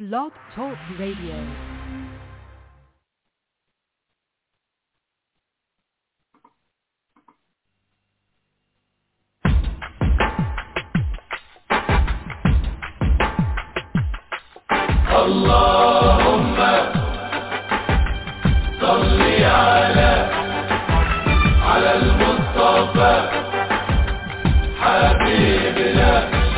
Blog Talk Radio. اللهم صل على على المصطفى حبيبنا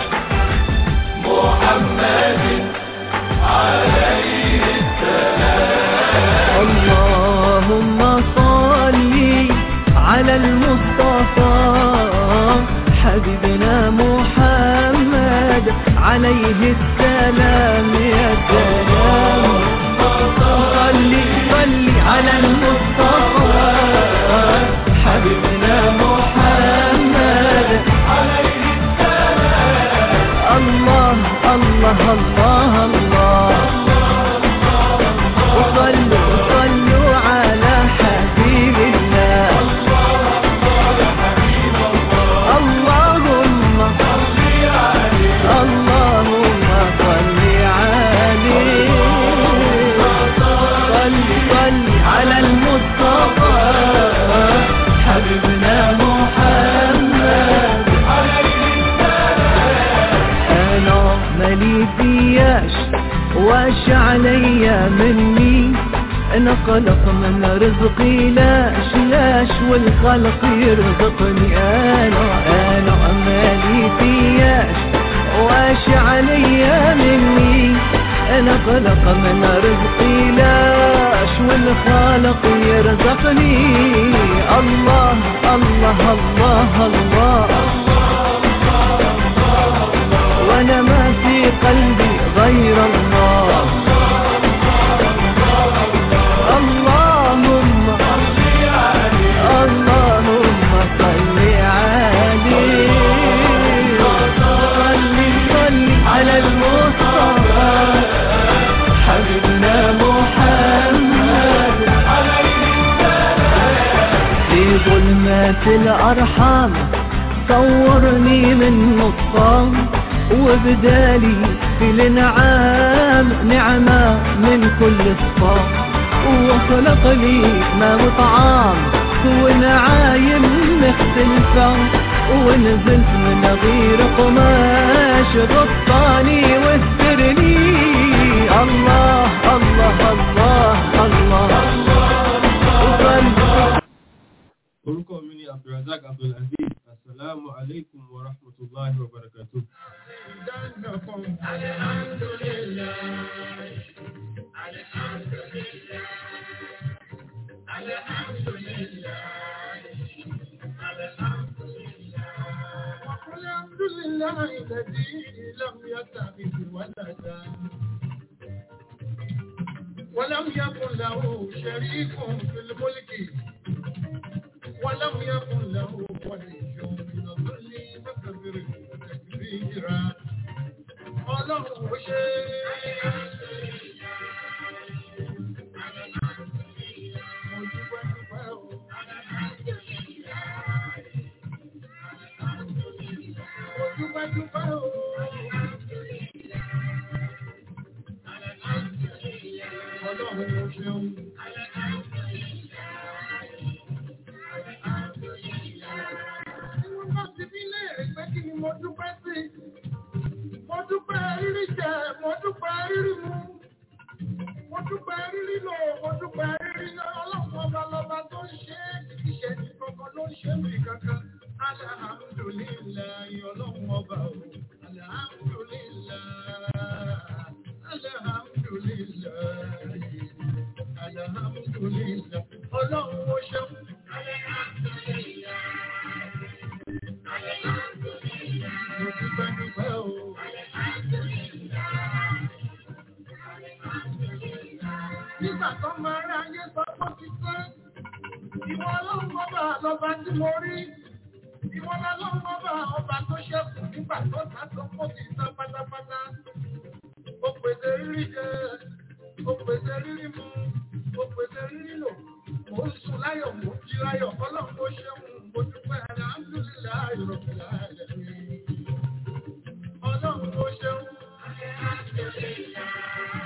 محمد عليه السلام اللهم صل على المصطفى حبيبنا محمد عليه السلام يا سلام صل صل على المصطفى حبيبنا محمد عليه السلام الله الله الله الله وصلوا صلوا على حبيب الله اللهم اللهم صل عليه صل صل على المصطفى حبيبنا محمد انا مالي فياش واش عليا مني انا قلق من رزقي لاش لاش والخلق يرزقني انا انا مالي فياش واش عليا مني انا قلق من رزقي لاش والخالق يرزقني الله الله الله, الله وانا ما في قلبي غير الله اللهم اللهم صل عليه صل صل على المصطفى حبيبنا محمد في ظلمات الأرحام صورني من نصام وبدالي في الانعام نعمة من كل الصام وخلق لي ما وطعام ونعايم مختلفة ونزلت من غير قماش غطاني واسترني الله الله الله الله, وصل orúkọ mi ni abdulrasaq abdulaziz asalaamu alaikum wa rahmatulahi wa barakatu. الحمد لله الذي لم يتخذ ولدا ولم يكن له شريك في الملك ولم يكن له ولي من الظل فكبره تكبيرا ọlọ́run ó ṣe mo dúpẹ́ dúpẹ́ o. mo dúpẹ́ dúpẹ́ o. ọlọ́run ó ṣeun. Wọ́n ti bí léèrè pé kí ni mo dúpẹ́ sí. Mo dúpẹ́ rírí jẹ, mo dúpẹ́ rírí mu. Mo dúpẹ́ rírí lò, mo dúpẹ́ rírí lọ. Ọlọ́run ọba lọba tó ń ṣe é. Ìṣẹ́ ní kankan ló ń ṣe mí kankan. Alhamdulillahi ọlọ́run ọba o. Alhamdulillahi. Alhamdulillahi. Alhamdulillahi. Ọlọ́run ó ṣeun. Mo dúpẹ́ dúpẹ́ o. Nígbà tó máa rí ayé sọ pé ó ti pẹ́, ìwọ ọlọ́run ọba lọba tí mo rí. Ìwọ ọlọ́run ọba ọba tó ṣẹ́kù nígbà tó ta tó kó ti tán pátápátá. Ó pèsè rírí jẹ, ó pèsè rírí mu, ó pèsè rírí lò. Mo ń sùn láyọ̀, mo ń jí láyọ̀, ọlọ́run ó ṣeun, mo dúpẹ́ alhamdulillahi rabbil alamin. Ọlọ́run ó ṣeun.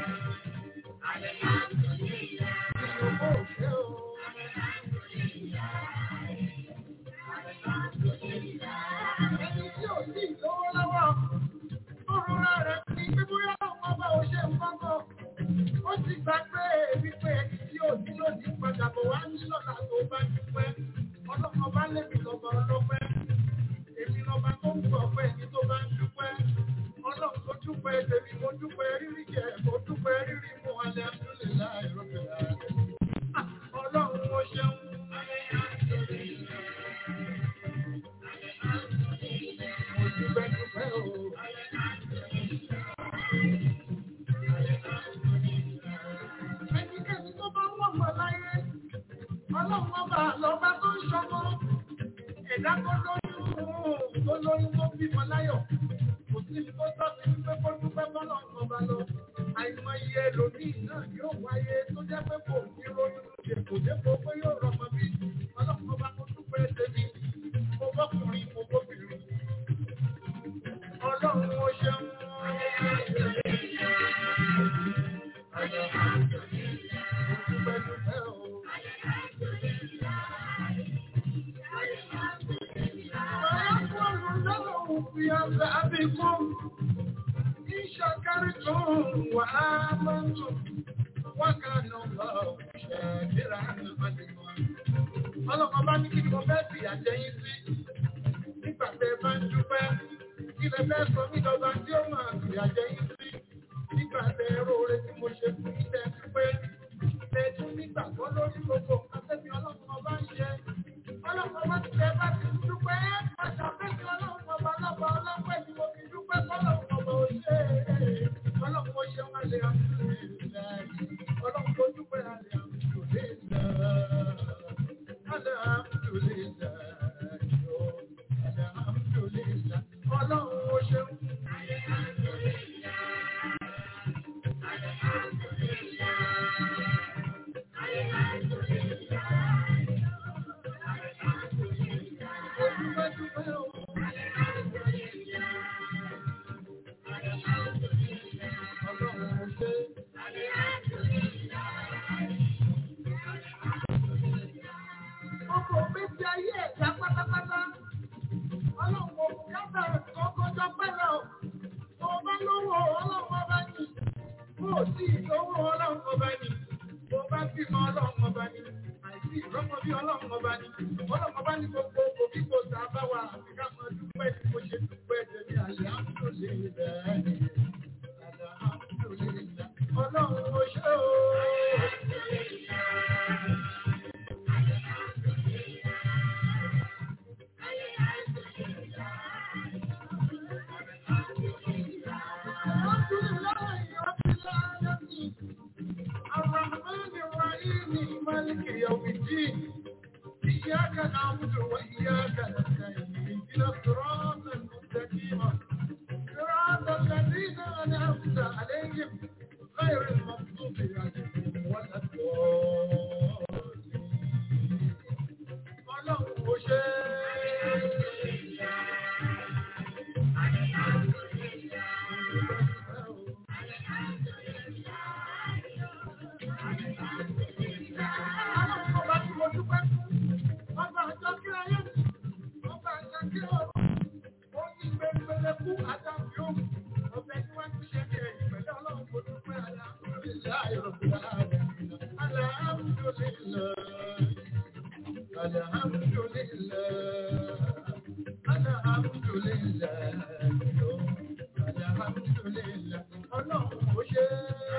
rírí jẹ mo dúpẹ́ rírí mu alhamdulilayi rabbil alamin. ọlọ́run ó ṣeun. mo dúpẹ́ dúpẹ́ o. ẹnikẹ́ni tó bá wọ̀ mọ́ láyé ọlọ́run ọba lọ́ba tó ń ṣọmọ ẹ̀dá tó lóyún tó lóyún tó bímọ láyọ̀ kò sí ní tó tọ́ sí wípé kó dúpẹ́ bọ́lọ̀ ọba lọ àìmọye ẹlòmíì náà yóò wáyé tó jẹ́ pé kò ní ronú èkó dépò pé yóò rọmọ bí ọlọ́run ọba kó dúpẹ́ tèmi mo bọ́kùnrin mo bóbìnrin ọlọ́run ó ṣeun. Mo dúpẹ́ dúpẹ́ o. ويقول له في عذابكم إن شكرتم وآمنتم وكان الله شاكرا عليما ọlọ́kọ̀ bá ní kí ni mo fẹ́ fi àjẹyìn sí nígbà tẹ́ bá ń dúpẹ́ kí lẹ fẹ́ sọ mí dọ́gba tí ó máa fi àjẹyìn sí nígbà tẹ́ róore tí mo ṣe fún yín tẹ́ dúpẹ́ tẹ́ tún nígbà tó lórí gbogbo nǹkan tẹ́mi ọlọ́kọ̀ bá ń ṣe ọlọ́pàá bá ti tẹ bá ti dúpẹ́ àṣàfẹ́sí ọlọ́pàá ọba lọ́ba ọlọ́pàá ni mo fi dúpẹ́ fọlọ́pàá ọba òṣè ọlọ́pàá ṣe wọn lè àmúlẹ̀ ọlọ́pàá dúpẹ́ àlẹ́ àmúlẹ̀ àlẹ́ àmúlẹ̀ ọlọ́run ó ṣeun. Ọkọ̀ méjì ayé ẹ̀dá pátápátá. Ọlọ́run kò kábà kọ́kọ́jọ́ pẹ́lẹ̀ o. Tó bá lówó ọlọ́run ọba ní. Bó o sì lówó ọlọ́run ọba ní. Bó bá bímọ ọlọ́run ọba ní. Àìsí ìrọ́mọ bí ọlọ́run ọba ní. Ọlọ́run ọba ní gbogbo òbí kò sá bá wa àti ká mọ dúpẹ́ tí mo ṣe dúpẹ́ tẹ̀lé àlẹ́ àmúlò lè bẹ́ẹ̀. Àlẹ́ àmúlò lè bẹ́ẹ̀. Ọlọ́run ó ṣe o. الرحمن الرحيم مالك يوم الدين إياك نعبد وإياك نستعين اهدنا الصراط المستقيم صراط الذين أنعمت عليهم غير المغضوب عليهم ولا الضالين ọlọ́run ó ṣe ọlọ́run ọba tí mo dúpẹ́ fún ọba àjọ kí ayé mi ọba àjọ kí ọ̀rọ̀ ó ní gbẹgbẹlẹ kú àtàkì òun ọbẹ̀ tí wọ́n ti ṣe ní ẹ̀yìn pẹ̀lú ọlọ́run mo dúpẹ́ alhamdulillah alhamdulillah. Alhamdulillah, alhamdulillah, alhamdulillah, ọlọ́run ó ṣe.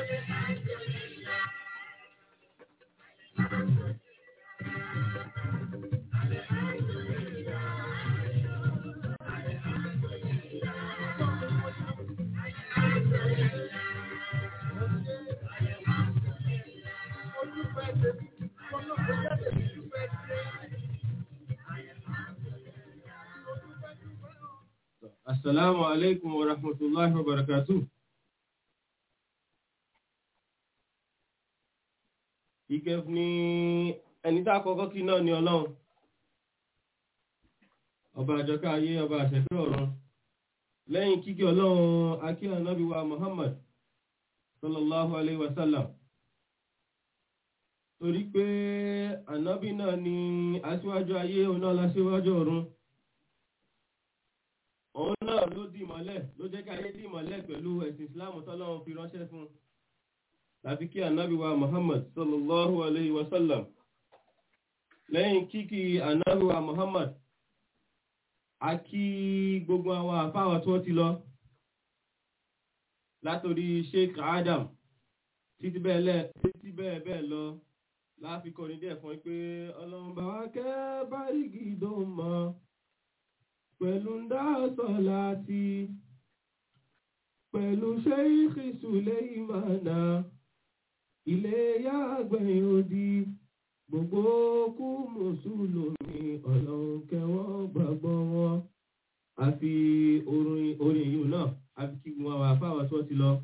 Ojú fẹ́ tẹ̀lé, ọlọ́run jáde ojú fẹ́ tẹ̀lé. Assalamu alaikum wa rahmatullahi wa barakatuh. Ìkẹ́ ní ẹni tá kọ́kọ́ kí náà ni ọlọ́run. Ọba àjọká ayé, ọba àṣẹ́fẹ́ ọ̀run. Lẹ́yìn kíkí ọlọ́run akíyà náàbí wa Muhammad sallallahu alaihi wasallam. Torí pé ànábì náà ni aṣíwájú ayé, òun náà láṣíwájú ọ̀run òun náà ló dì mọ́lẹ̀ ló jẹ́ kí ayé dì mọ́lẹ̀ pẹ̀lú ẹ̀sìn islam tọ́lọ́run fi ránṣẹ́ fún láti kí ànábì wa muhammad sallallahu alayhi wa sallam lẹ́yìn kíkí ànábì wa muhammad a kí gbogbo àwọn àfáwà tó ti lọ látòrí sheikh adam títí bẹ́ẹ̀ lẹ́ títí bẹ́ẹ̀ bẹ́ẹ̀ lọ láàfi kọrin díẹ̀ fún pé ọlọ́run bá wá kẹ́ bárígì dó mọ́ pẹ̀lú ń dá sọ̀láàtì pẹ̀lú sheikh suleimana ilé yàgbẹ̀yìn odi gbogbo kú mùsùlùmí ọlọ́run kẹwọ́ gbàgbọ́ wọn àfi orin orin yìí náà àfi kí gbogbo àwọn àfáwà tó ti lọ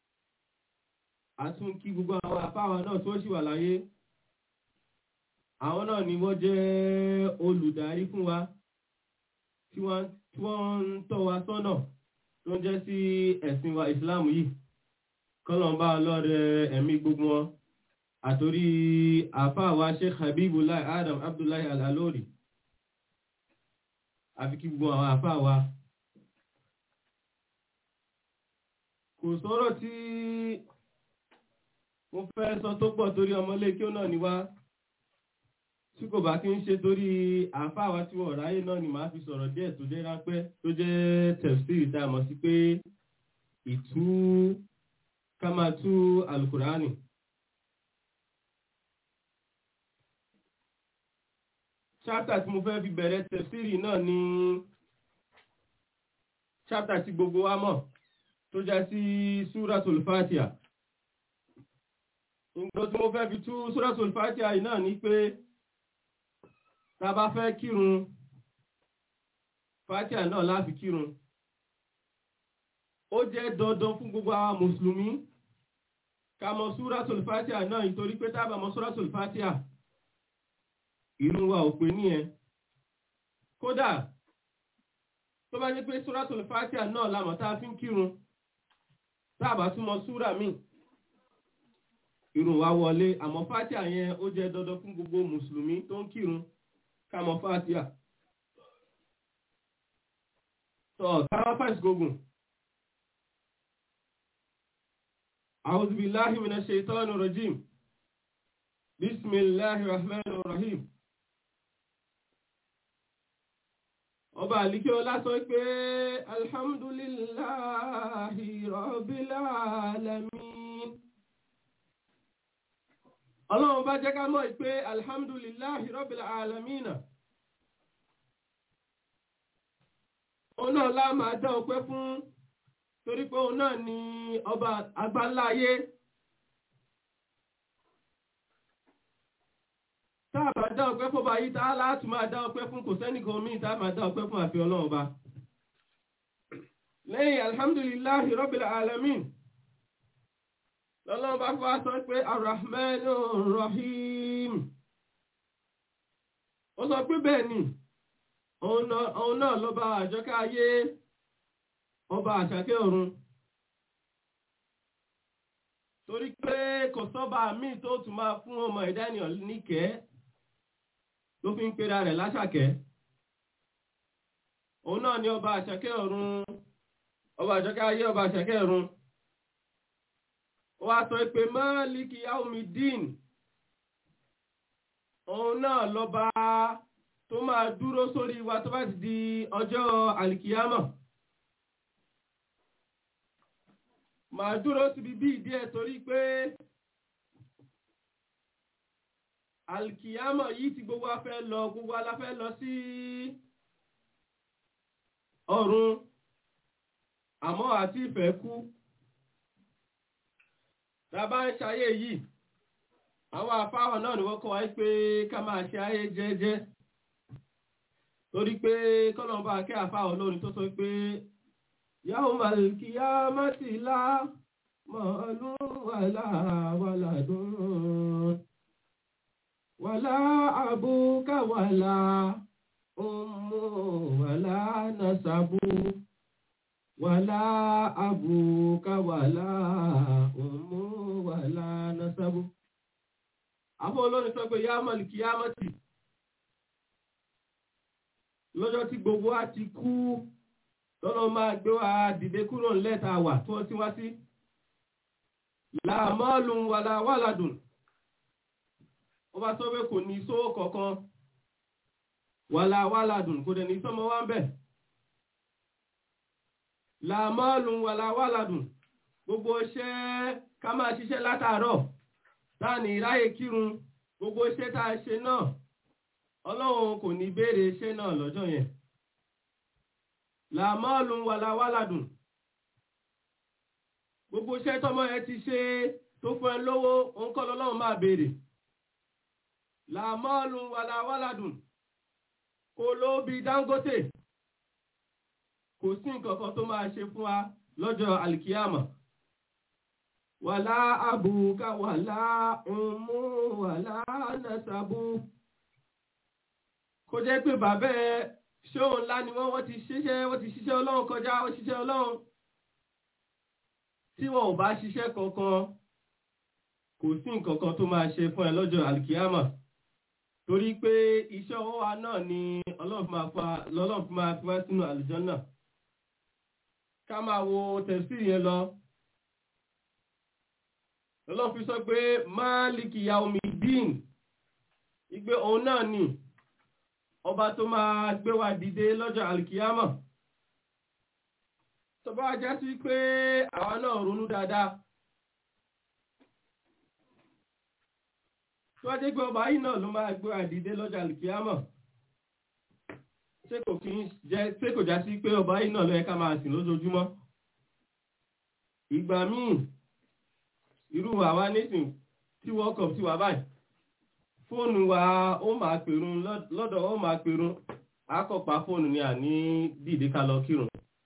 a tún kí gbogbo àwọn àfáwà náà tó ṣì wà láyé àwọn náà ni wọ́n jẹ́ olùdarí fún wa tí wọ́n tí wọ́n ń tọ́ wa sọ́nà tó ń jẹ́ sí ẹ̀sìn wa ìsìláàmù yìí kọ́lọ̀mbá ọlọ́rẹ̀ ẹ̀mí gbogbo wọn àtorí àfáàwà sheikh habibullah adam abdullahi alalori àfi kí gbogbo àwọn àfáàwà kò sọ̀rọ̀ tí mo fẹ́ sọ tó pọ̀ torí ọmọlé kí ó náà ni wá tí kò bá kí ń ṣe torí àfáàwà tí wọ́n ráyè náà ni màá fi sọ̀rọ̀ díẹ̀ tó jẹ́ rápẹ́ tó jẹ́ tẹ̀síìrì tá a mọ̀ sí pé ìtú ká máa tú alukurani chapter tí mo fẹ́ fi bẹ̀rẹ̀ tẹ̀síìrì náà ni chapter tí gbogbo wa mọ̀ tó já sí suratul fatiha nǹkan tí mo fẹ́ fi tú suratul fatiha yìí náà ni pé tá a bá fẹ́ kírun fatiha náà láfi kírun ó jẹ́ dandan fún gbogbo àwọn mùsùlùmí ká mọ̀ suratul fatiha náà nítorí pé tá a bá mọ̀ suratul fatiha ìrun wa ò pé ní ẹ kódà tó bá ní pé suratul fatiha náà lámọ̀ tá a fi ń kírun tá a bá túmọ̀ súrà míì ìrun wa wọlé àmọ́ fatiha yẹn ó jẹ́ dandan fún gbogbo mùsùlùmí tó ń kírun ká mọ̀ fatiha tọ́ káwá fàṣ gógùn أعوذ بالله من الشيطان الرجيم بسم الله الرحمن الرحيم ọba àlíkẹ́ ọlá sọ pé alhamdulillahi rabbil alamin ọlọ́run bá jẹ́ ká mọ̀ pé alhamdulillahi rabbil alamin òun náà lá máa dá ọpẹ́ fún torí pé òun náà ni ọba àgbáláyé táàbà dá ọpẹ́ fún ọba yìí tá láti máa dá ọpẹ́ fún kò sẹ́nìkan míì tá máa dá ọpẹ́ fún àfi ọlọ́run ọba lẹ́yìn alhamdulillahi rabbil alamin lọ́lọ́run bá fọ́ sọ pé arrahmanu rahim ó sọ pé bẹ́ẹ̀ ni òun náà lọ́ba àjọká ayé ọba àṣàkẹ́ ọ̀run torí pé kò sọ́ba míì tó tún máa fún ọmọ ìdánìyàn níkẹ́ ló fi ń pera rẹ̀ láṣàkẹ́ òun náà ni ọba àṣàkẹ́ ọ̀run ọba àṣàkẹ́ ayé ọba àṣàkẹ́ ọ̀run ó wá sọ pé máàlìkì yaumidin òun náà lọ́ba tó máa dúró sórí wa tó bá ti di ọjọ́ àlìkìyámọ̀. màá dúró síbi bí ìdí ẹ̀ torí pé alkiyama yìí tí gbogbo wa fẹ́ lọ gbogbo ala fẹ́ lọ sí ọ̀run àmọ́ àti ìfẹ́ kú tàbá ń ṣayé yìí àwọn afáwọn náà ni wọ́n kọ́ wáyé pé ká máa ṣe ayé jẹ́jẹ́ torí pé kọ́lọ̀mbà kẹ́ àfáwọn lónìí tó sọ pé يوم القيامة لا مال ولا ولد ولا أبوك ولا أم ولا نسب ولا أبوك ولا أم ولا نسب Àbọ̀ olórin sọ pé yá mọ̀lì kí yá mọ̀tì lọ́jọ́ tí gbogbo á ti kú tọ́lọ́ máa gbé wa dìde kúrò lẹ́ta wà tó tí wá sí láàmọ́lùn wàlà wàlàdùn ó bá sọ pé kò ní sówó kọ̀ọ̀kan wàlà wàlàdùn kò dẹ̀ ní sọmọ wá ń bẹ̀ láàmọ́lùn wàlà wàlàdùn gbogbo iṣẹ́ ká máa ṣiṣẹ́ látàárọ̀ táà ní ráyè kírun gbogbo iṣẹ́ tá a ṣe náà ọlọ́run kò ní béèrè iṣẹ́ náà lọ́jọ́ yẹn làmọ́ọ̀lù wàláwàládùn gbogbo iṣẹ́ tọ́mọ ẹ ti ṣe tó fún ẹ lówó òun kọ́ lọ́lọ́run máa béèrè làmọ́ọ̀lù wàláwàládùn kò ló bí Dangote kò sí nǹkan kan tó máa ṣe fún wa lọ́jọ́ alikiyama wàlá àbùkà wàlá ọmọ wàlá nàṣàbù kó jẹ́ pé bàbá ẹ ṣóun ńlá ni wọ́n wọ́n ti ṣiṣẹ́ wọ́n ti ṣiṣẹ́ ọlọ́run kọjá wọ́n ṣiṣẹ́ ọlọ́run tí wọn ò bá ṣiṣẹ́ kankan kò sí nǹkan kan tó máa ṣe fún ẹ lọ́jọ́ alikiyama torí pé iṣẹ́ ọwọ́ wa náà ni ọlọ́run fi máa fa lọ́lọ́run fi máa fi wá sínú àlùjànnà ká máa wo tẹ̀síì yẹn lọ lọ́lọ́run fi sọ pé máàlìkì yaumidin ìgbé òun náà ni ọba tó máa gbé wa dìde lọ́jọ́ alikiyama tó bá já sí pé àwa náà ronú dáadáa tó wá jẹ́ pé ọba yìí náà ló máa gbé wa dìde lọ́jọ́ alikiyama ṣé kò kí ń jẹ́ ṣé kò já sí pé ọba yìí náà ló yẹ ká máa sìn lójoojúmọ́ ìgbà míì irú àwa nísìn tí world cup ti wà báyìí fóònù wa ó máa pèrún lọ́dọ̀ ó máa pèrún akọ̀pá fóònù ni àní dìde ká lọ kírun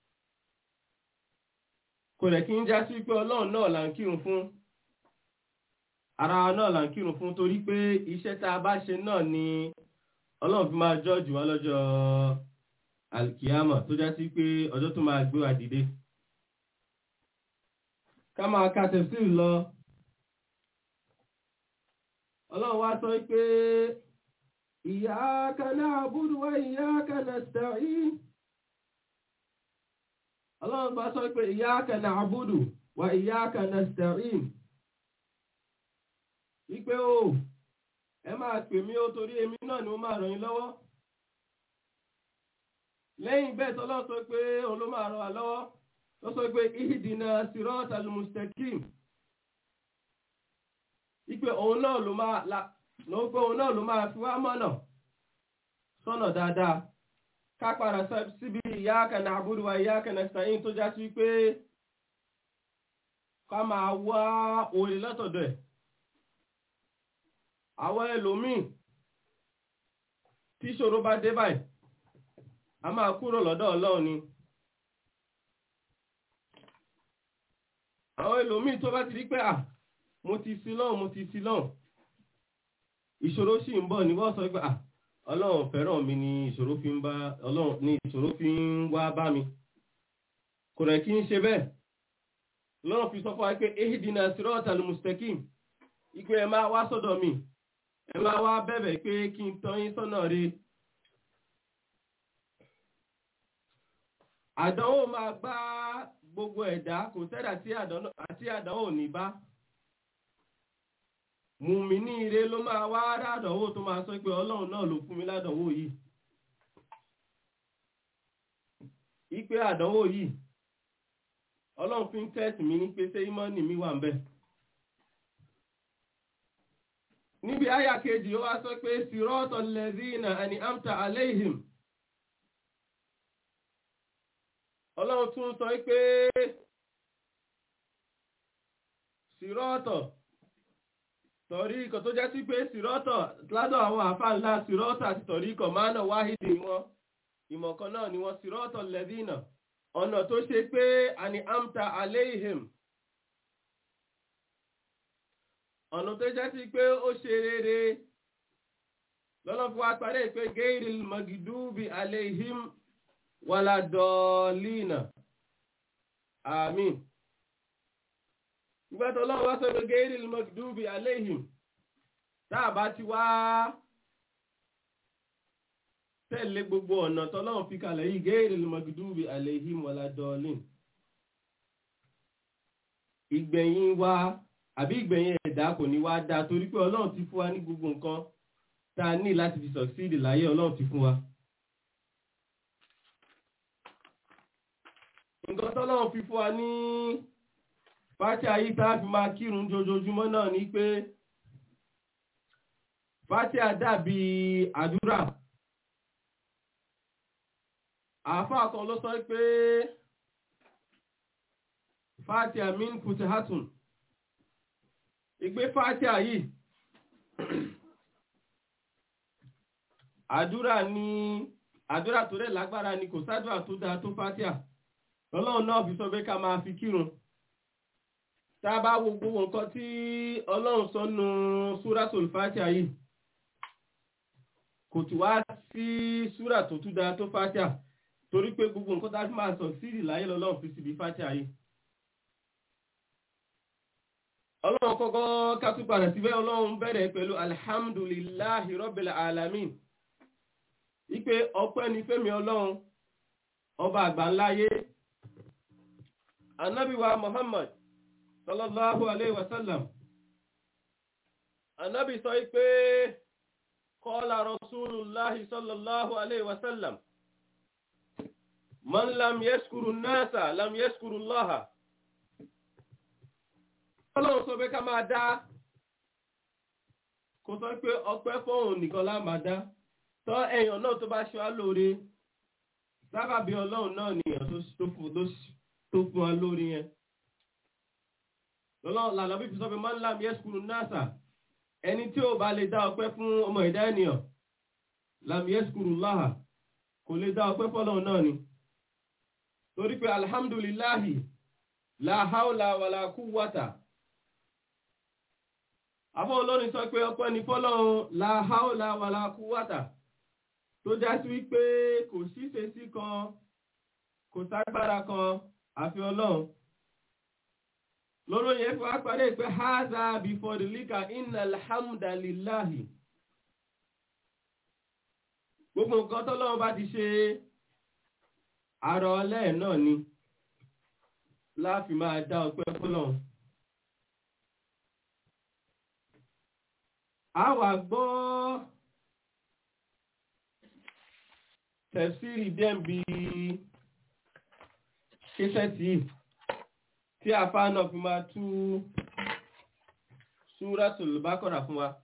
kò rẹ̀ kí ń já sí pé ọlọ́run náà là ń kírun fún ara wa náà là ń kírun fún torí pé iṣẹ́ tá a bá ṣe náà ni ọlọ́run fi máa jọ́ọ̀jù wá lọ́jọ́ alkiyama tó já sí pé ọjọ́ tó máa gbé wa dìde ká máa ka tẹ̀síì lọ ọlọ́run wá sọ pé iyyaka na'budu wa iyyaka nasta'in ọlọ́run bá sọ pé iyyaka na'budu wa iyyaka nasta'in wípé o ẹ máa pè mí ó torí èmi náà ni mo máa ràn yín lọ́wọ́ lẹ́yìn bẹ́ẹ̀ tọ́lọ́ sọ pé òun ló máa ràn wá lọ́wọ́ tó sọ pé ihdina siratal mustaqim ipe òun náà ló máa la ló ń pé òun náà ló máa fi wá mọ́nà sọ́nà dáadáa ká padà síbi iyyaka na'budu wa iyyaka nasta'in tó já sí pé ká máa wá orí látọ̀dọ̀ ẹ̀ àwọn ẹlòmíì tí ìṣòro bá dé báyìí a máa kúrò lọ́dọ̀ ọlọ́run ni àwọn ẹlòmíì tó bá ti rí pé à mo ti sí lọ́hùn mo ti sí lọ́hùn ìṣòro sì ń bọ̀ ní wọ́n sọ pé à ọlọ́run fẹ́ràn mi ni ìṣòro fi ń bá ọlọ́run ni ìṣòro fi ń wá bá mi kò rẹ̀ kí ń ṣe bẹ́ẹ̀ lọ́run fi sọ fún wa pé ehidina siratal mustaqim ìpè ẹ máa wá sọ́dọ̀ mi ẹ máa wá bẹ̀bẹ̀ pé kí n tọ́ yín sọ́nà rí àdánwò máa gbá gbogbo ẹ̀dá kò sẹ́dà àti àdánwò ní bá mùmí ní ire ló máa wá rádánwò tó máa sọ pé ọlọ́run náà ló fún mi ládánwò yìí ìpè àdánwò yìí ọlọ́run fi ń tẹ́sì mi ní pé ṣé ìmọ̀ọ́nì mi wà ń bẹ̀. níbi àyà kejì ó wá sọ pé sirọ́tọ̀ lẹ́zínà àni amta aléhìm ọlọ́run tún sọ pé sirọ́tọ̀ tọ̀rí ikọ̀ tó jẹ́ sí pé sirọ́tọ̀ ládọ̀ àwọn àfáà ńlá sirọ́tọ̀ àti tọ̀rí ikọ̀ máa nà wáhìdì wọn ìmọ̀kan náà ni wọ́n sirọ́tọ̀ lẹ́zínà ọ̀nà tó ṣe pé àni amta aléhìm ọ̀nà tó jẹ́ sí pé ó ṣe rere lọ́nà fún wa parí pé géèrè magidubi aleihim waladọ́ọ̀lìnà àmín ìgbàtọ̀ lọ́wọ́ wá sọ pé géèrè magidubi aleihim táàbá ti wá tẹ̀lé gbogbo ọ̀nà tọ́lọ́wọ́ fi kalẹ̀ yìí géèrè magidubi aleihim waladọ́ọ̀lìn ìgbẹ̀yìn wa àbí ìgbẹ̀yìn ẹ̀dá kò ní wá dáa torí pé ọlọ́run ti fún wa ní gbogbo nǹkan tá a ní láti fi sọ̀síìdì láyé ọlọ́run ti fún wa. nǹkan tọ́lọ́run fi fún wa ní fátíà yìí tá a fi máa kírun jojoojúmọ́ náà ni pé fátíà dàbí àdúrà àáfàá kan ló sọ pé fátíà min futihatun ìgbé fátíà yìí àdúrà ní àdúrà tó rẹ̀ lágbára ni kò sádùà tó dáa tó fátíà ọlọ́run náà fi sọ pé ká máa fi kírun tá a bá wo gbogbo nǹkan tí ọlọ́run sọ nù súrátòl fátíà yìí kò tún wá sí súrà tó tún dáa tó fátíà torí pé gbogbo nǹkan tá a fi máa sọ sírì láyé lọ́lọ́run fi síbi fátíà yìí ọlọ́run kọ́kọ́ ká tún padà síbẹ̀ ọlọ́run bẹ̀rẹ̀ pẹ̀lú alhamdulillahi rabbil alamin ipe ọpẹ́ ni fẹ́mi ọlọ́run ọba àgbáńláyé anábíwa muhammad sallallahu alayhi wa sallam anábí sọ pé qala rasulullahi sallallahu alayhi wa sallam man lam yaskuru nasa lam yaskuru allaha ọlọ́run sọ pé ká máa dá kò sọ pé ọpẹ́ fóun nìkan lá máa dá tọ́ èèyàn náà tó bá ṣe wá lóore sábàbí ọlọ́run náà nìyàn tó fún wa lórí yẹn lọ́lọ́run lànà bí fi sọ pé máa ń làm yẹ́sùkúrú náàsà ẹni tí ò bá lè dá ọpẹ́ fún ọmọ ẹ̀dá ènìyàn làm yẹ́sùkúrú láhà kò lè dá ọpẹ́ fọ́lọ́run náà ni torí pé alhamdulillahi la hawla wala quwwata àfọ́ olórin sọ pé ọpẹ́ ni fọ́lọ́run la hawla wala quwwata tó já sí wípé kò síse sí kan kò ságbára kan àfi ọlọ́run lọ́rọ̀ yẹn fi wá parí pé haza before the lika inna alhamdulillahi gbogbo nǹkan tọ́lọ́run bá ti ṣe àrọ̀ ọlẹ́ náà ni láàfi máa dá ọpẹ́ fọ́lọ́run a wà gbọ́ tẹ̀sírì dẹ́mbi kíṣẹ́tì tí àfá náà fi máa tú Súratul Baqara fún wa.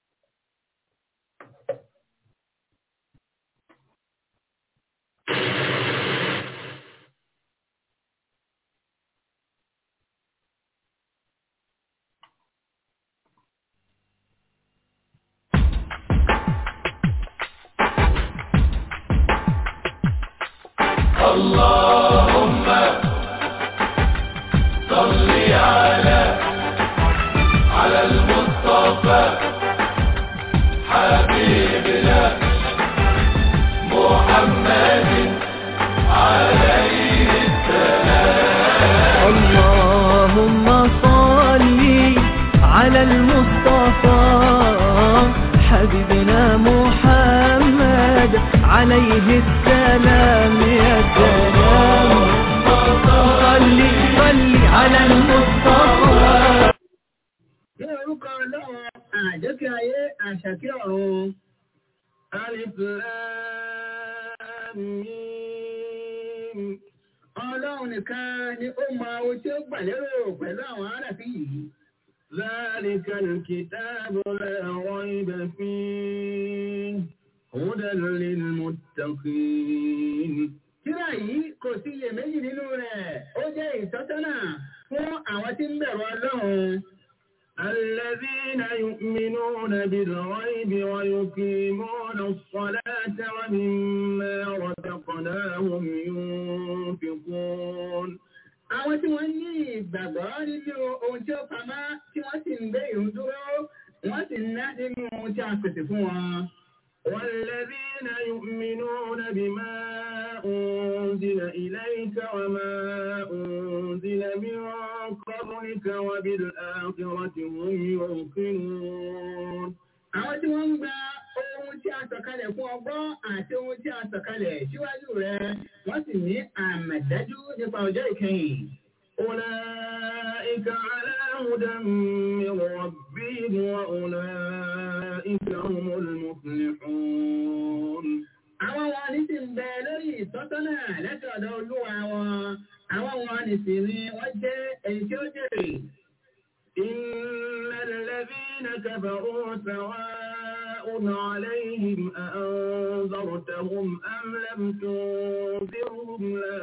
اللهم صل على على المصطفى حبيبنا محمد عليه السلام اللهم صل على المصطفى حبيبنا محمد عليه السلام يا سلام صل صل على المصطفى Ní orúkọ ọlọ́run àjọkẹ́ ayé àṣàkẹ́ ọ̀run. Alif Lam Mim. Ọlọ́run nìkan ni ó mọ ohun tí ó gbà lérò pẹ̀lú àwọn aráàfin yìí. ذلك الكتاب لا ريب فيه هدى للمتقين. Tírà yìí kò sí iyèméjì nínú rẹ̀, ó jẹ́ ìtọ́sọ́nà fún àwọn tí ń bẹ̀rù Ọlọ́run. الذين يؤمنون بالغيب ويقيمون الصلاة ومما رزقناهم ينفقون àwọn tí wọ́n ní ìgbàgbọ́ nínú ohun tí ó pamọ́ tí wọ́n sì ń gbé ìrun dúró wọ́n sì ń ná nínú ohun tí a pèsè fún wọn. والذين يؤمنون بما أنزل إليك وما أنزل من قبلك وبالآخرة هم يوقنون àwọn tí wọ́n ń gba ohun tí a sọ̀kalẹ̀ fún ọgbọ́n àti ohun tí a sọ̀kalẹ̀ síwájú rẹ̀ wọ́n sì ní àmọ̀dájú nípa ọjọ́ ìkẹyìn. أولئك على هدى من ربهم وأولئك هم المفلحون. Àwọn wọn ní sì ń bẹ lórí ìtọ́sọ́nà láti ọ̀dọ̀ olúwa wọn. àwọn wọn nìsí ni wọ́n jẹ́ èyí tí ó jèrè. إن الذين كفروا سواء عليهم أأنذرتهم أم لم تنذرهم لا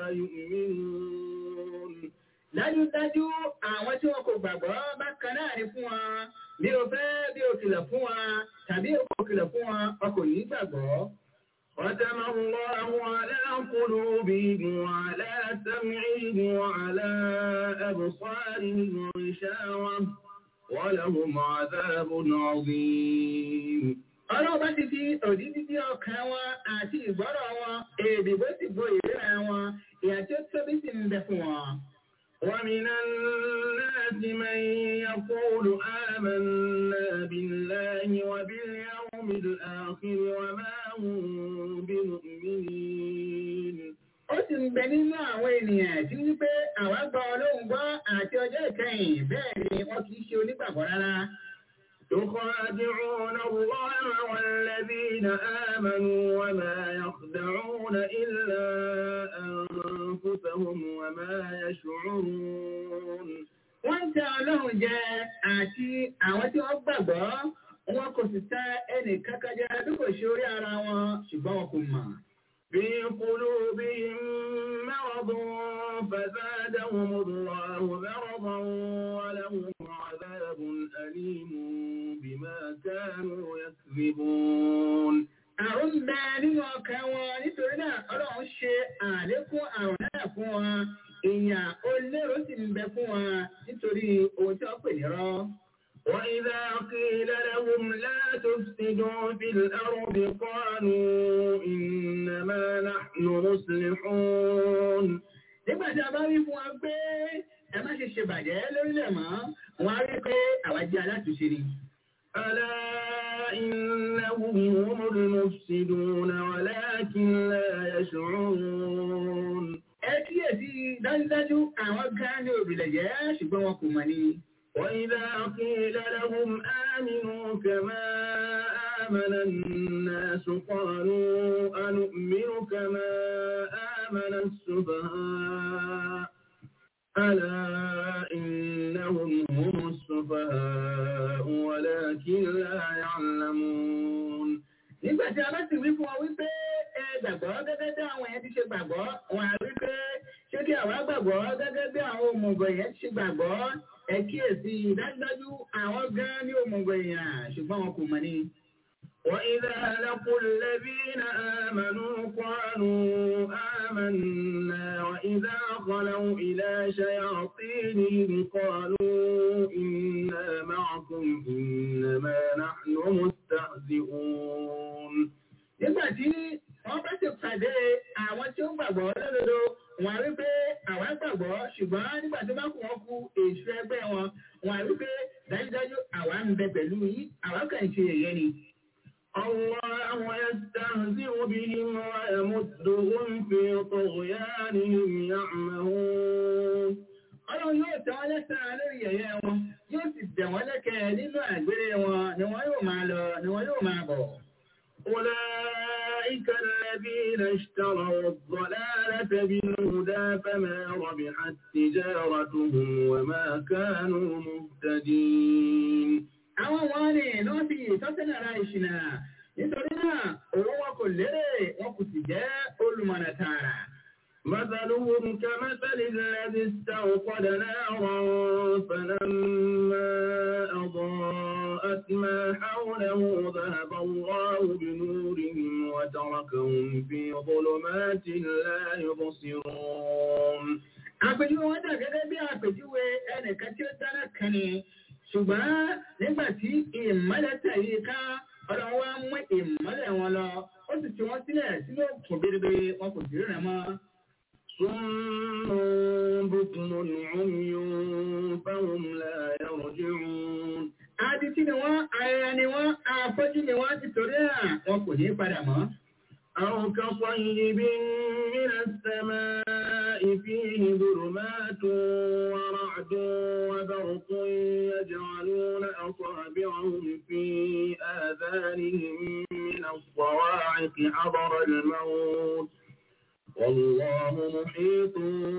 يؤمنون dájúdájú àwọn tí wọn kò gbàgbọ́ bákan náà ni fún wa bí o fẹ́ bí o kìlọ̀ fún wa tàbí o kò kìlọ̀ fún wa o kò ní gbàgbọ́. ختم الله على قلوبهم وعلى سمعهم وعلى أبصارهم غشاوة ولهم عذاب عظيم ọlọ́run bá ti fi òdì dídí ọkàn wọn àti ìgbọ́rọ̀ wọn èdè bó ti bo ìríra wọn ìyà tí ó tóbi sì ń bẹ fún wọn. ومن الناس من يقول آمنا بالله وباليوم الآخر وما هم بمؤمنين ó sì ń bẹ nínú àwọn ènìyàn tí wípé àwa gba ọlọ́run gbọ́ àti ọjọ́ ìkẹyìn bẹ́ẹ̀ ni wọ́n kì í ṣe onígbàgbọ́ rárá. يخادعون الله والذين آمنوا وما يخدعون إلا أنفسهم وما يشعرون wọ́n ń tẹ ọlọ́run jẹ àti àwọn tí wọ́n gbàgbọ́ wọn kò sì tẹ ẹnì kankan jẹ bí kò ṣe orí ara wọn ṣùgbọ́n wọn kò mọ̀. في قلوبهم مرض فزادهم الله مرضا ولهم عذاب أليم بما كانوا يكذبون àrùn ń bẹ nínú ọkàn wọn nítorí náà ọlọ́run ṣe àlékún àrùn náà fún wọn ìyàn olóró sì ń bẹ fún wọn nítorí ohun tí wọ́n pè ní rọ́. وإذا قيل لهم لا تفسدوا في الأرض قالوا إنما نحن مصلحون nígbà tí a bá wí fún wa pé ẹ má ṣe ṣe bàjẹ́ lórílẹ̀ mọ́ wọn á rí pé àwa jẹ́ alátúnṣe ni. ألا إنهم هم المفسدون ولكن لا يشعرون ẹ kíyèsí dájúdájú àwọn gan ni òbílẹ̀ jẹ́ ṣùgbọ́n wọn kò mọ̀ ni. وإذا قيل لهم آمنوا كما آمن الناس قالوا أنؤمن كما آمن السفهاء ألا إنهم هم السفهاء ولكن لا يعلمون nígbà tí a bá sì wí fún ọ wípé ẹ gbàgbọ́ gẹ́gẹ́ bí àwọn yẹn ti ṣe gbàgbọ́ wọn á wí pé ṣé kí àwa gbàgbọ́ gẹ́gẹ́ bí àwọn òmùgọ̀ yẹn ti ṣe gbàgbọ́ ẹ kíyèsí dájúdájú àwọn gan ní òmùgọ̀ èèyàn ṣùgbọ́n wọn kò mọ̀ ni. وإذا لقوا الذين آمنوا قالوا آمنا وإذا خلوا إلى شياطينهم قالوا إنا معكم إنما نحن مستهزئون nígbà tí wọ́n bá ti pàdé àwọn tí ó gbàgbọ́ lódodo wọn á rí pé àwọn gbàgbọ́ ṣùgbọ́n nígbà tó bá kù wọ́n kú èṣù ẹgbẹ́ wọn wọn á rí pé dájúdájú àwa ń bẹ pẹ̀lú yín àwa kàn ń ṣe èyẹ ni. الله يستهزئ بهم ويمدهم في طغيانهم يعمهون ọlọ́run yóò tẹ́ wọn lẹ́sàn-án lórí yẹ̀yẹ́ wọn yóò sì dẹ̀ wọ́n lẹ́kẹ̀ẹ́ nínú àgbèrè wọn ni wọ́n yóò máa lọ ni wọ́n yóò máa bọ̀. أولئك الذين اشتروا الضلالة بالهدى فما ربحت تجارتهم وما كانوا مهتدين àwọn wọn ni náà fi ìtọ́sẹ́nà ara ìṣìnà nítorí náà owó wọn kò lérè wọn kò sì jẹ́ olùmọ̀nà tààrà. مثلهم كمثل الذي استوقد نارا فلما أضاءت ما حوله ذهب الله بنورهم وتركهم في ظلمات لا يبصرون àpèjúwe wọn dà gẹ́gẹ́ bí àpèjúwe ẹnìkan tí ó dáná kan ni ṣùgbọ́n nígbà tí ìmọ́lẹ̀ tẹ̀lé ká ọ̀dọ̀ wa mú ìmọ́lẹ̀ wọn lọ ó sì ti wọ́n sílẹ̀ sínú òkun bèrèbè wọn kò sí rẹ̀ mọ́. صم بكم عمي فهم لا يرجعون Adití ni wọ́n, ayẹyẹ ni wọ́n, afọ́jú ni wọ́n ti torí à wọn kò ní padà mọ́. أو كصيب من السماء فيه ظلمات ورعد وبرق يجعلون أصابعهم في آذانهم من الصواعق حضر الموت والله محيط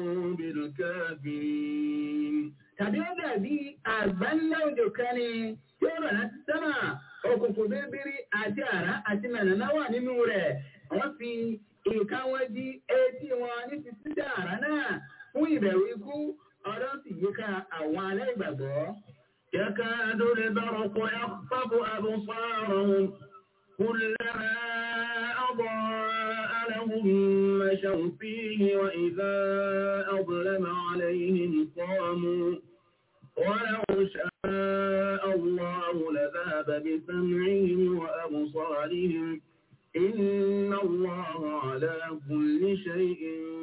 بالكافرين tàbí ó dàbí àgbáńlá òjò kan ni tí ó rọ̀ láti sánmà òkùnkùn bíríbírí àti àrá àti mẹ̀nàmá wà nínú rẹ̀ wọ́n fi ìka wọn di etí wọn ní ti sídà àrá náà fún ìbẹ̀rù ikú ọ̀rọ̀ sì yíká àwọn aláìgbàgbọ́. يكاد البرق يخطف أبصارهم كلما أضاء لهم مشوا فيه وإذا أظلم عليهم قاموا ولو شاء الله لذهب بسمعهم وأبصارهم إن الله على كل شيء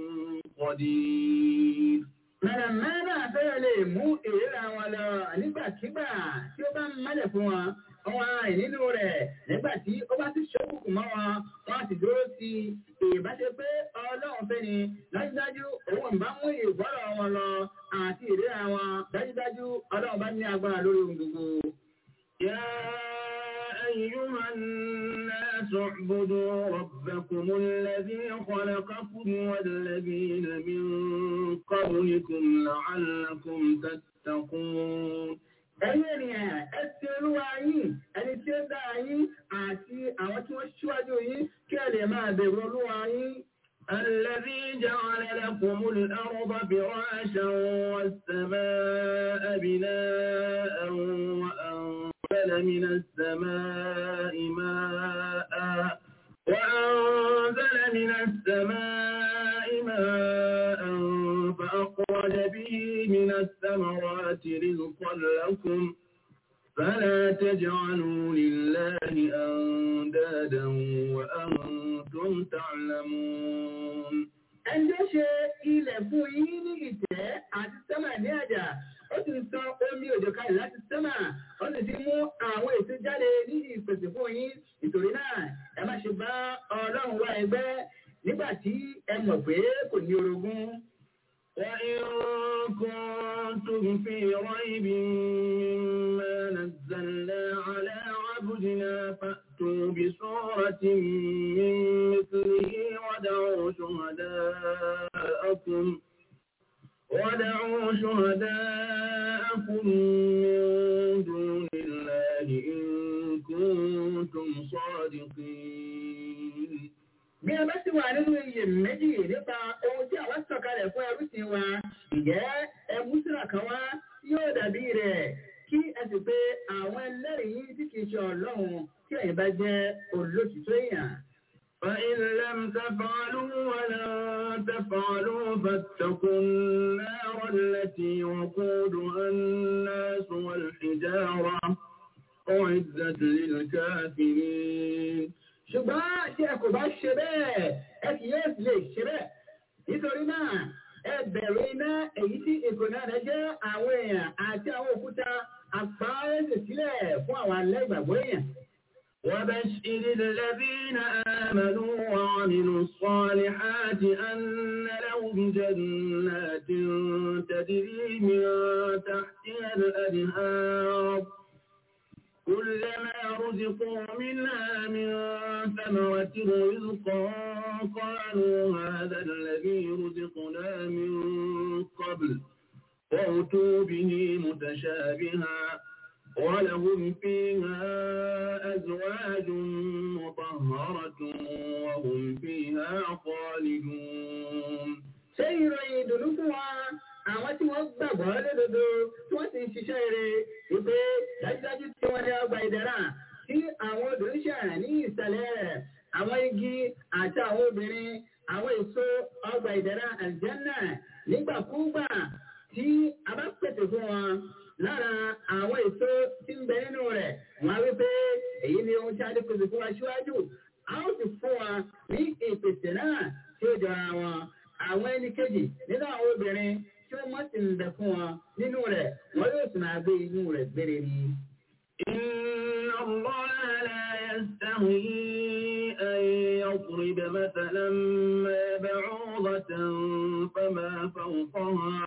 قدير mẹ́rẹ̀mẹ́rẹ̀ fẹ́rẹ̀ lè mú ìríra wọn lọ nígbàkigbà tí ó bá ń mẹ́lẹ̀ fún wọn wọn rìn nínú rẹ̀ nígbà tí ó bá ti ṣókùnkùn mọ́ wọn wọn sì dúró sí ìbáṣe pé ọlọ́run fẹ́ ni dájúdájú òun ń bá mú ìgbọ́rọ̀ wọn lọ àti ìríra wọn dájúdájú ọlọ́run bá ní agbára lórí ohun gbogbo. يا أيها الناس اعبدوا ربكم الذي خلقكم والذين من قبلكم لعلكم تتقون ẹ̀yin ènìyàn ẹ ti olúwa yín ẹni tí ó dá yín àti àwọn tí wọ́n ṣíwájú yín kí ẹ lè máa bẹ̀rù olúwa yín. الذي جعل لكم الأرض فراشا والسماء بناء وأنزل من السماء ماء وأنزل من السماء ماء فأخرج به من الثمرات رزقا لكم فلا تجعلوا لله أندادا وأنتم تعلمون Ẹjọ́ ṣe ilẹ̀ fún yín ní ìtẹ́ àti sẹ́mà ní àjà, ó sì sọ omi òjò kalẹ̀ láti sẹ́mà, ó sì ti mú àwọn èso jáde ní ìpèsè fún yín. Nítorí náà, ẹ má ṣe bá Ọlọ́run wá ẹgbẹ́ nígbà tí ẹ mọ̀ pé kò ní orogún. وإن كنتم في ريب مما نزلنا على عبدنا فأتوا بسورة من مثله ودعوا شهداءكم ودعوا شهداءكم من دون الله إن كنتم صادقين bí ẹ bá sì wà nínú iye méjì nípa ohun tí àwa sọ̀kalẹ̀ fún ẹrúsìn wa ìjẹ́ ẹmúsìlà kan wá yóò dàbí rẹ̀ kí ẹ sì pé àwọn ẹlẹ́rìí tí kìí ṣe ọlọ́run tí ẹ̀yin bá jẹ́ olótìtọ́ èèyàn. فإن لم تفعلوا ولن تفعلوا فاتقوا النار التي وقودها الناس والحجارة أعدت للكافرين ṣùgbọ́n tí ẹ kò bá ṣe bẹ́ẹ̀ ẹ kì yóò sì lè ṣe bẹ́ẹ̀ nítorí náà ẹ bẹ̀rù iná èyí tí ìkòná rẹ̀ jẹ́ àwọn èèyàn àti àwọn òkúta àpáẹ́sẹ̀ sílẹ̀ fún àwọn alẹ́gbàgbọ́ èèyàn. وبشر الذين آمنوا وعملوا الصالحات أن لهم جنات تجري من تحتها الأنهار كلما رزقوا منها من ثمرة رزقا قالوا هذا الذي رزقنا من قبل وأتوا به متشابها ولهم فيها أزواج مطهرة وهم فيها خالدون سير يدلكها àwọn tí wọ́n gbàgbọ́ lódodo tí wọ́n sì ń ṣiṣẹ́ rere wípé dájúdájú tí wọ́n ní ọgbà ìdára tí àwọn obìnrin ṣàrà ní ìsàlẹ̀ rẹ̀ àwọn igi àti àwọn obìnrin àwọn èso ọgbà ìdára àlùjánnà nígbàkúgbà tí a bá pèsè fún wọn lára àwọn èso tí ń bẹ nínú rẹ̀ wọ́n á wípé èyí ni ohun tí a lè pèsè fún wa síwájú a ó sì fún wa ní ìpèsè náà tí ó jọra wọn àwọn ẹni kejì nínú àwọn obìnrin tí wọ́n mọ̀ sí ń bẹ fún wọn nínú rẹ̀ wọ́n yóò sì máa gbé inú rẹ̀ gbére ni. إن الله لا يستحيي أن يضرب مثلا ما بعوضة فما فوقها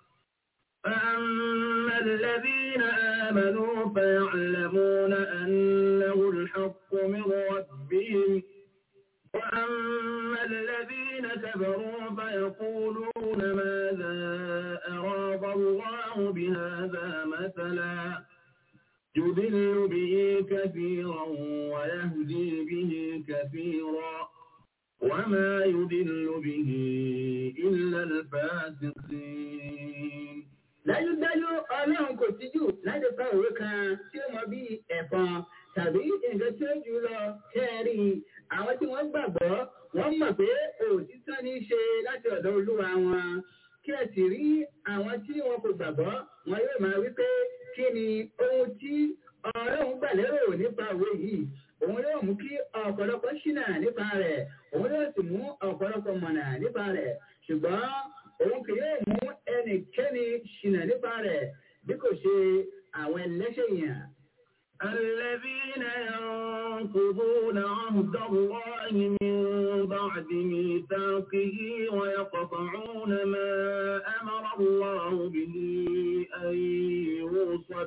فأما الذين آمنوا فيعلمون أنه الحق من ربهم وأما الذين كفروا فيقولون ماذا أراد الله بهذا مثلا يضل به كثيرا ويهدي به كثيرا وما يضل به إلا الفاسقين dájúdájú ọlọ́run kò tíjú láti fa òwe kan tí ó mọ bí ẹ̀fọn tàbí nǹkan tí ó jù lọ kẹ́ẹ̀rí àwọn tí wọ́n gbàgbọ́ wọ́n mọ̀ pé òtítọ́ ní í ṣe láti ọ̀dọ̀ olúwa wọn kí ẹ sì rí àwọn tí wọn kò gbàgbọ́ wọn yóò máa wí pé kí ni ohun tí ọlọ́run gbà lérò nípa òwe yìí òun yóò mú kí ọ̀pọ̀lọpọ̀ ṣìnà nípa rẹ̀ òun yóò sì mú ọ̀pọ̀lọpọ̀ mọ̀nà nípa rẹ̀ ṣùgbọ́n òun kì yóò mú ẹnikẹ́ni ṣìnà nípa rẹ̀ bí kò ṣe àwọn ẹlẹ́ṣẹ̀ yẹn. الذين ينقضون عهد الله من بعد ميثاقه ويقطعون ما أمر الله به أن يوصل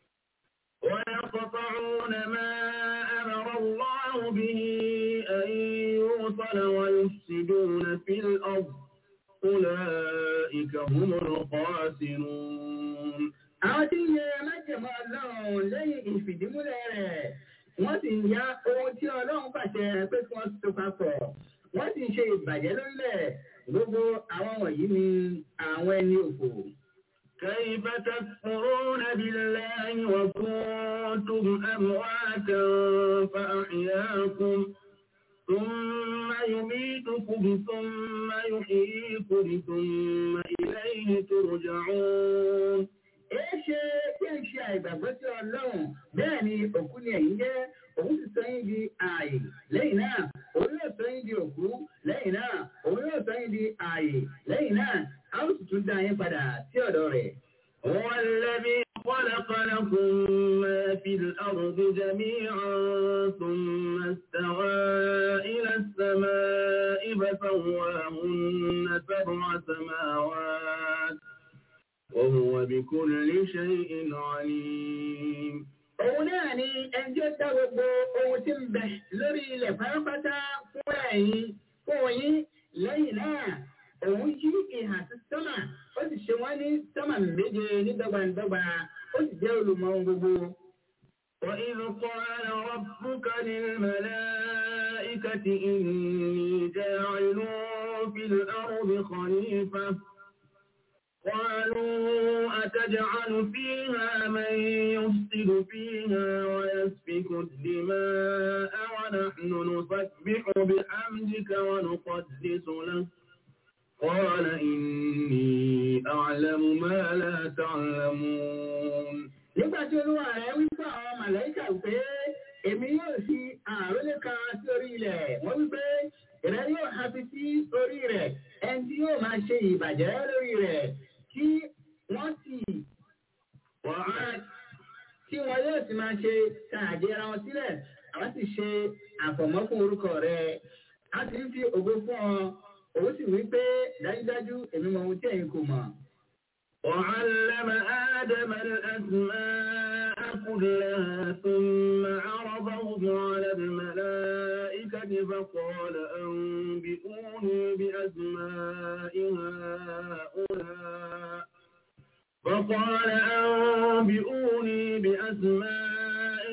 ويقطعون ما أمر الله به أن يوصل ويفسدون في الأرض أولئك هم الخاسرون àwọn tí ń yẹ májèmọ́ ọlọ́run lẹ́yìn ìfìdímúlẹ̀ rẹ̀ wọ́n sì ń ya ohun tí ọlọ́run pàṣẹ pé kí wọ́n tó papọ̀ wọ́n sì ń ṣe ìbàjẹ́ lórílẹ̀ gbogbo àwọn wọ̀nyí ni àwọn ẹni òfò. كيف تكفرون بالله وكنتم أمواتا فأحياكم ثم يميتكم ثم يحييكم ثم إليه ترجعون Èéṣe kí n ṣe àìgbàgbọ́ sí Ọlọ́run bẹ́ẹ̀ ni òkú ni ẹ̀yin jẹ́ òun ti sọ yín di ààyè lẹ́yìn náà òun yóò sọ yín di òkú lẹ́yìn náà òun yóò sọ yín di ààyè lẹ́yìn náà a ó sì tún dá yín padà sí ọ̀dọ̀ rẹ̀. هو الذي خلق لكم ما في الأرض جميعا ثم استوى إلى السماء فسواهن سبع سماوات وهو بكل شيء عليم. Òun náà ni ẹjọ́ dá gbogbo ohun tí ń bẹ lórí ilẹ̀ pátápátá fún ẹ̀yin fún yín lẹ́yìn náà. Òun yí ìhà sí sọ́mà, ó sì ṣe wọ́n ní sọ́mà méje ní dọ́gbandọ́gba, ó sì jẹ́ olùmọ̀ ohun gbogbo. وإذ قال ربك للملائكة إني جاعل في الأرض خليفة قالوا أتجعل فيها من يفسد فيها ويسفك الدماء ونحن نسبح بحمدك ونقدس لك قال إني أعلم ما لا تعلمون nígbà tí olúwa rẹ̀ wí fún àwọn màláìkà pé èmi yóò fi àrólé kan sí orí ilẹ̀ wọ́n wí pé ìrẹ́ yóò hafi sí orí rẹ̀ ẹni tí yóò máa ṣe ìbàjẹ́ lórí rẹ̀ tí wọ́n sì wọ́n tí wọ́n yóò sì máa ṣe tààdé ara wọn sílẹ̀ àwọn sì ṣe àfọ̀mọ́ fún orúkọ rẹ̀ a sì ń fi ògo fún ọ òun sì wí pé dájúdájú èmi mọ ohun tí ẹ̀yin kò mọ̀. وعلم آدم الأسماء كلها ثم عرضهم على الملائكة فقال أنبئوني بأسماء هؤلاء فقال أنبئوني بأسماء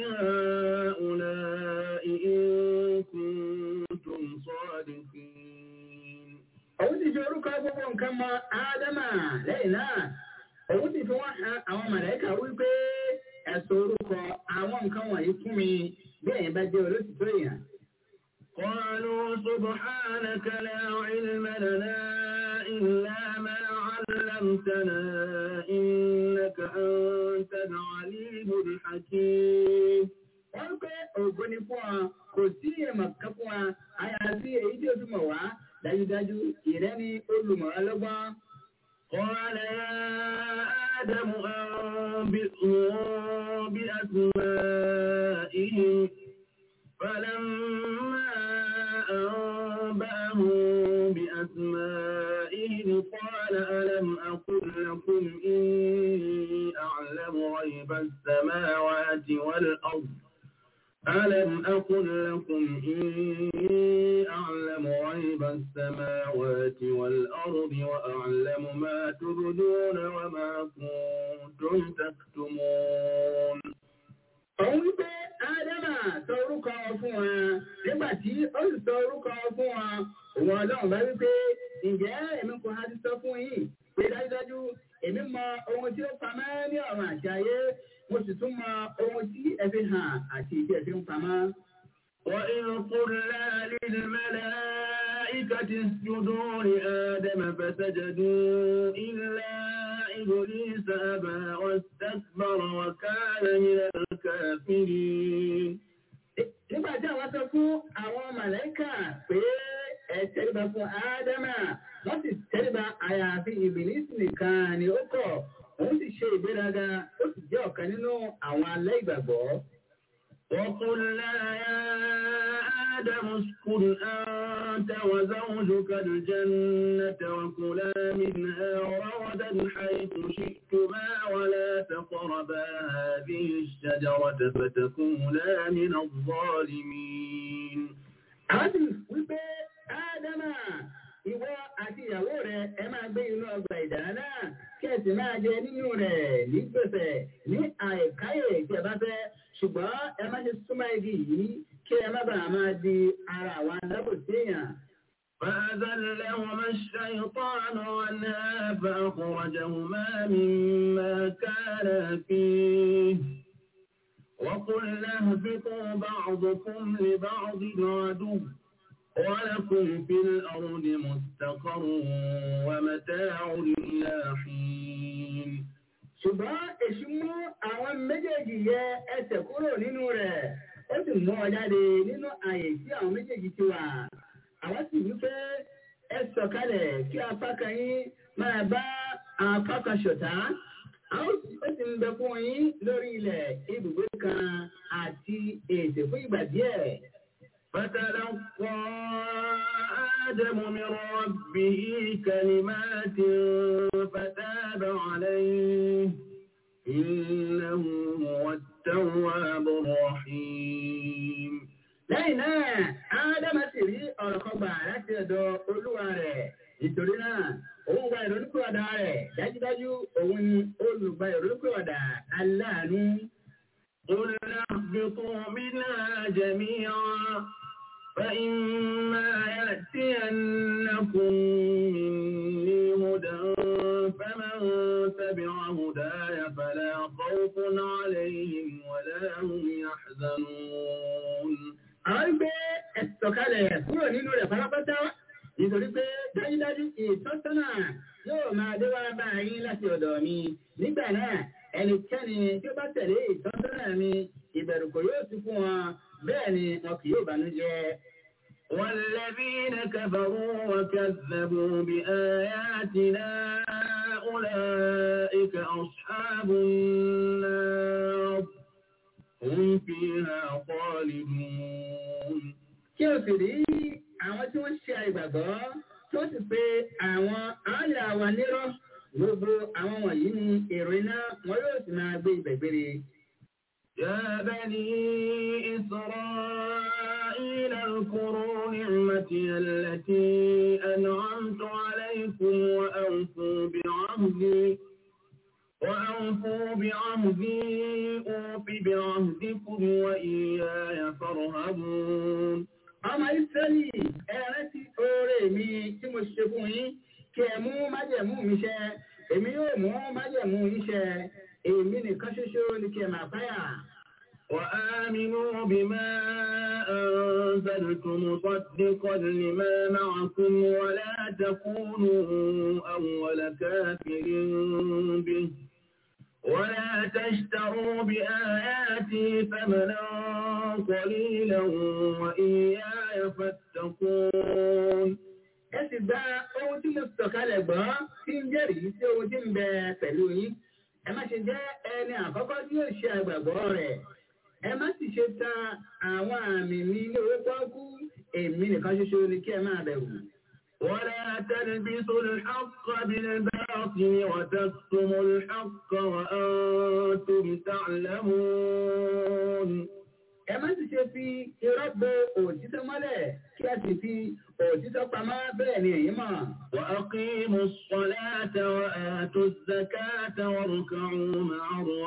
هؤلاء إن كنتم صادقين òun sì fi orúkọ gbogbo nǹkan mọ ádámà lẹ́yìn náà òun sì fi wọ́n han àwọn màláíkà wípé ẹ̀sùn orúkọ àwọn nǹkan wọ̀nyí fún mi bí ẹ̀yin bá jẹ́ olóṣìṣẹ́ èèyàn. قالوا سبحانك لا علم لنا إلا ما علمتنا إنك أنت العليم الحكيم wọ́n pé ògo ni fún ọ kò sí èèmọ̀ kan fún wa àyàfi èyí tí o fi mọ̀ wá dájúdájú ìrẹ́ ni olùmọ̀ ọlọ́gbọ́n. قال يا آدم أنبئهم بأسمائهم فلما أنبأهم بأسمائهم قال ألم أقل لكم إني أعلم غيب السماوات والأرض ألم أقل لكم إني أعلم غيب السماوات والأرض وأعلم ما تبدون وما كنتم تكتمون Òun wípé Ádámà sọ orúkọ fún wa nígbà tí ó sì sọ orúkọ fún wa. Òun ọlọ́run bá wípé ǹjẹ́ èmi kò ha ti sọ fún yín pé dájúdájú èmi mọ ohun tí ó pamọ́ ní ọ̀run àti ayé mo sì tún mọ ohun tí ẹ fi hàn àti ìdí ẹ fi ń pamọ́. وإذ قلنا للملائكة اسجدوا لآدم فسجدوا إلا إبليس أبى واستكبر وكان من الكافرين Nígbà tí àwọn sọ fún àwọn màlẹ́kà pé ẹ tẹ́lẹ̀bà fún Ádámà, wọ́n sì tẹ́lẹ̀bà àyàfi ìbìlísì nìkan ni ó kọ̀. Òun sì ṣe ìgbéraga, ó sì jẹ́ ọ̀kan nínú àwọn alẹ́ ìgbàgbọ́. وقلنا يا آدم اسكن أنت وزوجك الجنة وكلا منها رغدا حيث شئتما ولا تقربا هذه الشجرة فتكونا من الظالمين Àwọn sì wípé Ádámà, ìwọ àti ìyàwó rẹ̀ ẹ máa gbé inú ọgbà ìdáná náà kí ẹ sì máa jẹ nínú rẹ̀ ní gbèsè ní àìkáyè tí ẹ bá fẹ́. Ṣùgbọ́n ẹ má ṣe súnmọ́ igi yìí kí ẹ má bàa máa di ara àwọn alábòsí èèyàn. فأذلهما الشيطان عنها فأخرجهما مما كانا فيه وقلنا اهبطوا بعضكم لبعض عدو ولكم في الأرض مستقر ومتاع إلى حين Ṣùgbọ́n èṣù mú àwọn méjèèjì yẹ ẹsẹ̀ kúrò nínú rẹ̀. Ó sì mú ọ jáde nínú àyè tí àwọn méjèèjì ti wà. Àwọn sì wí pé ẹ sọ̀kalẹ̀ kí apá kan yín máa bá apá kan ṣọ̀tá. Àwọn ó sì ń bẹ fún yín lórí ilẹ̀ ibùgbé kan àti ètè fún ìgbà díẹ̀. فتلقى آدم من ربه كلمات فتاب عليه إنه هو التواب الرحيم Lẹ́yìn náà, Ádámà sì rí ọ̀rọ̀ kan gbà láti ọ̀dọ̀ Olúwa rẹ̀. Nítorí náà, òun gba ìrònúpìwàdà rẹ̀. Dájúdájú, òun ni olùgbà ìrònúpìwàdà aláàánú. قلنا اهبطوا منها جميعا فإما يأتينكم مني هدى فمن تبع هداي فلا خوف عليهم ولا هم يحزنون Àwọn ń gbé ẹ̀sọ̀kalẹ̀ kúrò nínú rẹ̀ pátápátá. Nítorí pé dájúdájú ìtọ́sọ́nà yóò máa dé wá bá yín láti ọ̀dọ̀ mi. Nígbà náà, ẹnikẹ́ni tí ó bá tẹ̀lé ìtọ́sọ́nà mi, ìbẹ̀rù kò yóò sí fún wọn. Bẹ́ẹ̀ ni wọn kì yóò bànújẹ́. والذين كفروا وكذبوا بآياتنا أولئك أصحاب النار هم فيها خالدون Kí o sì rí àwọn tí wọ́n ṣe àìgbàgbọ́ tí wọ́n sì pe àwọn àyà wa nírọ́. Gbogbo àwọn wọ̀nyí ni èrò iná wọn yóò sì máa gbé ibẹ̀ gbére. يا بني إسرائيل اذكروا نعمتي التي أنعمت عليكم وأوفوا بعهدي وأوفوا بعهدي أوف بعهدكم وإياي فارهبون ọmọ ìsẹ́lì ẹ̀rẹ́ ti oore mi tí mo ṣe fún yín kí ẹ mú májẹ̀mú mi ṣẹ èmi yóò mú májẹ̀mú yín ṣẹ èmi nìkan ṣoṣo ni kí ẹ máa báyà. وآمنوا بما أنزلت مصدقا لما معكم ولا تكونوا أول كافر به ولا تشتروا بآياتي ثمنا قليلا وإياي فاتقون ẹ sì gba ohun tí mo sọ̀kalẹ̀ gbọ́ tí ń jẹ́rìí sí ohun tí ń bẹ pẹ̀lú yín ẹ má ṣe jẹ́ ẹni àkọ́kọ́ tí yóò ṣe àgbàgbọ́ rẹ̀ ẹ má sì ṣe ta àwọn àmì mi ní owó pọ́ọ́kú èmi nìkan ṣoṣo ni kí ẹ máa bẹ̀rù. ولا تلبسوا الحق بالباطل وتكتموا الحق وأنتم تعلمون ẹ má sì ṣe fi irọ́ bo òtítọ́ mọ́lẹ̀ kí ẹ sì fi òtítọ́ pamọ́ bẹ́ẹ̀ ni èyí mọ̀. وأقيموا الصلاة وآتوا الزكاة واركعوا مع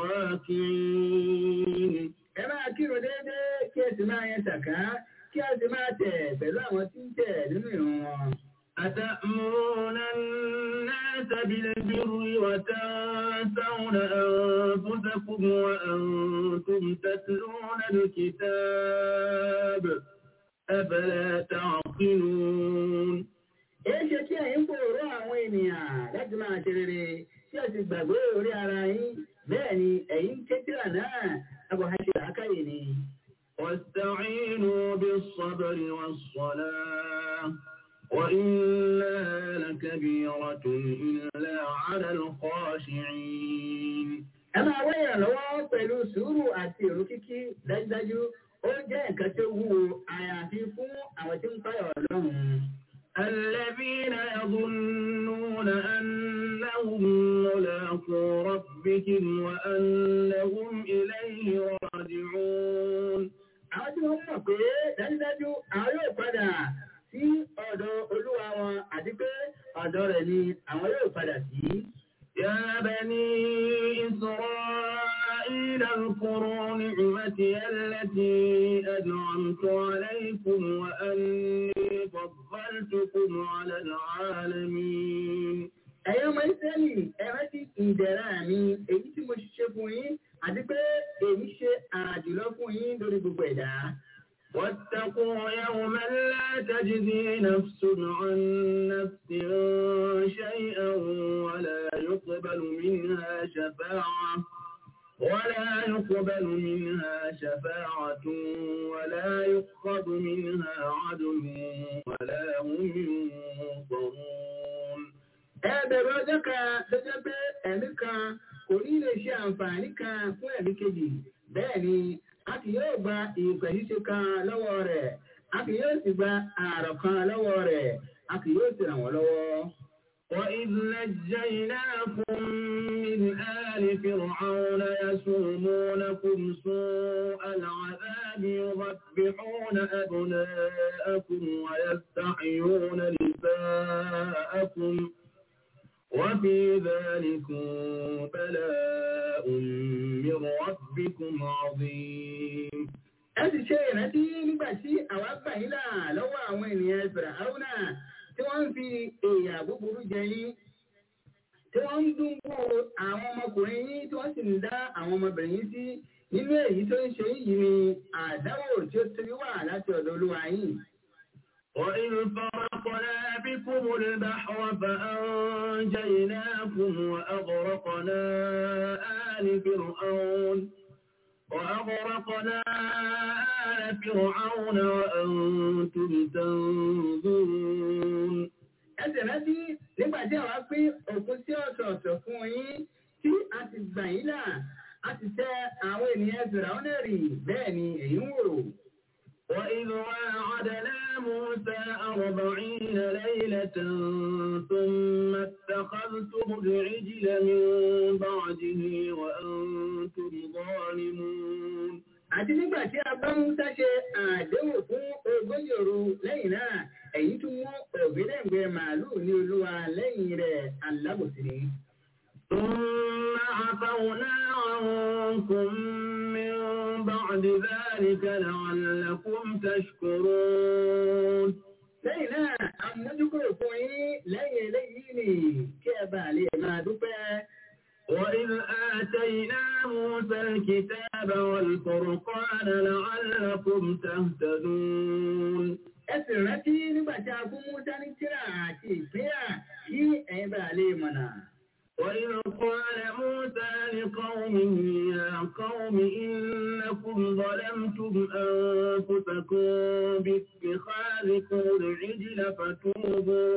الراكعين ẹ máa kírun déédéé kí ẹ sì máa yẹn sàká kí ẹ sì máa tẹ̀ pẹ̀lú àwọn tí ń tẹ̀ nínú ìrun wọn. أتأمرون الناس بالبر وتنسون أنفسكم وأنتم تتلون الكتاب أفلا تعقلون èyí ṣe kí ẹ̀yin fòrò àwọn ènìyàn láti máa ṣe rere tí ẹ sì gbàgbé orí ara yín bẹ́ẹ̀ ni ẹ̀yin kékeré náà ẹ̀bùn àṣẹ àkáyè ni. واستعينوا بالصبر والصلاة وإنها لكبيرة إلا على الخاشعين ẹ máa wá ìrànlọ́wọ́ pẹ̀lú sùúrù àti èrò kíkí dájúdájú ó jẹ́ nǹkan tó wúwo àyàfi fún àwọn tí ń pààyàn ọlọ́run. الذين يظنون أنهم ملاقو ربهم وأنهم إليه راجعون àwọn tí wọ́n mọ̀ pé dájúdájú àwọn yóò padà sí ọ̀dọ̀ olúwa wọn àti pé ọ̀dọ̀ rẹ̀ ni àwọn yóò padà sí. يا بني إسرائيل اذكروا نعمتي التي أنعمت عليكم وأني فضلتكم على العالمين ẹ̀yin ọmọ ìsẹ́lì ẹ rántí ìdẹ̀ra mi èyí tí mo ṣe fún yín àti pé èyí ṣe àjùlọ fún yín lórí gbogbo ẹ̀dá. واتقوا يوما لا تجزي نفس عن نفس شيئا ولا يقبل منها شفاعة ولا يقبل منها شفاعة ولا يؤخذ منها عدل ولا هم ينصرون ẹ bẹ̀rù ọjọ́ kan tó jẹ́ pé ẹ̀mí kan kò ní lè ṣe àǹfààní kan fún ẹ̀mí kejì bẹ́ẹ̀ ni a kì yóò gba ìpè ṣíṣe kan lọ́wọ́ rẹ̀ a kì yóò sì gba ààrọ̀ kan lọ́wọ́ rẹ̀ a kì yóò sì ràn wọ́n lọ́wọ́. وإذ نجيناكم من آل فرعون يسومونكم سوء العذاب يذبحون أبناءكم ويستحيون نساءكم وفي ذلكم بلاء من ربكم عظيم ẹ sì ṣe ìrántí nígbà tí àwa gbà yín là lọ́wọ́ àwọn ènìyàn Fìràhánà tí wọ́n ń fi èèyàn búburú jẹ yín tí wọ́n ń dúnbò àwọn ọmọkùnrin yín tí wọ́n sì ń dá àwọn ọmọbìnrin yín sí nínú èyí tó ń ṣe yìí ni àdáwò tí ó tóbi wà láti ọ̀dọ̀ olúwa yín. وإذ فرقنا بكم البحر فأنجيناكم وأغرقنا آل فرعون وأغرقنا آل فرعون وأنتم تنظرون ẹ sì rántí nígbà tí àwa pín òkun sí ọ̀tọ̀ọ̀tọ̀ fún yín tí a ti gbà yín là a ti tẹ àwọn ènìyàn Fìràhánà rì bẹ́ẹ̀ ni èyí ń wò. وإذ واعدنا موسى أربعين ليلة ثم اتخذتم العجل من بعده وأنتم ظالمون àti nígbà tí a bá Mùsá ṣe àdéhùn fún ogójì òru lẹ́yìn náà èyí tún mú ògbélẹ̀gbẹ́ màálùú ní olúwa lẹ́yìn rẹ̀ alábòsí ni. ثم عفونا عنكم من بعد ذلك لعلكم تشكرون lẹ́yìn náà àmójúkúrò fún yín lẹ́yìn eléyìí ni kí ẹ bá lè máa dúpẹ́. وإذ آتينا موسى الكتاب والفرقان لعلكم تهتدون ẹ sì rántí nígbà tí a fún Mùsá ní tírà àti ìpínyà kí ẹ̀yin bá lè mọ̀nà. وإذ قال موسى لقومه يا قوم إنكم ظلمتم أنفسكم باتخاذكم العجل فتوبوا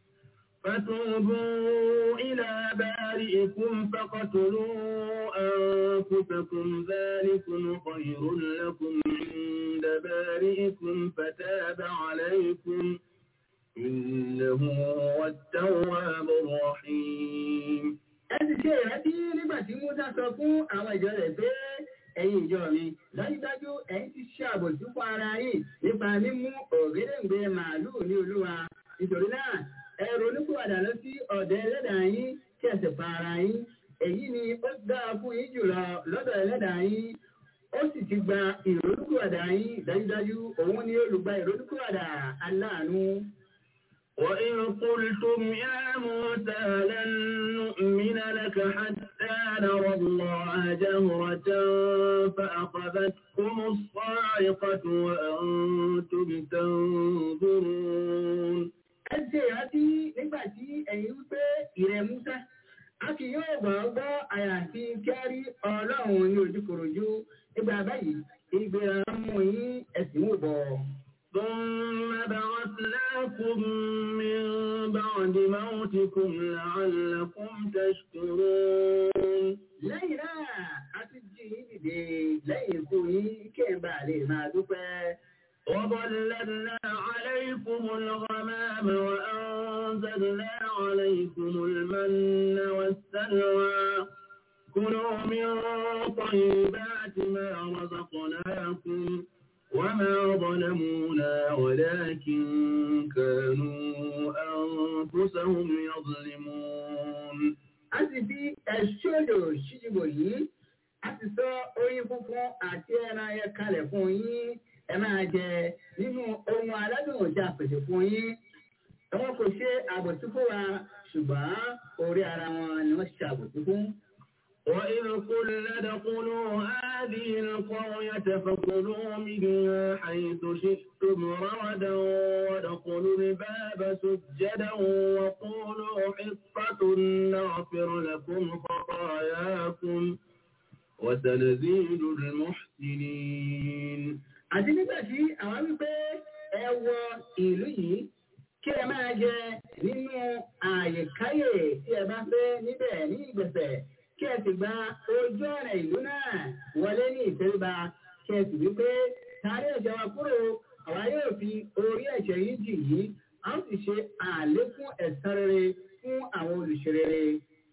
فتوبوا إلى بارئكم فقتلوا أنفسكم ذلكم خير لكم عند بارئكم فتاب عليكم إنه هو التواب الرحيم ẹ sì ṣe ìrántí nígbà tí Mùsá sọ fún àwọn ìjọ rẹ̀ pé ẹ̀yin ìjọ mi dájúdájú ẹ̀yin ti ṣe àbòsí fún ara yín nípa mímú ògédèǹgbè màálùú ní olúwa nítorí náà ẹ ronúpìwàdà lọ sí ọ̀dọ̀ ẹlẹ́dàá yín kí ẹ sì pa ara yín èyí ni ó dáa fún yín jùlọ lọ́dọ̀ ẹlẹ́dàá yín ó sì ti gba ìrònúkúwàdà yín dájúdájú òun ni olùgbà ìrònúkúwàdà aláàánú. وإذ قلتم يا موسى لن نؤمن لك حتى نرى الله جهرة فأخذتكم الصاعقة وأنتم تنظرون ẹ ṣe ìrántí nígbà tí ẹ̀yin wípé ìrẹ̀ Musa a kì yóò gbọ́ gbọ́ àyàfi kẹ́rí ọlọ́run ní ojúkòròjú nígbà báyìí ìgbéra mú yín ẹ̀sìn wò bọ̀. ثم بعثناكم من بعد موتكم لعلكم تشكرون lẹ́yìn náà a ti jí yín dìde lẹ́yìn ikú yín kí ẹ bá lè máa dúpẹ́. وظللنا عليكم الغمام وأنزلنا عليكم المن والسلوى كلوا من طيبات ما رزقناكم وما ظلمونا ولكن كانوا أنفسهم يظلمون a sì fi ẹ̀ṣọ́dọ̀ ṣíṣibò yìí a sì sọ oyin funfun àti ẹran ayẹ kalẹ̀ fún yín ẹ máa jẹ nínú ohun aládùn ọjà pèsè fún yín wọn kò ṣe àbòsí fún wa ṣùgbọ́n orí ara wọn ni wọ́n ṣe àbòsí fún. وإذ قلنا ادخلوا هذه القرية فكلوا منها حيث شئتم رغدا وادخلوا الباب سجدا وقولوا حطة نغفر لكم خطاياكم وسنزيد المحسنين àti nígbà tí àwọn wípé ẹ wọ ìlú yìí kí ẹ máa jẹ nínú àyèkáyè tí ẹ bá fẹ́ níbẹ̀ ní ìgbẹ̀fẹ̀ kí ẹ sì gba ojú ọ̀nà ìlú náà wọlé ní ìtẹríba kí ẹ sì wípé tàrí ẹ̀jẹ̀ wa kúrò àwa yóò fi orí ẹ̀jẹ̀ yìí jì yìí a ó sì ṣe àlékún ẹ̀san rere fún àwọn olùṣe rere.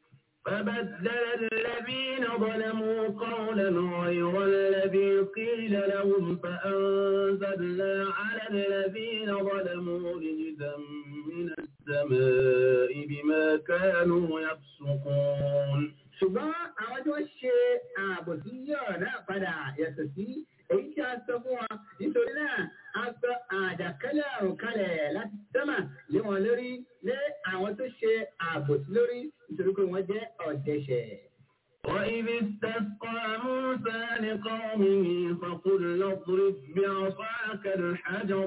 فبدل الذين ظلموا قولا غير الذي قيل لهم فأنزلنا على الذين ظلموا رجزا من السماء بما كانوا يفسقون ṣùgbọ́n àwọn tí wọ́n ṣe ààbò sí yíyọ̀ náà padà yàtọ̀ sí èyí tí a sọ fún wọn nítorí náà a sọ àjàkálẹ̀ àrùn kalẹ̀ láti sẹ́mà lé wọn lórí lé àwọn tó ṣe ààbò sí lórí nítorí pé wọ́n jẹ́ ọ̀dẹ̀ṣẹ̀. وإذ استسقى موسى لقومه فقل اضرب بعصاك الحجر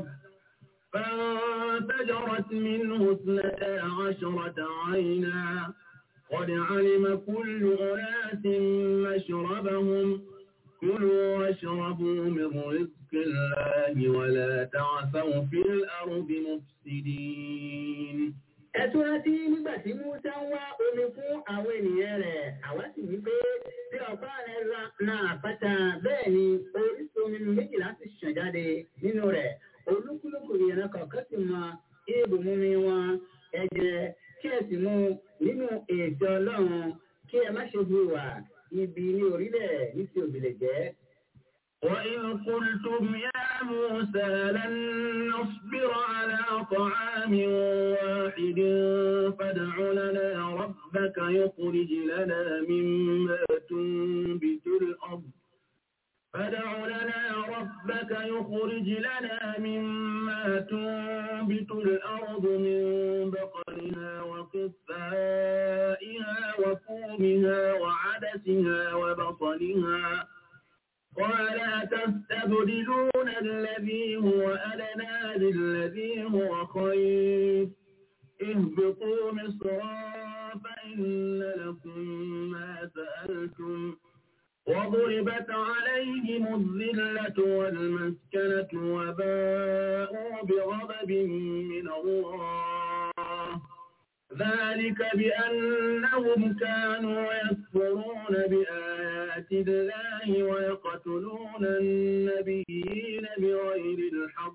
فانفجرت منه اثنتا عشرة عينا قد علم كل أناس مشربهم كلوا واشربوا من رزق الله ولا تعثوا في الأرض مفسدين ẹtún rántí nígbà tí musa ń wá omi fún àwọn ènìyàn rẹ̀ àwa sì wí pé bí ọ̀pá rẹ̀ na àpáta bẹ́ẹ̀ ni orísun omi méjìlá sì ṣàn jáde nínú rẹ̀ olúkúlùkù ìyẹn kọ̀ọ̀kan sì mọ ibùmumi wọn ẹ̀jẹ̀ kí ẹ sì mú nínú ètò ọlọ́run kí ẹ má ṣe hùwà ibi ní orílẹ̀ ní ti òbílẹ̀ jẹ́. وإذ قلتم يا موسى لن نصبر على طعام واحد فادع لنا ربك يخرج لنا مما تنبت الأرض فادع لنا ربك يخرج لنا مما تنبت الأرض من بقرها وقثائها وفومها وعدسها وبصلها قال تستبدلون الذي هو أدنى بالذي هو خير اهبطوا مصرا فإن لكم ما سألتم وضربت عليهم الذلة والمسكنة وباءوا بغضب من الله ذلك بأنهم كانوا يكفرون بآيات الله ويقتلون النبيين بغير الحق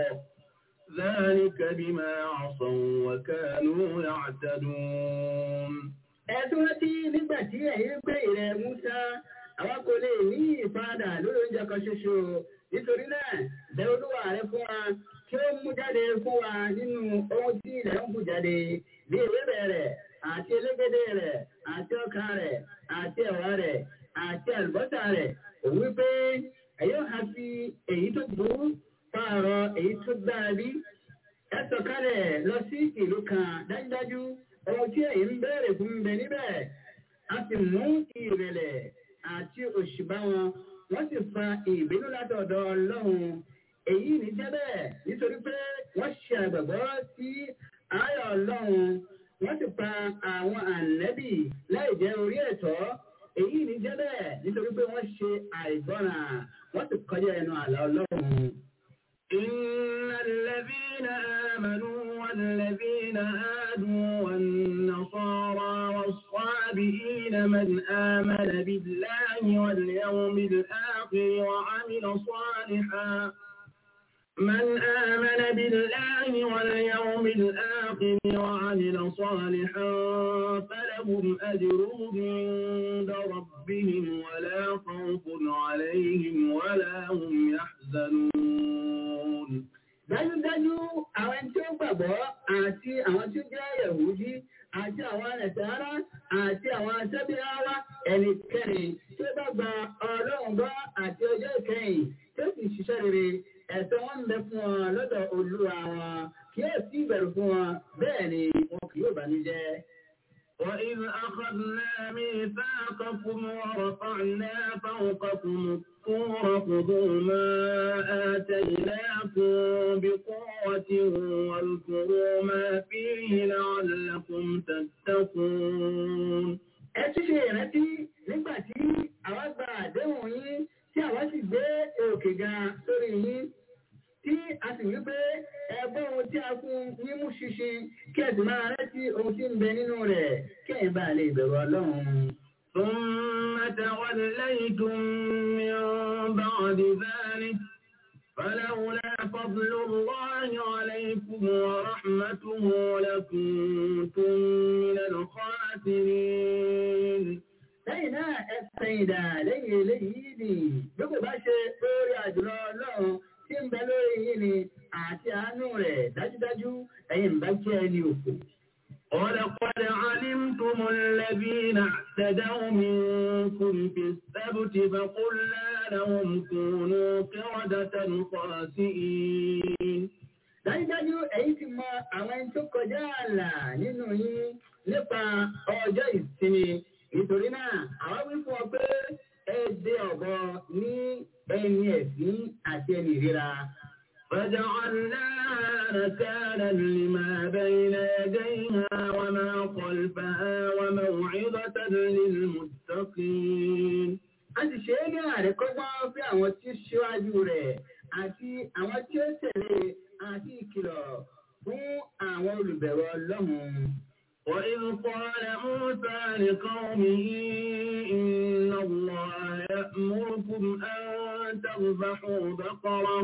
ذلك بما عصوا وكانوا يعتدون ẹtún rántí nígbà tí ẹ̀yin gbé ìrẹ̀ musa àwa kò lè ní ìfaradà lórí oúnjẹ kan ṣoṣo nítorí náà bẹ olúwa rẹ fún wa kí ó mú jáde fún wa nínú ohun tí ilẹ̀ ń bù jáde bí ewébẹ̀ rẹ̀ àti elégédé rẹ̀ àti ọkà rẹ̀ àti ẹ̀wà rẹ̀ àti àlùbọ́sà rẹ̀ òun wípé ẹ̀yọ́ ha fi èyí tó burú pààrọ̀ èyí tó dára bí ẹ sọ̀kalẹ̀ lọ sí ìlú kan dájúdájú ohun tí èyí ń béèrè fún ń bẹ níbẹ̀ a sì mú ìrẹ̀lẹ̀ àti òṣì bá wọn wọ́n sì fa ìbínú látọ̀dọ̀ ọlọ́run èyí ní jẹ́ bẹ́ẹ̀ nítorí pé wọ́n ṣe àgbàgbọ́ sí ayọ̀ ọlọ́run wọ́n sì pa àwọn ànẹ́bì láì jẹ́ orí ẹ̀tọ́ èyí ní jẹ́ bẹ́ẹ̀ nítorí pé wọ́n ṣe àìgbọ́ràn wọ́n sì kọjá ẹnu àlà ọlọ́run. إن الذين آمنوا والذين هادوا والنصارى والصابئين من آمن بالله واليوم الآخر وعمل صالحا من آمن بالله واليوم الآخر وعمل صالحا فلهم أجرهم عند ربهم ولا خوف عليهم ولا هم يحزنون dájúdájú àwọn tí ó gbàgbọ́ àti àwọn tí ó jẹ́ yẹ̀wùdí àti àwọn ẹ̀sẹ̀rá àti àwọn aṣẹ́bíháwá ẹnikẹ́ni tí ó bá gba ọlọ́run gbọ́ àti ọjọ́ ìkẹyìn tí ó sì ṣiṣẹ́ rere ẹ̀sẹ̀ wọn ń bẹ fún wọn lọ́dọ̀ olúwa wọn kí ó sì bẹ̀rù fún wọn bẹ́ẹ̀ ni wọn kì yóò bànújẹ́. وإذ أخذنا ميثاقكم ورفعنا فوقكم الطور خذوا ما آتيناكم بقوة واذكروا ما فيه لعلكم تتقون ẹ tún ṣe ìrántí nígbà tí àwa gba àdéhùn yín tí àwa sì gbé òkè ga sórí yín tí a sì wí pé ẹgbẹ́ ohun tí a fún yín mú ṣinṣin kí ẹ sì máa rántí ohun tí ń bẹ nínú rẹ̀ kí ẹ̀yin bá lè bẹ̀rù ọlọ́run. ثم توليتم من بعد ذلك فلولا فضل الله عليكم ورحمته لكنتم من الخاسرين lẹ́yìn náà ẹ sẹ́yìn dà lẹ́yìn eléyìí ni bí kò bá ṣe lórí àjùlọ ọlọ́run tí ń bẹ lórí yín ni àti àánú rẹ̀ dájúdájú ẹ̀yin bá jẹ́ ẹni òkú. ولقد علمتم الذين اعتدوا منكم في السبت فقلنا لهم كونوا قردة خاسئين dájúdájú èyí ti mọ àwọn ẹni tó kọjá ààlà nínú yín nípa ọjọ́ ìsinmi nítorí náà àwa wí fún ọ pé ẹ dé ọ̀bọ ní ẹni ẹ̀sìn àti ẹni ìríra. فجعلناها نكالا لما بين يديها وما خلفها وموعظة للمتقين a ti ṣe é ní àrékọ́gbọ́n fún àwọn tí ó ṣíwájú rẹ̀ àti àwọn tí ó tẹ̀lé àti ìkìlọ̀ fún àwọn olùbẹ̀rù ọlọ́run. وإذ قال موسى لقومه إن الله يأمركم أن تذبحوا بقرة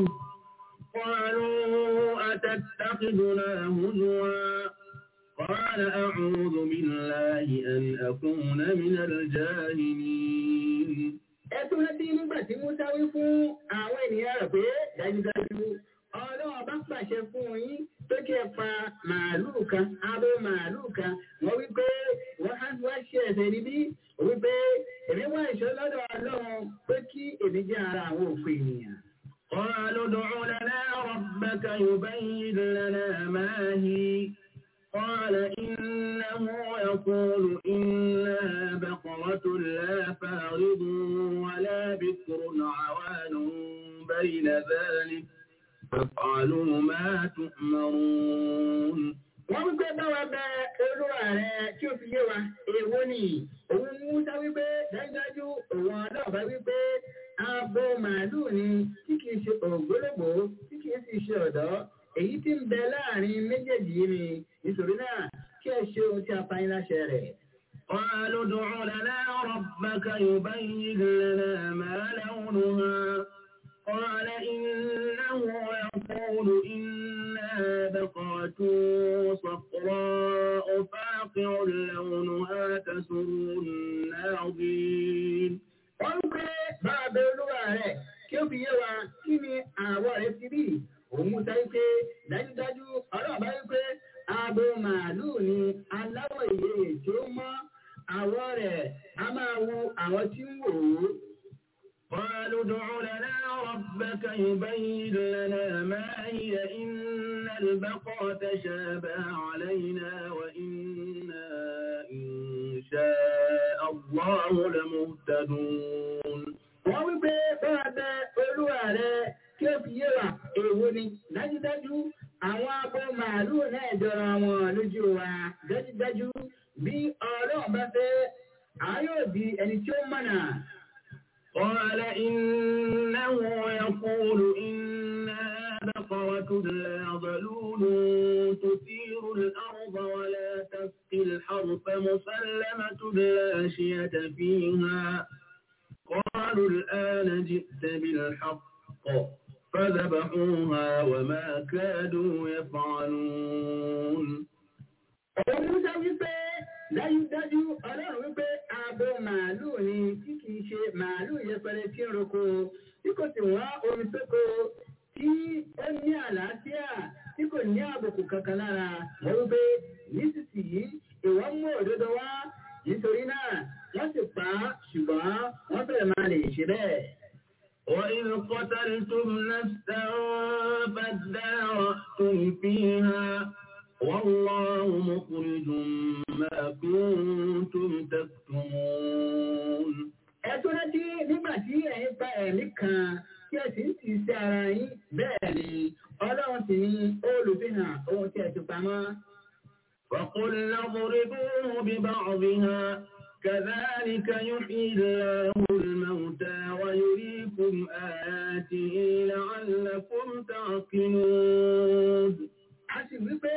قالوا أتتخذنا هزوا قال أعوذ بالله أن أكون من الجاهلين ẹ tún rántí nígbà tí musa wí fún àwọn ènìyàn rẹ̀ pé dájúdájú ọlọ́run bá pàṣẹ fún yín pé kí ẹ pa màálùú kan abo màálùú kan wọ́n wí pé wọ́n á wá ṣe ẹ̀sẹ̀ níbí wí pé èmi wá ìṣọ́ lọ́dọ̀ ọlọ́run pé kí èmi jẹ́ ara àwọn òfin ènìyàn. قالوا ادع لنا ربك يبين لنا ما هي قال إنه يقول إنها بقرة لا فارض ولا بكر عوان بين ذلك فافعلوا ما تؤمرون wọ́n wípé báwa bẹ olúwa rẹ tí ó fi yé wa èwo ni òun Mùsá wípé dájúdájú òun ọlọ́ọ̀bá wípé abo màálùú ni tí kìí ṣe ògbólógbò tí kìí sì ṣe ọ̀dọ́ èyí tí ń bẹ láàrin méjèèjì yìí ni nítorí náà kí ẹ ṣe ohun tí a pa yín láṣẹ rẹ̀. قالوا ادع لنا ربك يبين لنا ما لونها قال إنه يقول إنها بقرة صفراء فاقع لونها تسر الناظرين wọ́n ń kí ó fi yé wa kí ni àwọ̀ rẹ̀ ti rí òun mú sáré pé dájúdájú ọlọ́run bá wípé abo màálùú ni aláwọ̀ ìyè tí ó mọ́ àwọ̀ rẹ̀ a máa wu àwọn tí ń wò ó. قالوا ادع لنا ربك يبين لنا ما هي إن البقرة تشابه علينا وإنا إن شاء الله لمهتدون wọ́n wí pé báwa bẹ olúwa rẹ kí ó fi yé wa èwo ni dájúdájú àwọn abo màálùú náà jọra wọn lójú wa dájúdájú bí ọlọ́run bá fẹ́ a yóò di ẹni tí ó mọ̀nà. قال إنه يقول إنها بقرة لا ظلول تثير الأرض ولا تسقي الحرث مسلمة لا شية فيها قالوا الآن جئت بالحق فذبحوها وما كادوا يفعلون òun Musa wípé dájúdájú ọlọ́run wípé abo màálùú ni tí kìí ṣe màálùú yẹpẹrẹ tí ń roko tí kò sì wá omi sóko tí ó ní àlàáfíà tí kò ní àbùkù kankan lára wọ́n wípé nísinsìnyí ìwọ́n mú òdodo wá nítorí náà wọ́n sì pa á ṣùgbọ́n wọ́n fẹ́rẹ̀ máa lè ṣe bẹ́ẹ̀. وإذ قتلتم نفسا فادارأتم فيها والله مخرج ما كنتم تكتمون Ẹ̀tọ́ rántí nígbà tí ẹ̀yin pa ẹ̀mí kan tí ẹ sì ń tì sí ara yín bẹ́ẹ̀ ni ọlọ́run sì ní olùfihàn ohun tí ẹ ti pamọ́. فقلنا اضربوه ببعضها كذلك يحيي الله الموتى ويريكم آياته لعلكم تعقلون A sì wí pé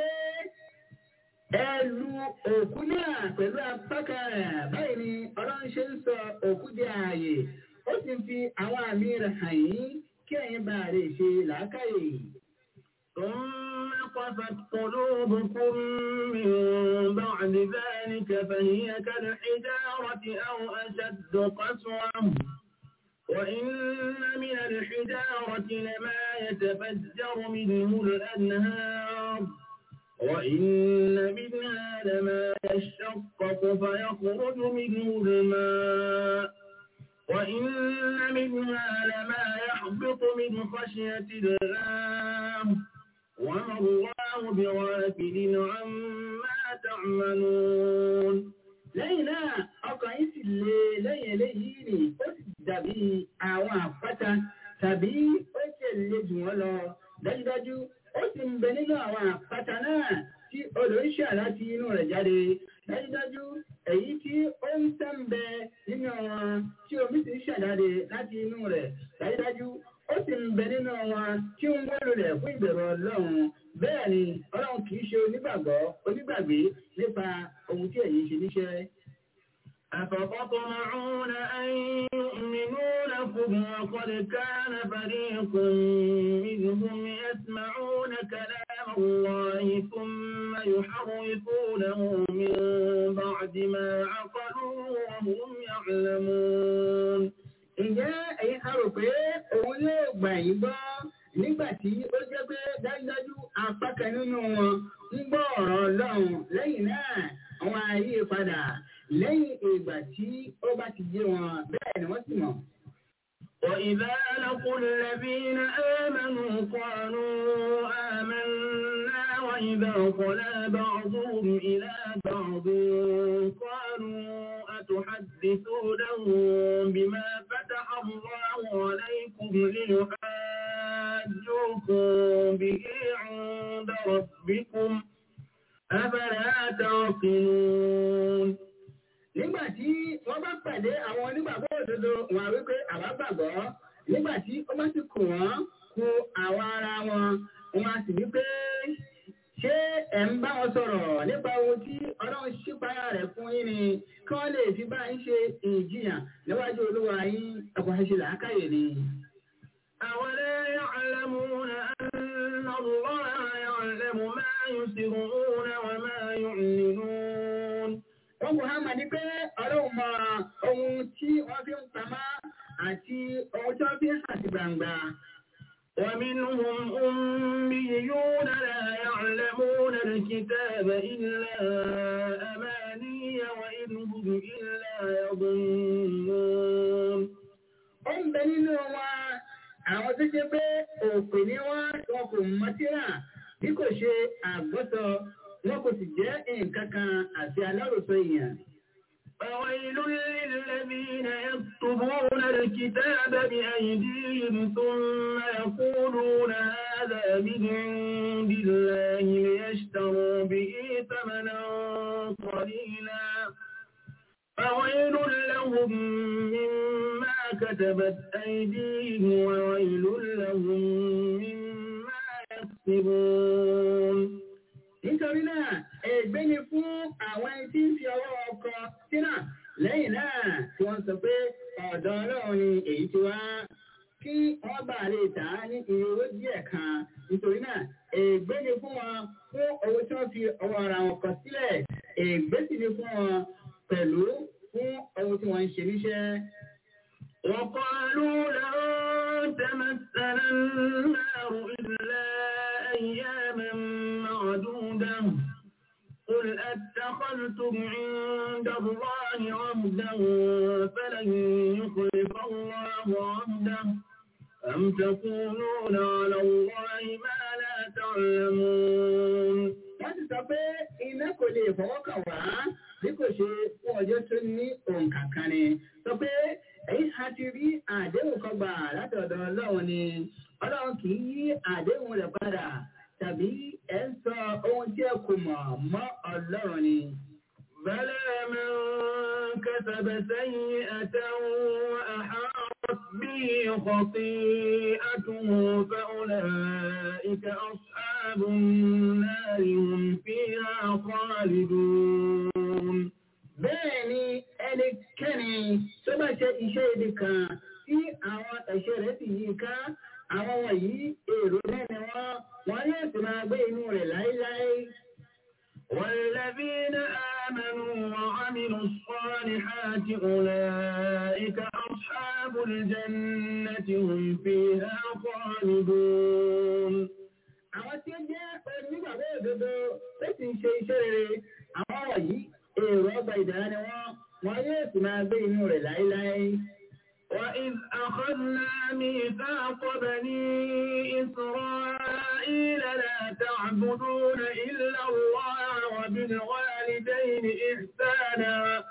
ẹ lu òkú náà pẹ̀lú apákan rẹ̀ báyìí ni ọlọ́run ṣe ń sọ òkú di ààyè ó sì ń fi àwọn àmì rẹ̀ hàn yín kí ẹ̀yin bá lè ṣe làákàyè. ثم قفت قلوبكم من بعد ذلك فهي كالحجارة أو أشد قسوة وإن من الحجارة لما يتفجر منه الأنهار وإن منها لما يشقق فيخرج منه الماء وإن منها لما يحبط من خشية الله وما الله بغافل عما تعملون lẹ́yìn náà ọkàn yín sì le lẹ́yìn eléyìí ni ó sì dàbí àwọn àpáta tàbí ó sì le jù wọ́n lọ dájúdájú ó sì ń bẹ nínú àwọn àpáta náà tí odò ń ṣà láti inú rẹ̀ jáde dájúdájú èyí tí ó ń tẹ́ ń bẹ nínú wọn tí omi sì ń ṣàjáde láti inú rẹ̀ dájúdájú ó sì ń bẹ nínú wọn tí ń wọ́n rẹ̀ fún ìbẹ̀rù ọlọ́run bẹ́ẹ̀ ni ọlọ́run kì í ṣe onígbàgbọ́ onígbàgbé nípa ohun tí ẹ̀yin ṣe níṣẹ́. أفتطمعون أن يؤمنوا لكم وقد كان فريق منهم يسمعون كلام الله ثم يحرفونه من بعد ما عقلوه وهم يعلمون Ǹjẹ́ ẹ̀yin a rò pé òun yóò gbà yín gbọ́ nígbà tí ó jẹ́ pé dájúdájú apá kan nínú wọn ń gbọ́ ọ̀rọ̀ Ọlọ́run lẹ́yìn náà àwọn ayé padà lẹ́yìn ìgbà tí ó bá ti yé wọn bẹ́ẹ̀ ni wọ́n sì mọ̀. وإذا لقوا الذين آمنوا قالوا آمنا وإذا خلا بعضهم إلى بعض قالوا أتحدثونهم بما فتح الله عليكم ليحاجوكم به عند ربكم أفلا تعقلون Nígbà tí wọ́n bá pàdé àwọn onígbàgbọ́ òdodo wọn á wípé àwa gbàgbọ́. Nígbà tí ó bá sì kù wọ́n kù àwọn ara wọn, wọn á sì wípé ṣé ẹ̀ ń bá wọn sọ̀rọ̀ nípa ohun tí ọlọ́run ṣípayá rẹ̀ fún yín ni kí wọ́n lè fi bá yín ṣe ìjìyàn níwájú olúwa yín ẹ̀kọ́ ṣe làákàyè ni. أولا يعلمون أن الله يعلم ما يسرون وما يعلنون Wọ́n kò hàn mà ní pé ọlọ́run mọ ohun tí wọ́n fi ń pamọ́ àti ohun tí wọ́n fi ń hàn àti gbangba. ومنهم أميون لا يعلمون الكتاب إلا أماني وإن هم إلا يظنون ó ń bẹ nínú wa àwọn tó ṣe pé òpè ní wá wọn kò mọ tírà bí kò ṣe àgbọ́sọ wọn kò sì jẹ́ nǹkan kan àti aláròsọ èèyàn. فويل للذين يكتبون الكتاب بأيديهم ثم يقولون هذا من عند الله ليشتروا به ثمنا قليلا فويل لهم مما كتبت أيديهم وويل لهم مما يكسبون nítorí náà ègbé ni fún àwọn ẹni tí ń fi ọwọ́ ọkọ sínà lẹ́yìn náà tí wọ́n sọ pé ọ̀dọ̀ ọlọ́run ni èyí ti wá kí wọ́n bá lè tà á ní iye owó díẹ̀ kan nítorí náà ègbé ni fún wọn fún owó tí wọ́n fi ọwọ́ ara wọn kọ sílẹ̀ ègbé sì ni fún wọn pẹ̀lú fún owó tí wọ́n ń ṣe níṣẹ́. وقالوا لن تمسنا النار إلا أياما معدودة قل أتخذتم عند الله عهدا فلن يخلف الله عهده أم تقولون على الله ما لا تعلمون wọ́n ti sọ pé iná kò lè fọwọ́ kàn wá bí kò ṣe fún ọjọ́ tó ní òǹkà kan ni sọ pé ẹ̀yin a ti rí àdéhùn kan gbà láti ọ̀dọ̀ ọlọ́run ni ọlọ́run kì í yí àdéhùn rẹ̀ padà tàbí ẹ̀ ń sọ ohun tí ẹ kò mọ̀ mọ́ ọlọ́run ni. بلى من كسب سيئة وأحاطت به خطيئته فأولئك أصحاب النار هم فيها خالدون bẹ́ẹ̀ ni ẹnikẹ́ni tó bá ṣe iṣẹ́ ibi kan tí àwọn ẹ̀ṣẹ̀ rẹ̀ sì yí ká àwọn wọ̀nyí èrò náà ni wọ́n wọ́n yóò sì máa gbé inú rẹ̀ láéláé. والذين آمنوا وعملوا الصالحات أولئك أصحاب الجنة هم فيها خالدون. àwọn tí ó jẹ́ onígbàgbọ́ òdodo tó sì ń ṣe iṣẹ́ rere àwọn wọ̀nyí èrò ọgbà ìdára ni wọ́n wọ́n yóò sì máa gbé inú rẹ̀ láéláé. وإذ أخذنا ميثاق بني إسرائيل لا تعبدون إلا الله وبالوالدين إحسانا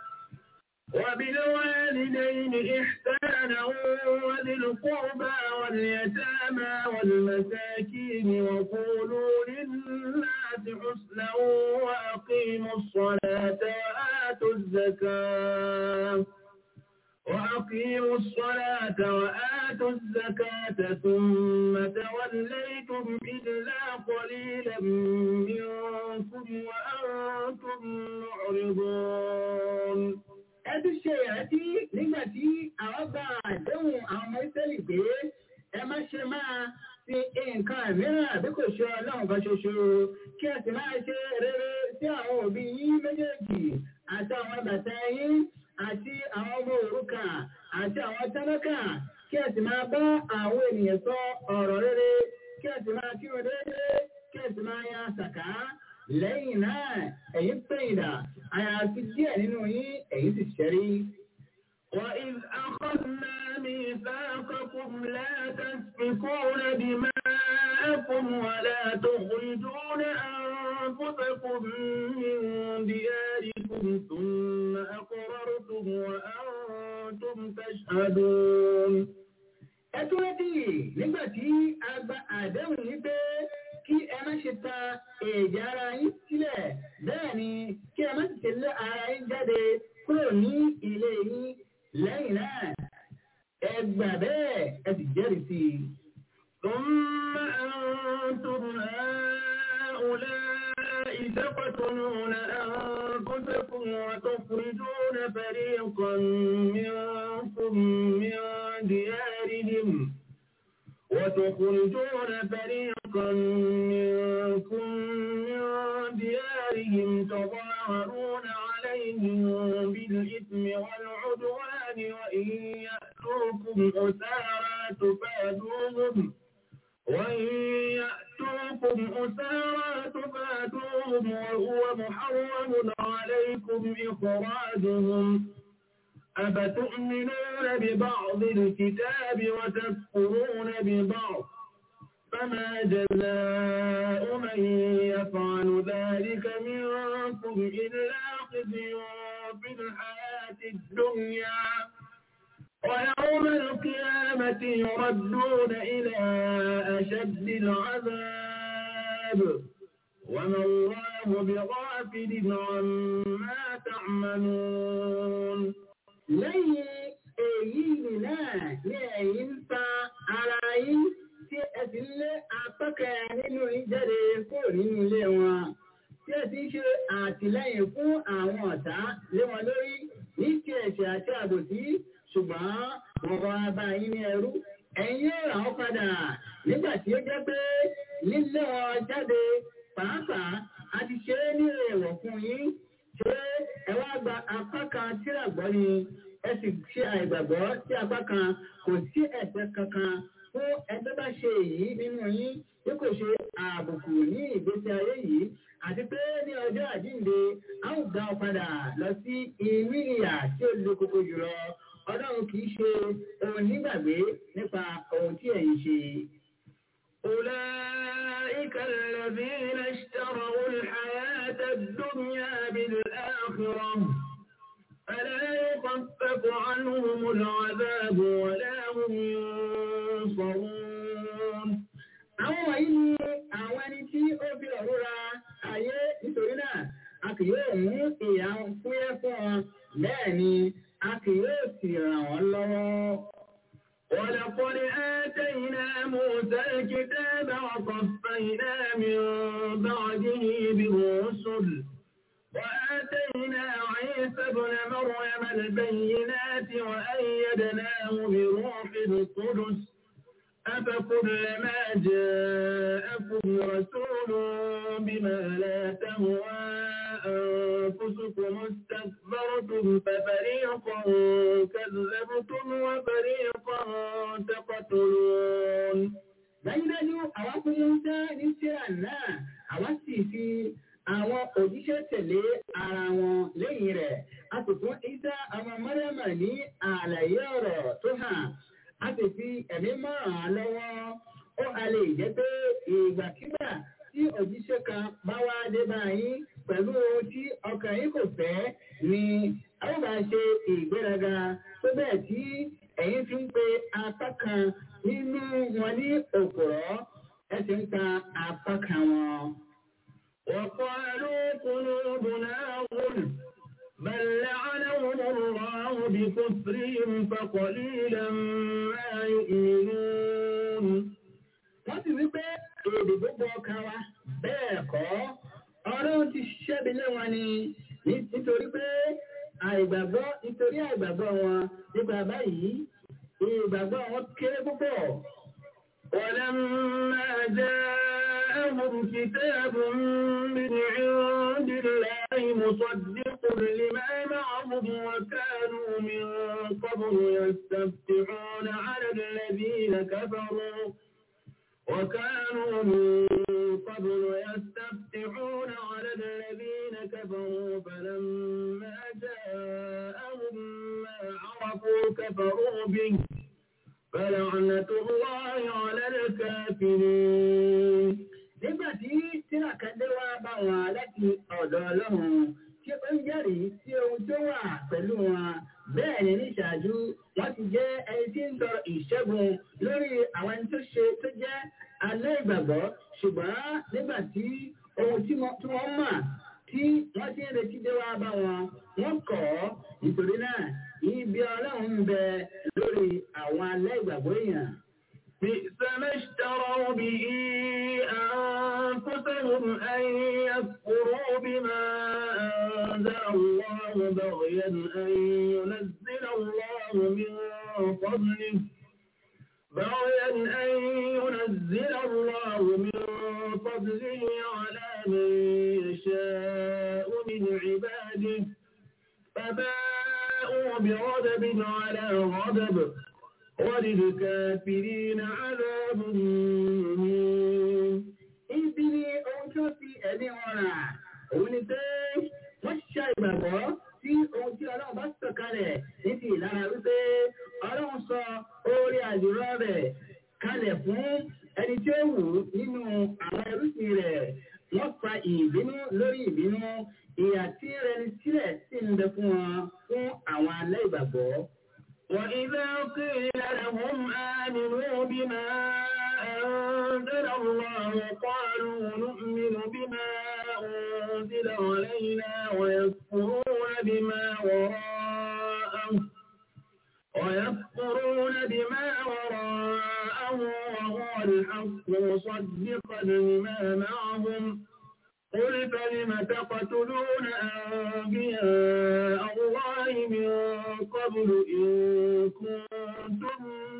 وبالوالدين إحسانا وذي القربى واليتامى والمساكين وقولوا للناس حسنا وأقيموا الصلاة وآتوا الزكاة وأقيموا الصلاة وآتوا الزكاة ثم توليتم إلا قليلا منكم وأنتم معرضون ẹtú ṣe ìrántí nígbà tí àwọn gba àdéhùn àwọn ọmọ ìsẹ́lì pé ẹ má ṣe máa fi nǹkan mìíràn bí kò ṣe ọlọ́run kan ṣoṣo kí ẹ sì máa ṣe rere sí àwọn òbí yín méjèèjì àti àwọn bàtà yín àti àwọn ọmọ òrukàn àti àwọn tálákà kí ẹ sì máa bá àwọn ènìyàn sọ ọ̀rọ̀ rere kí ẹ sì máa kírun déédéé kí ẹ sì máa yan sàká lẹ́yìn náà ẹ̀yin pẹ̀yìndà àyàfi díẹ̀ nínú yín ẹ̀yin sì ṣẹ́rí. وإذ أخذنا ميثاقكم لا تسفكون دماءكم ولا تخرجون أنفسكم من دياركم ثم أقررتم وأنتم تشهدون. Ẹ tún rántí nígbà tí a gba àdéhùn yìí pé kí ẹ má ṣe ta èdè ara yín sílẹ̀ bẹ́ẹ̀ ni kí ẹ má sì ṣe lé ara yín jáde kúrò ní ilé yín lẹ́yìn náà ẹ gbà bẹ́ẹ̀ ẹ sì jẹ́rìí sí i. ثم أنتم هؤلاء تقتلون أنفسكم وتخرجون فريقا منكم من ديارهم وتخرجون فريقا منكم من ديارهم تظاهرون عليهم بالإثم والعدوان وإن يأتوكم أسارا تفادوهم وإن يأتوكم أسارى تفادوهم وهو محرم عليكم إخراجهم أفتؤمنون ببعض الكتاب وتكفرون ببعض فما جزاء من يفعل ذلك منكم إلا خزي في الحياة الدنيا ويوم القيامة يردون إلى أشد العذاب وما الله بغافل عما تعملون lẹ́yìn èyí náà ní ẹ̀yin ń ta ara yín tí ẹ ti ń lé apákẹ́ nínú yín jáde kúrò nínú ilé wọn tí ẹ ti ń ṣe àtìlẹ́yìn fún àwọn ọ̀tá lé wọn lórí ní ti ẹ̀ṣẹ̀ àti àbòsí ṣùgbọ́n wọn wá bá yín ní ẹrú ẹ̀yin yóò rà wọ́n padà nígbà tí ó jẹ́ pé lílé wọn jáde pàápàá a ti ṣe é ní èèwọ̀ fún yín ṣé ẹ wá gba apá kan tíra gbọ́ ni ẹ sì ṣe àìgbàgbọ́ sí apá kan kò sí ẹ̀ṣẹ̀ kankan fún ẹgbẹ́ bá ṣe èyí nínú yín bí kò ṣe àbùkù ní ìgbésí ayé yìí àti pé ní ọjọ́ àjíǹde a ó gbà ọ padà lọ sí inú ìyà tí ó le koko jùlọ ọlọ́run kì í ṣe ohun nígbàgbé nípa ohun tí ẹ̀yin ṣe. أولئك الذين اشتروا الحياة الدنيا بالآخرة فلا يخفف عنهم العذاب ولا هم ينصرون àwọn wọ̀nyí ni àwọn ẹni tí ó fi ọ̀rọ̀ ra ayé nítorí náà a kì yóò mú ìyà fúyẹ́ fún wọn bẹ́ẹ̀ ni a kì yóò sì ràn wọ́n lọ́wọ́. ولقد آتينا موسى الكتاب وقفينا من بعده بالرسل وآتينا عيسى ابن مريم البينات وأيدناه بروح القدس أفكلما جاءكم رسول بما لا تهوى أنفسكم استكبرتم ففريقا كذبتم وفريقا تقتلون dájúdájú àwa fún Musa ní síra náà àwa sì fi àwọn òjíṣẹ́ tẹ̀lé ara wọn lẹ́yìn rẹ̀ a sì fún Isa ọmọ Mọ́ríàmà ní àlàyé ọ̀rọ̀ tó hàn a sì fi ẹ̀mí mọ́ràn án lọ́wọ́ ó a lè jẹ́ pé ìgbàkigbà tí òjíṣẹ́ kan bá wá dé báyìí pẹ̀lú ohun tí ọkàn yín kò fẹ́ ni a ó bá ṣe ìgbéraga tó bẹ́ẹ̀ tí ẹ̀yin fi ń pe apá kan nínú wọn ní òpùrọ́ ẹ sì ń ta apá kan wọn. وقالوا قلوبنا غلف بل لعنهم الله بكفرهم فقليلا ما يؤمنون wọ́n sì wípé èdè gbogbo ọkàn wa bẹ́ẹ̀ kọ́ ọlọ́run ti ṣẹ́bi lé wọn ni nítorí pé àìgbàgbọ́ nítorí àìgbàgbọ́ wọn nípa báyìí ìgbàgbọ́ wọn kéré púpọ̀. ولما جاءهم كتاب من عند الله مصدق لما معهم وكانوا من قبل يستفتحون على الذين كفروا وكانوا من قبل يستفتحون على الذين كفروا فلما جاءهم ما عرفوا كفروا به فلعنة الله على الكافرين nígbà tí tírákàdé wá bá wọn láti ọ̀dọ̀ ọlọ́run tí ó ń jẹ́rìí sí ohun tó wà pẹ̀lú wọn bẹ́ẹ̀ ni ní ìṣáájú wọ́n ti jẹ́ ẹni tí ń sọ ìṣẹ́gun lórí àwọn ẹni tó ṣe tó jẹ́ alẹ́ ìgbàgbọ́ ṣùgbọ́n nígbà tí ohun tí wọ́n mọ̀ tí wọ́n ti ń retí dé wá bá wọn wọ́n kọ̀ ọ́ nítorí náà ibi ọlọ́run ń bẹ lórí àwọn alẹ́ ìgbàgbọ́ èèyàn. بئس ما اشتروا به أنفسهم أن يكفروا بما أنزل الله بغيا أن ينزل الله من فضله بغيا أن ينزل الله من فضله على من يشاء من عباده فباءوا بغضب على غضب وللكافرين عذاب مهين ibi ni ohun tí ó fi ẹ̀mí wọn rà òun ni pé wọ́n ṣe ìgbàgbọ́ sí ohun tí ọlọ́run bá sọ̀kalẹ̀ ní ti ìlara wípé ọlọ́run sọ orí àdúrà rẹ̀ kalẹ̀ fún ẹni tí ó wù ú nínú àwọn ẹrúsìn rẹ̀ wọ́n fa ìbínú lórí ìbínú ìyà tí rẹni sílẹ̀ sì ń bẹ fún wọn fún àwọn alẹ́ ìgbàgbọ́. وإذا قيل لهم آمنوا بما أنزل الله قالوا نؤمن بما أنزل علينا ويكفرون بما وراءه ويكفرون بما وراءه وهو الحق مصدقا لما معهم قل فلم تقتلون أنبياء الله من قبل إن كنتم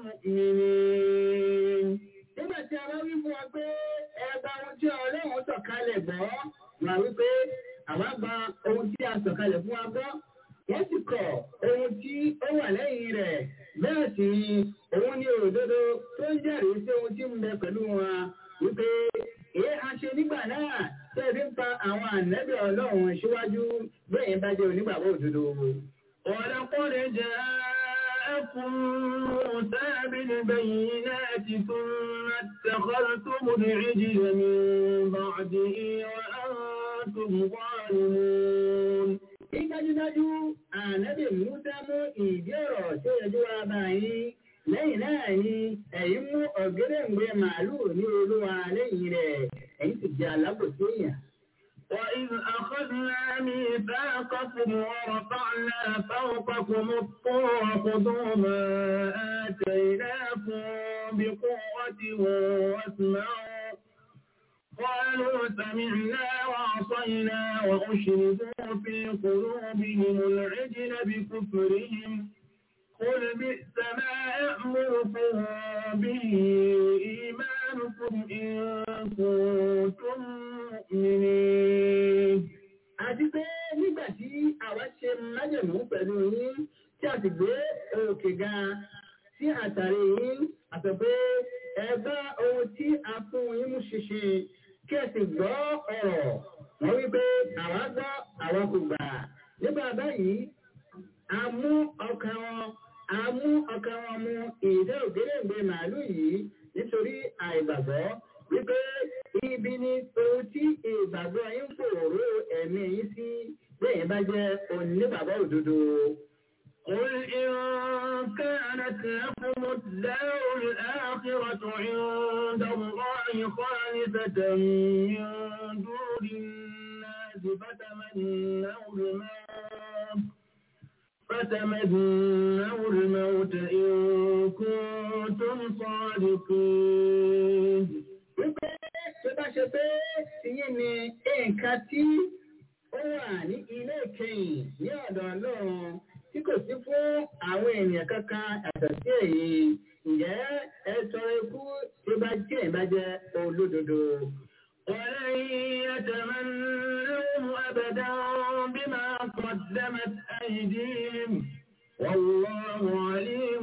مؤمنين nígbà tí a bá wí fún wa pé ẹgbà ohun tí ọlọ́run sọ̀kalẹ̀ gbọ́ wà wípé àwa gba ohun tí a sọ̀kalẹ̀ fún wa gbọ́ wọ́n sì kọ̀ ohun tí ó wà lẹ́yìn rẹ̀ bẹ́ẹ̀ sì ni òun ni òdodo tó ń jẹ́rìí sí ohun tí ń bẹ pẹ̀lú wa wípé èé a ṣe nígbà náà tẹ́ẹ̀bí ń pa àwọn ànẹ́bí ọlọ́run síwájú bẹ́ẹ̀ bá jẹ́ onígbàgbọ́ òdodo. ولقد جاءكم موسى بالبينات ثم اتخذتم العجل من بعده وأنتم ظالمون. Dájúdájú, ànábì Musa mú ìdí ọ̀rọ̀ tó yẹjú wa báyìí. Lẹ́yìn náà ni ẹ̀yin mú ọ̀gẹ́dẹ̀ǹgbẹ màálù ní olúwa lẹ́yìn rẹ̀, ẹ̀yin sì jẹ́ alábòsí èèyàn. وإذ أخذنا ميثاقكم ورفعنا فوقكم الطور خذوا ما آتيناكم بقوة واسمعوا قالوا سمعنا وعصينا وأشربوا في قلوبهم العجل بكفرهم قل بئس ما يأمركم به إيمانكم إن كنتم مؤمنين. Àti pé nígbà tí àwa ṣe májèmú pẹ̀lú yín tí a sì gbé òkè ga sí àtàrí yín àti pé ẹ bá ohun tí a fún yín mú ṣinṣin kí ẹ sì gbọ́ ọ̀rọ̀. Wọ́n wí pé àwa gbọ́ àwa kò gbà. Nígbà báyìí, a mú ọkàn wọn a mú ọkàn wọn mú ìdá ògèrèǹgbè màálù yìí nítorí àìgbàgbọ́ wípé ibi ni ohun tí ìgbàgbọ́ yín fòrò ẹ̀mí yín sí bẹ́ẹ̀ bá jẹ́ onígbàgbọ́ òdodo. قل إن كانت لكم الدار الآخرة عند الله خالصة من دون الناس فتمنوا الموت فتمنوا الموت إن كنتم صادقين. Wípé tó bá ṣe pé ìyẹn ni nǹkan tí ó wà ní ilé ìkẹyìn ní ọ̀dọ̀ Ọlọ́run tí kò sí fún àwọn ènìyàn kankan yàtọ̀ sí èyí. Ǹjẹ́ ẹ tọrọ ikú tí ó bá jẹ́ ìbàjẹ́ olódodo? ولن يتمنوه أبدا بما قدمت أيديهم والله عليم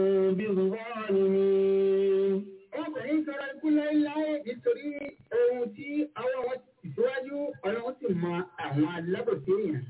بالظالمين ọkùnrin sọ̀rọ̀ ikú láéláé nítorí ohun tí ọwọ́ wọn ti síwájú ọlọ́run sì mọ àwọn alábòsí èèyàn.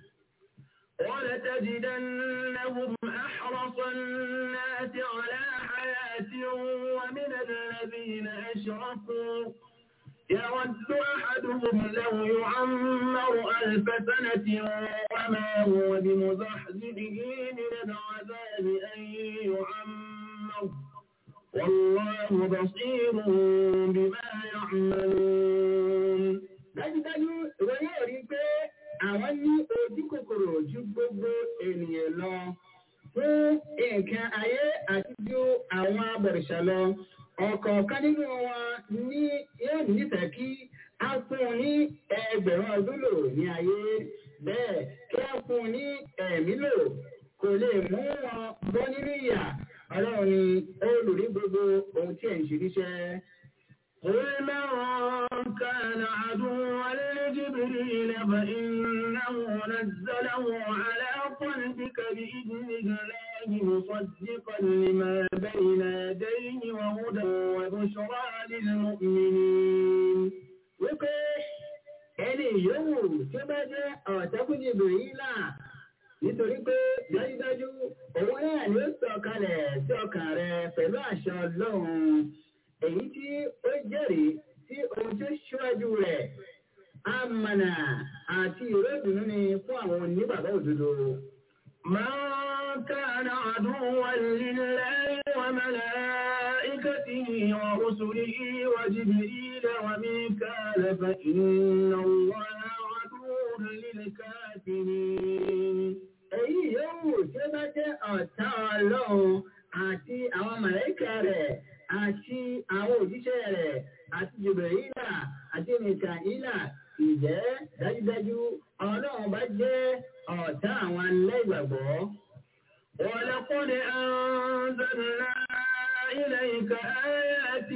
ولتجدنهم أحرص الناس على حياة ومن الذين أشركوا يود أحدهم لو يعمر ألف سنة وما هو بمزحزحه من العذاب أن يعمر والله بصير بما يعملون dájúdájú ìwọ yóò rí i pé àwọn ní ojú kòkòrò ju gbogbo ènìyàn lọ fún nǹkan ayé àti ju àwọn abọ̀rìṣà lọ ọ̀kọ̀ọ̀kan nínú wọn ní yóò nífẹ̀ẹ́ kí a fún un ní ẹgbẹ̀rún ọdún lò ní ayé bẹ́ẹ̀ kí a fún un ní ẹ̀mí lò kò lè mú wọn bọ́ nínú ìyà ọlọ́run ni olùrí gbogbo ohun tí ẹ̀ ń ṣe níṣẹ́. قل من كان عدوا لجبريل فإنه نزله على قلبك بإذن الله مصدقا لما بين يديه وهدى وبشرى للمؤمنين wípé ẹni yòówù tí ó bá jẹ́ ọ̀tẹ́kùnjì bìrìlà nítorí pé dájúdájú òun náà ni ó sọ kalẹ̀ sí ọkàn rẹ pẹ̀lú àṣẹ ọlọ́run èyí tí ó jẹ́rìí sí ohun tó ṣíwájú rẹ̀ amànà àti ìrẹ́dùnú ni fún àwọn onígbàgbọ́ òdodo. من كان عدوا لله وملائكته ورسله وجبريل وميكال فإن الله عدو للكافرين èyí yòówù tí ó bá jẹ́ ọ̀tá ọlọ́run àti àwọn màlẹ́kà rẹ̀ àti àwọn òjíṣẹ́ rẹ̀ àti jùbẹ̀rìlà àti mìkàílà ìjẹ́ dájúdájú ọlọ́run bá jẹ́ ọ̀tá àwọn aláìgbàgbọ́. ولقد أنزلنا إليك آيات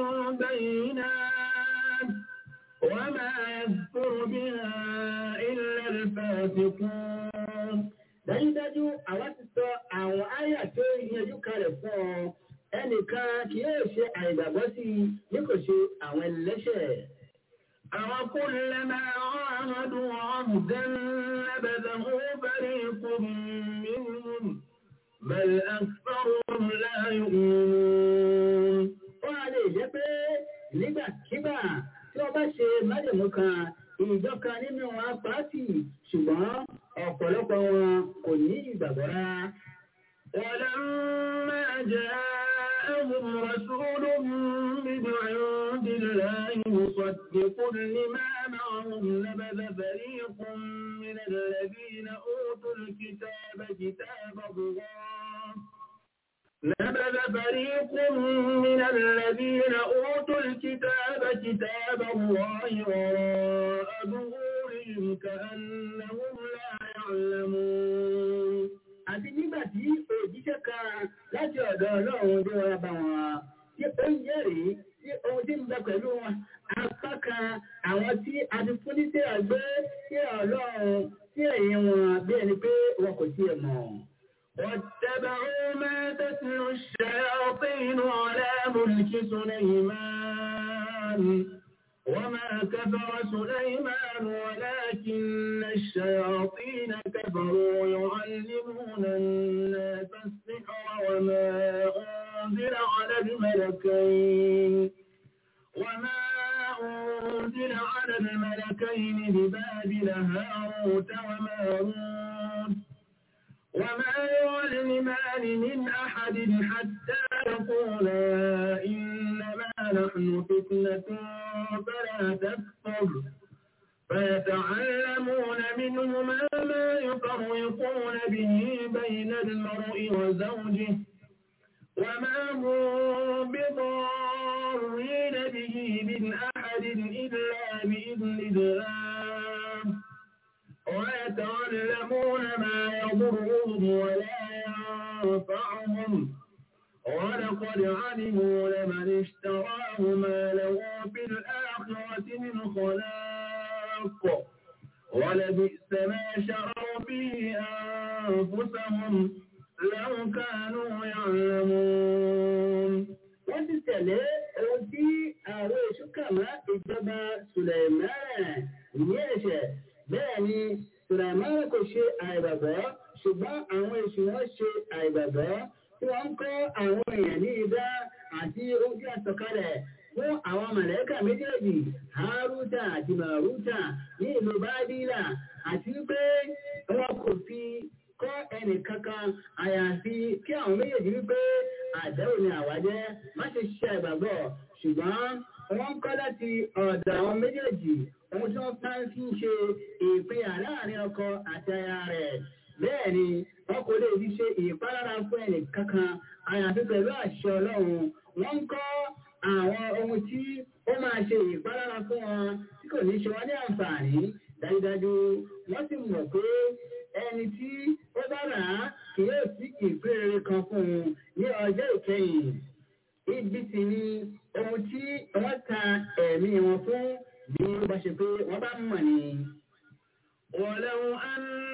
بينات وما يذكر بها إلا الفاسقون dájúdájú àwa ti sọ àwọn àyà tó yanjú kalẹ̀ fún ọ ẹnìkan kì yóò ṣe àìgbàgbọ́ sí i bí kò ṣe àwọn ẹlẹ́ṣẹ̀. أوكلما عاهدوا عهدا نبذه فريق منهم بل أكثرهم لا يؤمنون ó wá lè jẹ́ pé nígbàkigbà tí wọ́n bá ṣe májèmú kan ìjọ kan nínú wọn pàtì ṣùgbọ́n ọ̀pọ̀lọpọ̀ wọn kò ní ìgbàgbọ́ rárá. ولما جاءهم رسول من عند الله مصدق لما معهم نبذ فريق من الذين أوتوا الكتاب كتاب الله نبذ فريق من الذين أوتوا الكتاب كتاب الله وراء ظهورهم كأنهم لا يعلمون àti nígbà tí òjíṣẹ́ kan láti ọ̀dọ̀ ọlọ́run dé wá bá wọn tí ó ń jẹ́rìí sí ohun tí ń bẹ pẹ̀lú wọn apá kan àwọn tí a ti fún ní sí àgbé sí ọlọ́run sí ẹ̀yìn wọn bí ẹni pé wọn kò tiẹ̀ mọ̀. واتبعوا ما تتلو الشياطين على ملك سليمان وما كفر سليمان ولكن الشياطين كفروا يعلمون الناس السحر وما أنزل على الملكين وما أنزل على الملكين ببابل هاروت وماروت وما يعلمان من أحد حتى يقولا إنما نحن فتنة فلا تكفر فيتعلمون منهما ما يفرقون به بين المرء وزوجه وما هم بضارين به من أحد إلا بإذن الله ويتعلمون ما يضرهم ولا ينفعهم ولقد علموا لمن اشتراه ما له في الآخرة من خلاق ولبئس ما شروا به أنفسهم لو كانوا يعلمون wọ́n ti tẹ̀lé ohun tí àwọn èṣù kà mọ́ ìjọba sùlẹ̀mẹ́rẹ̀ ní ẹ̀ṣẹ̀ bẹ́ẹ̀ ni sùlẹ̀mẹ́rẹ̀ kò ṣe àìgbàgbọ́ ṣùgbọ́n àwọn èṣù wọn ṣe àìgbàgbọ́ tí wọ́n ń kọ́ àwọn èèyàn ní idá àti ojú àsọkalẹ̀ fún àwọn mọ̀lẹ́kà méjèèjì haruta àti maruta ní ìlú bábílà àti wípé wọn kò fi kọ́ ẹnì kankan àyàfi kí àwọn méjèèjì wípé àdéhùn ni àwa jẹ́ má ṣe ṣe àìgbàgbọ́ ṣùgbọ́n wọ́n kọ́ láti ọ̀dọ̀ àwọn méjèèjì ohun tí wọ́n bá ń fi ṣe ìpínyà láàrin ọkọ àti aya rẹ̀ bẹ́ẹ̀ ni wọn kò lè fi ṣe ìpalára fún ẹnì kankan àyàfi pẹ̀lú àṣẹ ọlọ́run wọ́n ń kọ́ àwọn ohun tí ó máa ṣe ìpalára fún wọn tí kò ní ṣe wọn ní àǹfààní dájúdájú wọ́n sì mọ̀ pé ẹni tí ó bá rà á kì yóò sí ìpínrere kan fún un ní ọjọ́ ìkẹyìn ibi sì ni ohun tí wọ́n ta ẹ̀mí wọn fún bí ó bá ṣe pé wọ́n bá mọ̀ ni. ولو أن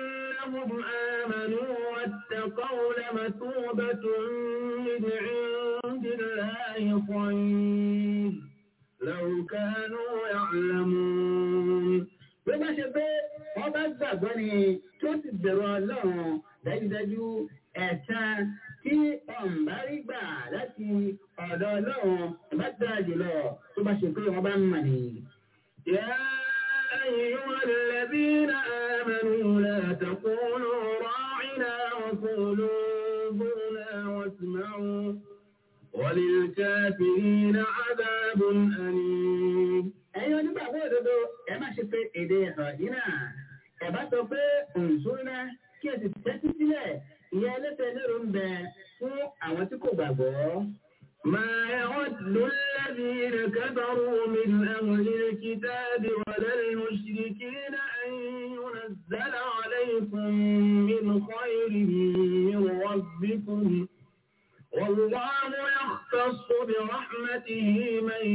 أنهم آمنوا واتقوا لمثوبة من عند الله خير لو كانوا يعلمون bí ó bá ṣe pé wọ́n bá gbàgbọ́ ni tó sì bẹ̀rù ọlọ́run dájúdájú ẹ̀san tí ọ̀nbá rí gbà láti ọ̀dọ̀ ọlọ́run bá dára jùlọ tó bá ṣe pé wọ́n bá ń mọ̀ ni. يا أيها الذين آمنوا لا تقولوا راعنا وقولوا انظرنا واسمعوا وللكافرين عذاب أليم ẹ̀yin onígbàgbọ́ òdodo ẹ má ṣe pé èdè ọ̀dínà ẹ bá sọ pé òǹṣúná kí ẹ sì tẹ́tí sílẹ̀ ìyá ẹlẹ́sẹ̀ lérò ń bẹ fún àwọn tí kò gbàgbọ́. ما يود الذين كفروا من أهل الكتاب ولا المشركين أن ينزل عليكم من خير من ربكم والله يختص برحمته من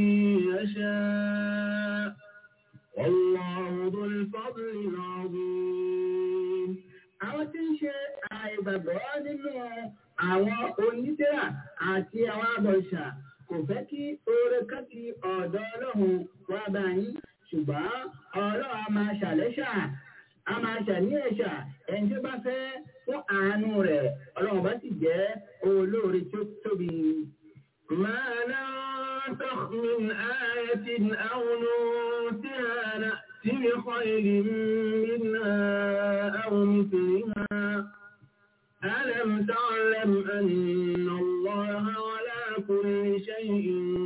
يشاء والله ذو الفضل العظيم àwọn tí ń ṣe àìgbàgbọ́ nínú àwọn onídẹ́rà àti àwọn abọ̀ṣà kò fẹ́ kí oore kan ti ọ̀dọ̀ ọlọ́run wá bá yín ṣùgbọ́n ọlọ́run a máa ṣàlẹ́ṣà a máa ṣàníyànṣà ẹni tí ó bá fẹ́ fún àánú rẹ̀ ọlọ́run bá sì jẹ́ olóore tí ó tóbi. ما ننسخ من آية أو ننسها نأتي بخير منها أو مثلها ألم تعلم أن الله على كل شيء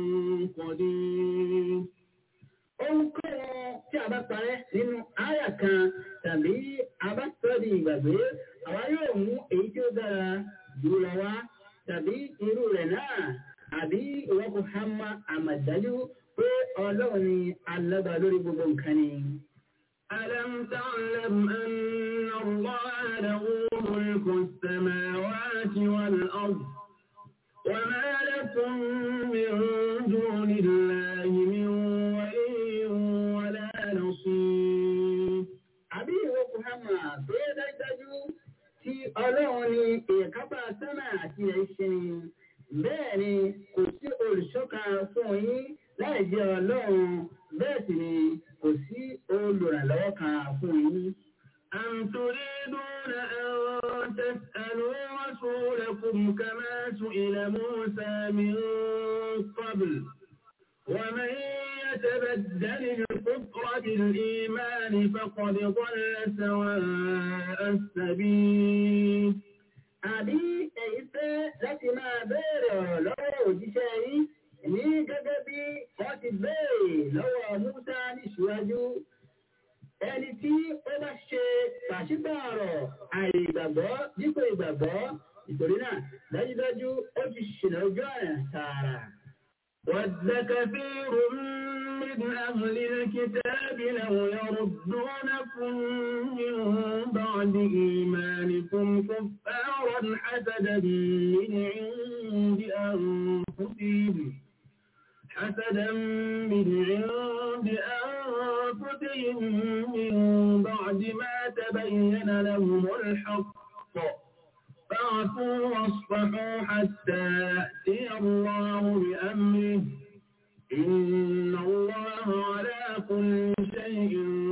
قدير Ohunkóhun tí a bá parẹ́ nínú àyà kan tàbí a bá sọ di ìgbàgbé, àwa yóò mú èyí tí ó dára jù lọ wá tàbí irú rẹ̀ náà àbí ìwọ́n kò há má àmàdájú pé ọlọ́run ni alága lórí gbogbo nǹkan ni. ألم تعلم أن الله له ملك السماوات والأرض وما لكم من دون الله من ولي ولا نصير Àbí ìwọ́n kò há má pé dájúdájú tí ọlọ́run ni ìkápá sánà àti ẹ̀ṣẹ̀ ni. Bẹ́ẹ̀ ni kò sí olùṣọ́ka fún yín láì jẹ́ ọlọ́run bẹ́ẹ̀ sì ni kò sí olùrànlọ́wọ́ kan fún yín. أم تريدون أن تسألوا رسولكم كما سئل موسى من قبل ومن يتبدل الكفر بالإيمان فقد ضل سواء السبيل Àbí èyí fẹ́ láti máa béèrè ọ̀rọ̀ lọ́wọ́ òjíṣẹ́ yín ní gẹ́gẹ́ bí wọ́n ti béèrè lọ́wọ́ Musa níṣíwájú. Ẹni tí ó bá ṣe pàṣípààrọ̀ àìgbàgbọ́ dípò ìgbàgbọ́ ìtòrí náà dájúdájú ó ti ṣìnà ojú ọ̀nà tààrà. ود كثير من أهل الكتاب لو يردونكم من بعد إيمانكم كفارا حسدا من عند أنفسهم حسدا من عند أنفسهم من بعد ما تبين لهم الحق فاعفوا واصفحوا حتى يأتي الله بأمره إن الله على كل شيء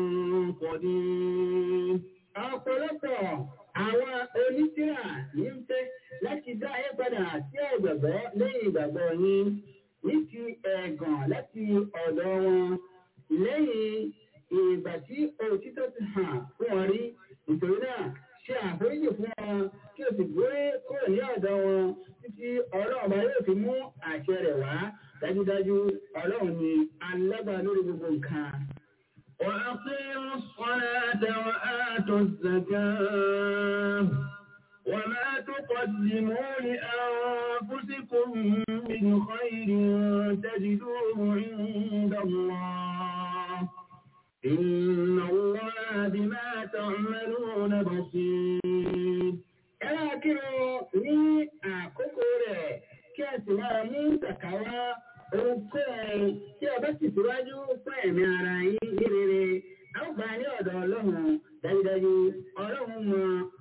قدير Ọ̀pọ̀lọpọ̀ àwọn onítìrà ní ń fẹ́ láti dá ayé padà sí àìgbàgbọ́ lẹ́yìn ìgbàgbọ́ yín ní ti ẹ̀gàn láti ọ̀dọ̀ wọn lẹ́yìn ìgbà tí òtítọ́ ti hàn fún wọn rí nítorí náà ṣe àforíjì fún wọn kí o sì gbé kúrò ní ọ̀dọ̀ wọn títí ọlọ́run bá yóò fi mú àṣẹ rẹ̀ wá dájúdájú ọlọ́run ni alágbára lórí gbogbo nǹkan. وأقيموا الصلاة وآتوا الزكاة وما تقدموا لأنفسكم من خير تجدوه عند الله إن الله بما تعملون بصير ẹ máa kírun ní àkókò rẹ̀ kí ẹ sì máa mú kàkàwá ohunkóhun tí ọba sì síwájú fún ẹ̀mí ara yín ní rere a ó bá ní ọ̀dọ̀ ọlọ́run dájúdájú ọlọ́run mọ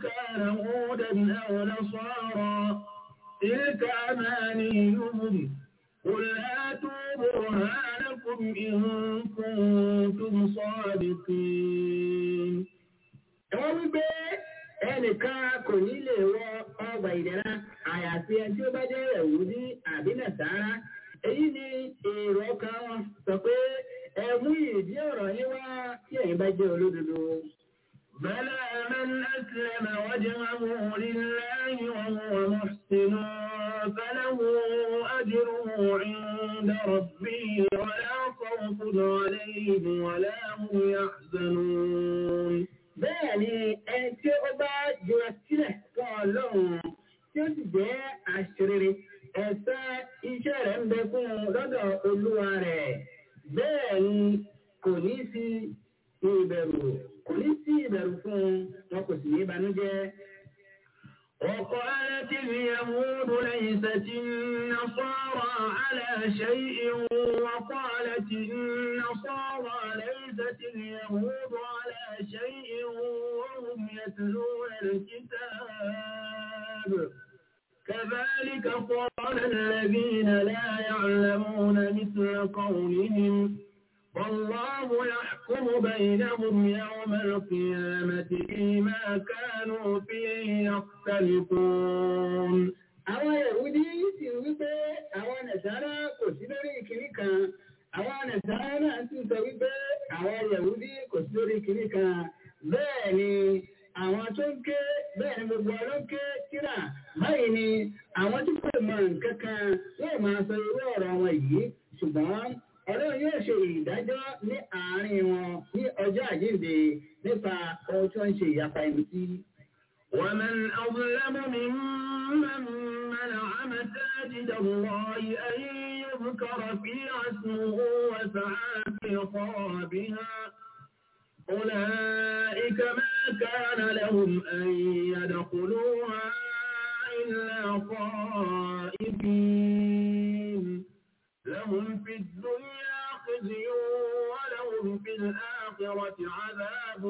كان هودا أو نصارى تلك أمانيهم قل هاتوا برهانكم إن كنتم صادقين Wọ́n wí pé ẹnìkan kò ní lè wọ ọgbà ìdẹ̀ra àyàfi ẹni tí ó bá jẹ́ ẹ̀wúdí àbí nàṣàrà. Èyí ni èrò ọkàn wọn sọ pé ẹ mú ìdí ọ̀rọ̀ yín wá tí ẹ̀yin bá jẹ́ olódodo. بلى من أسلم وجهه لله وهو محسن فله أجره عند ربه ولا خوف عليهم ولا هم يحزنون Bẹ́ẹ̀ ni ẹni tí ó bá jura sílẹ̀ fún Ọlọ́run tí ó sì jẹ́ àṣírí ẹ̀sẹ̀ iṣẹ́ rẹ̀ ń bẹ fún un lọ́dọ̀ Olúwa rẹ̀. Bẹ́ẹ̀ ni kò ní sí ìbẹ̀rù kò ní sí ìbẹ̀rù fún un wọn kò sì ní ìbànújẹ́. وقالت اليهود ليست النصارى على شيء وقالت النصارى ليست اليهود على شيء وهم يتلون الكتاب كذلك قال الذين لا يعلمون مثل قولهم والله يحكم بينهم يوم القيامة فيما كانوا فيه يختلفون Àwọn Yahudi sì wí pé àwọn Nàìjíríà kò sí lórí ìkíní kan. Àwọn Nàìjíríà náà sì sọ wípé àwọn Yahudi kò sí lórí ìkíní kan. Bẹ́ẹ̀ ni àwọn tó ń ké bẹ́ẹ̀ ni gbogbo ọlọ́ ń ké kíra. Báyìí ni àwọn tí kò mọ nǹkan kan yóò máa sọ irú ọ̀rọ̀ wọn yìí. Ṣùgbọ́n Ọlọ́run yóò ṣe ìdájọ́ ní àárín wọn ní ọjọ́ àjíǹde nípa ohun tí wọ́n ń ṣe ìyapa ẹni sí. ومن أظلم ممن منع مساجد الله أن يذكر فيها اسمه وسعى في خرابها أولئك ما كان لهم أن يدخلوها إلا خائفين لهم في الدنيا خزي ولهم في الآخرة عذاب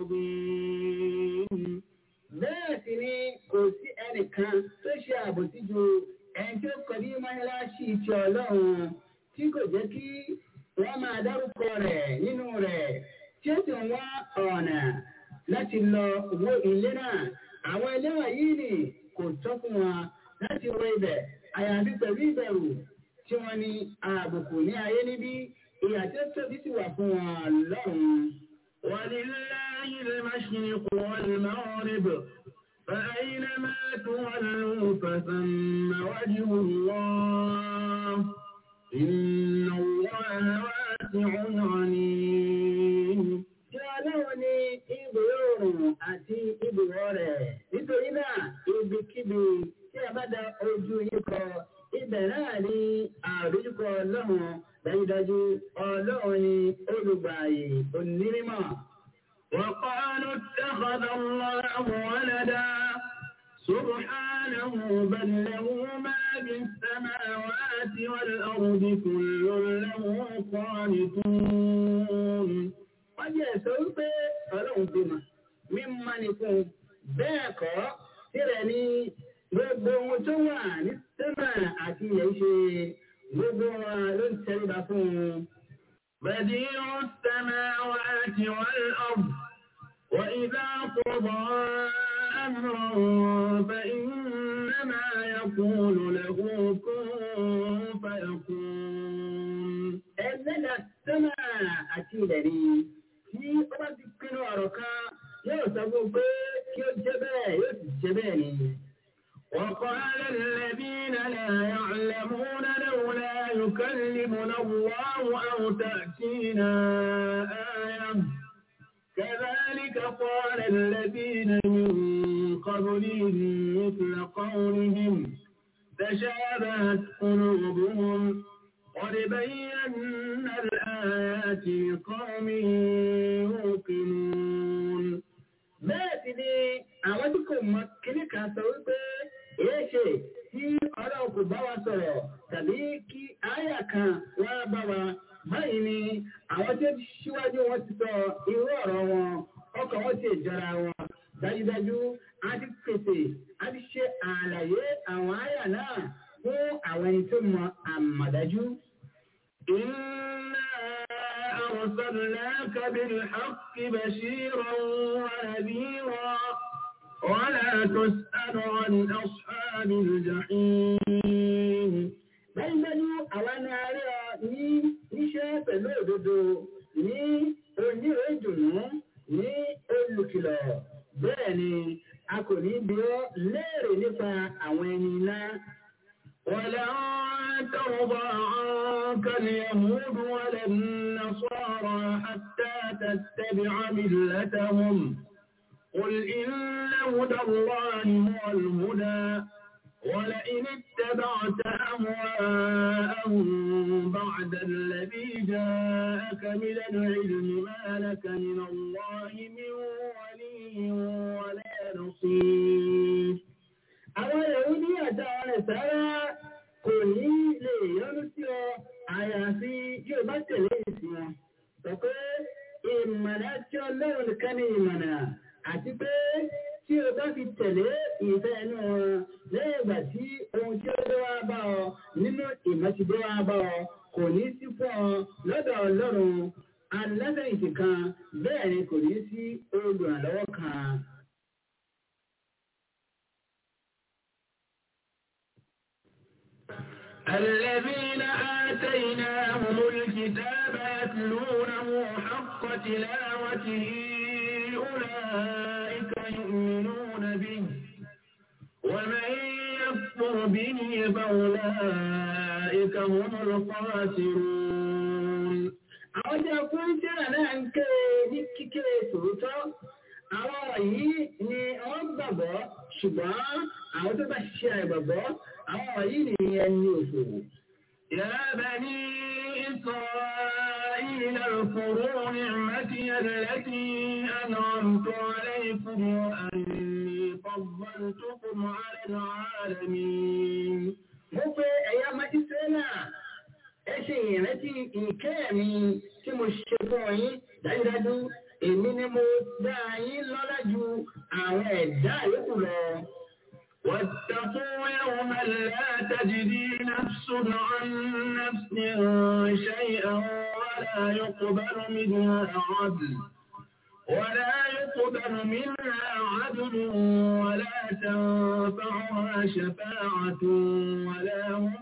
عظيم Bẹ́ẹ̀ sì ni kò sí ẹnìkan tó ṣe àbòsí ju ẹni tó kọ ní mọ́ṣáláṣí ti Ọlọ́run tí kò jẹ́ kí wọ́n máa dárúkọ rẹ̀ nínú rẹ̀ tí ó sì ń wá ọ̀nà láti lọ wo ilé náà. Àwọn ẹlẹ́wọ̀n yìí ni kò tọ́ fún wọn láti wọ ibẹ̀ àyàfi pẹ̀lú ìbẹ̀rù tí wọ́n ní àbùkù ní ayé níbí ìyà tí ó tóbi sì wà fún wọn lọ́run. ولله المشرق والمغرب فأينما تولوا فثم وجه الله إن الله واسع عليم Ṣé Ọlọ́run ní ibùdó oòrùn àti ibùdó rẹ̀? Nítorí náà, ibikíbi tí a bá da ojú yín kọ, ibẹ̀ náà ní àdójúkọ Ọlọ́run dájúdájú Ọlọ́run ní olùgbààyè onímọ̀. وقالوا اتخذ الله ولدا سبحانه بل له ما في السماوات والأرض كل له قانتون Wọ́n jẹ́ sọ wípé Ọlọ́run bímọ, mímọ́ ni fún un. Bẹ́ẹ̀ kọ́, tirẹ̀ ni gbogbo ohun tó wà ní sẹ́mà àti ilẹ̀ ṣe gbogbo wọn ló ń tẹríba fún un. بديع السماوات والأرض وإذا قضى أمرا فإنما يقول له كن فيكون ẹlẹ́dà sẹ́mà àti ilẹ̀ ni tí ó bá ti pinnu ọ̀rọ̀ kan yóò sọ fún un pé kí ó jẹ́ bẹ́ẹ̀ yóò sì jẹ́ bẹ́ẹ̀ ni. وقال الذين لا يعلمون لولا يكلمنا الله أو تأتينا آية كذلك قال الذين من قبلهم مثل قولهم تشابهت قلوبهم قد بينا الآيات لقوم يوقنون bẹ́ẹ̀ sì ni àwọn tí kò mọ kíní kan sọ wípé èé ṣe tí ọlọ́run kò bá wa sọ̀rọ̀ tàbí kí àyà kan wá bá wa báyìí ni àwọn tí ó ti ṣíwájú wọn ti sọ irú ọ̀rọ̀ wọn ọkàn wọn ti jọra wọn dájúdájú a ti pèsè a ti ṣe àlàyé àwọn àyà náà fún àwọn ẹni tó mọ àmọ̀dájú. إنا أرسلناك بالحق بشيرا ونذيرا ولا تسأل عن أصحاب الجحيم dájúdájú àwa ni a rí ọ ní níṣẹ́ pẹ̀lú òdodo ní onírò ìdùnnú ní olùkìlọ̀ bẹ́ẹ̀ ni a kò ní bí ọ léèrè nípa àwọn ẹni náà. ولن ترضى عنك اليهود ولا النصارى حتى تتبع ملتهم قل إن هدى الله هو الهدى ولئن اتبعت أهواءهم بعد الذي جاءك من العلم ما لك من الله من ولي ولا نصير àwọn Yahudi àti àwọn Nàsárà kò ní lè yọ́nú sí ọ àyàfi yóò bá tẹ̀lé ìsìn wọn. sọ pé ìmọ̀nà tí ọlọ́run nìkan ní ìmọ̀nà àti pé tí o bá fi tẹ̀lé ìfẹ́ inú wọn lẹ́yìn ìgbà tí ohun tí ó dé wá bá ọ nínú ìmọ̀ ti dé wá bá ọ kò ní sí fún ọ lọ́dọ̀ ọlọ́run alásẹ̀yìntì kan bẹ́ẹ̀ ni kò ní sí olùrànlọ́wọ́ kan. الذين آتيناهم الكتاب يتلونه حق تلاوته أولئك يؤمنون به ومن يكفر به فأولئك هم الخاسرون àwọn tí a fún tíra náà ń ké ní kíkéré tòótọ́ àwọn wọ̀nyí ni wọ́n gbàgbọ́ ṣùgbọ́n àwọn tó bá ṣiṣẹ́ àìgbàgbọ́ àwọn wọ̀nyí ni ẹni òfò. يا بني إسرائيل اذكروا نعمتي التي أنعمت عليكم وأني فضلتكم على العالمين mo pe ẹ̀yà májísírẹ́là ẹ ṣe ìrántí ìkẹ́ mi tí mo ṣe fún yín dájúdájú èmi ni mo dá yín lọ́lá ju àwọn ẹ̀dá yòókù lọ. واتقوا يوما لا تجدي نفس عن نفس شيئا ولا يقبل منها عدل ولا يقبل منها عدل ولا تنفعها شفاعة ولا هم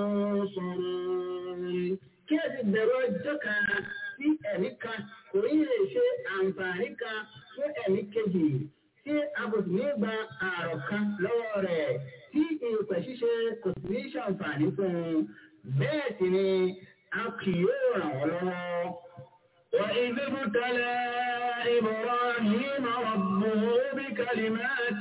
ينصرون kí ẹ sì bẹ̀rù ọjọ́ kan tí ẹ̀mí kan kò ní lè ṣe àǹfààní kan fún ẹ̀mí kejì tí a kò sì ní gba ààrọ̀ kan lọ́wọ́ rẹ̀ tí ìrùpẹ̀ ṣíṣe kò sì ní ṣàǹfààní fún un bẹ́ẹ̀ sì ni a kì yóò ràn wọ́n lọ́wọ́. وإذ ابتلى إبراهيم ربه بكلمات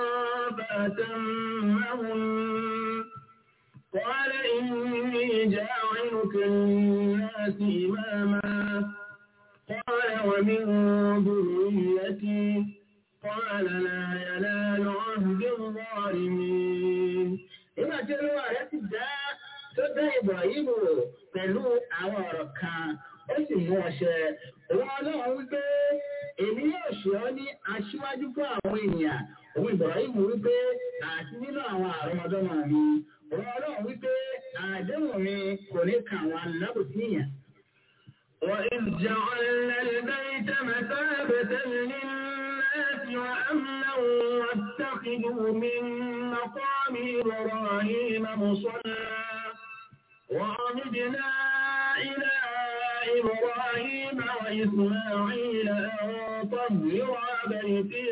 فأتمهن قال إني جاعلك للناس إماما قال ومن ذريتي قال لا ينال عهد الظالمين Nígbà tí olúwa rẹ̀ ti dá tó dá Ibrahim wò pẹ̀lú àwọn ọ̀rọ̀ kan, ó sì mú ọṣẹ. Òun ọlọ́run wípé èmi yóò ṣe ọ́ ní aṣíwájú fún àwọn ènìyàn. Òun Ibrahim wípé àti nínú àwọn àrọ́mọdọ́mọ mi. Òun ọlọ́run wípé àdéhùn mi kò ní kà àwọn alábòsíyàn. وإذ جعلنا البيت مثابة للناس وأمنا واتخذوا من مقام إبراهيم مصلى وعمدنا إلى إبراهيم وإسماعيل أن طهر بيتي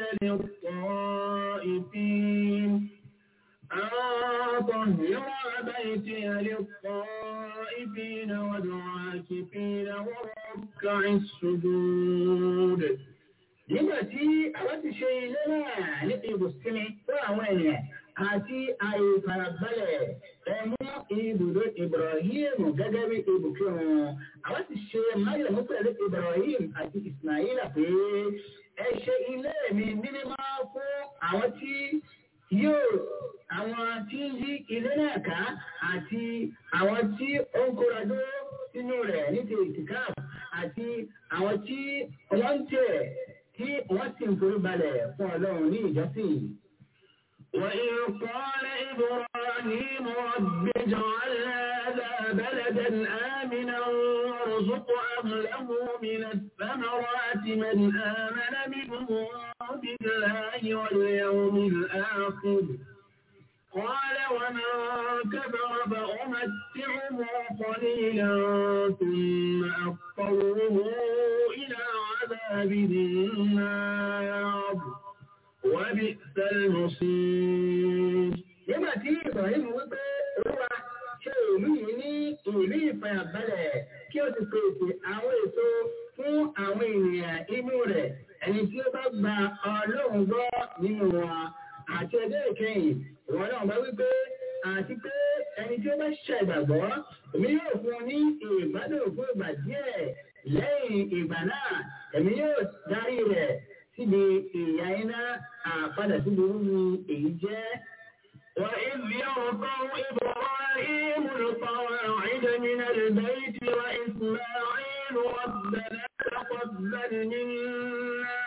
للطائفين أن طهر بيتي للطائفين والعاكفين والركع السجود Nígbà tí àwọn ti ṣe ilé náà ní ibùsùnmi fún àwọn ènìyàn àti ààyè ìfarabalẹ̀ ẹ̀mú ibùdó Ibrahim gẹ́gẹ́ bí ibùkún. Àwọn ti ṣe májèmú pẹ̀lú Ibrahim àti Ismaila pé ẹ ṣe ilé mi ní mímọ́ fún àwọn tí yóò àwọn tí ń yí ilé náà ká àti àwọn tí ó ń kóra dúró sínú rẹ̀ ní ti ìtìkáàbù àti àwọn tí wọ́n ń tẹ̀ tí wọ́n sì ń forí balẹ̀ fún ọlọ́run ní ìjọsìn. وإذ قال إبراهيم رب اجعل هذا بلدا آمنا وارزق أهله من الثمرات من آمن منهم بالله واليوم الآخر قال ومن كفر فأمتعه قليلا ثم أضطره إلى عذاب النار وبئس المصير nígbà tí ibrahim wípé olúwa ṣe ìlú yìí ní ìlú ìfàyàbalẹ̀ kí o sì pèsè àwọn èso fún àwọn ènìyàn inú rẹ̀ ẹni tí ó bá gba ọlọ́run gbọ́ nínú wọn àti ẹgbẹ́ ìkẹyìn ìwọ̀n náà bá wípé àti pé ẹni tí ó bá ṣe ìgbàgbọ́ èmi yóò fún un ní ìgbádùn fún ìgbà díẹ̀ lẹ́yìn ìgbà náà èmi yóò darí rẹ̀ síbi ìyá iná àpadà síbi wúwo èyí jẹ́. وإذ يرفع إبراهيم القواعد من البيت وإسماعيل ربنا تقبل منا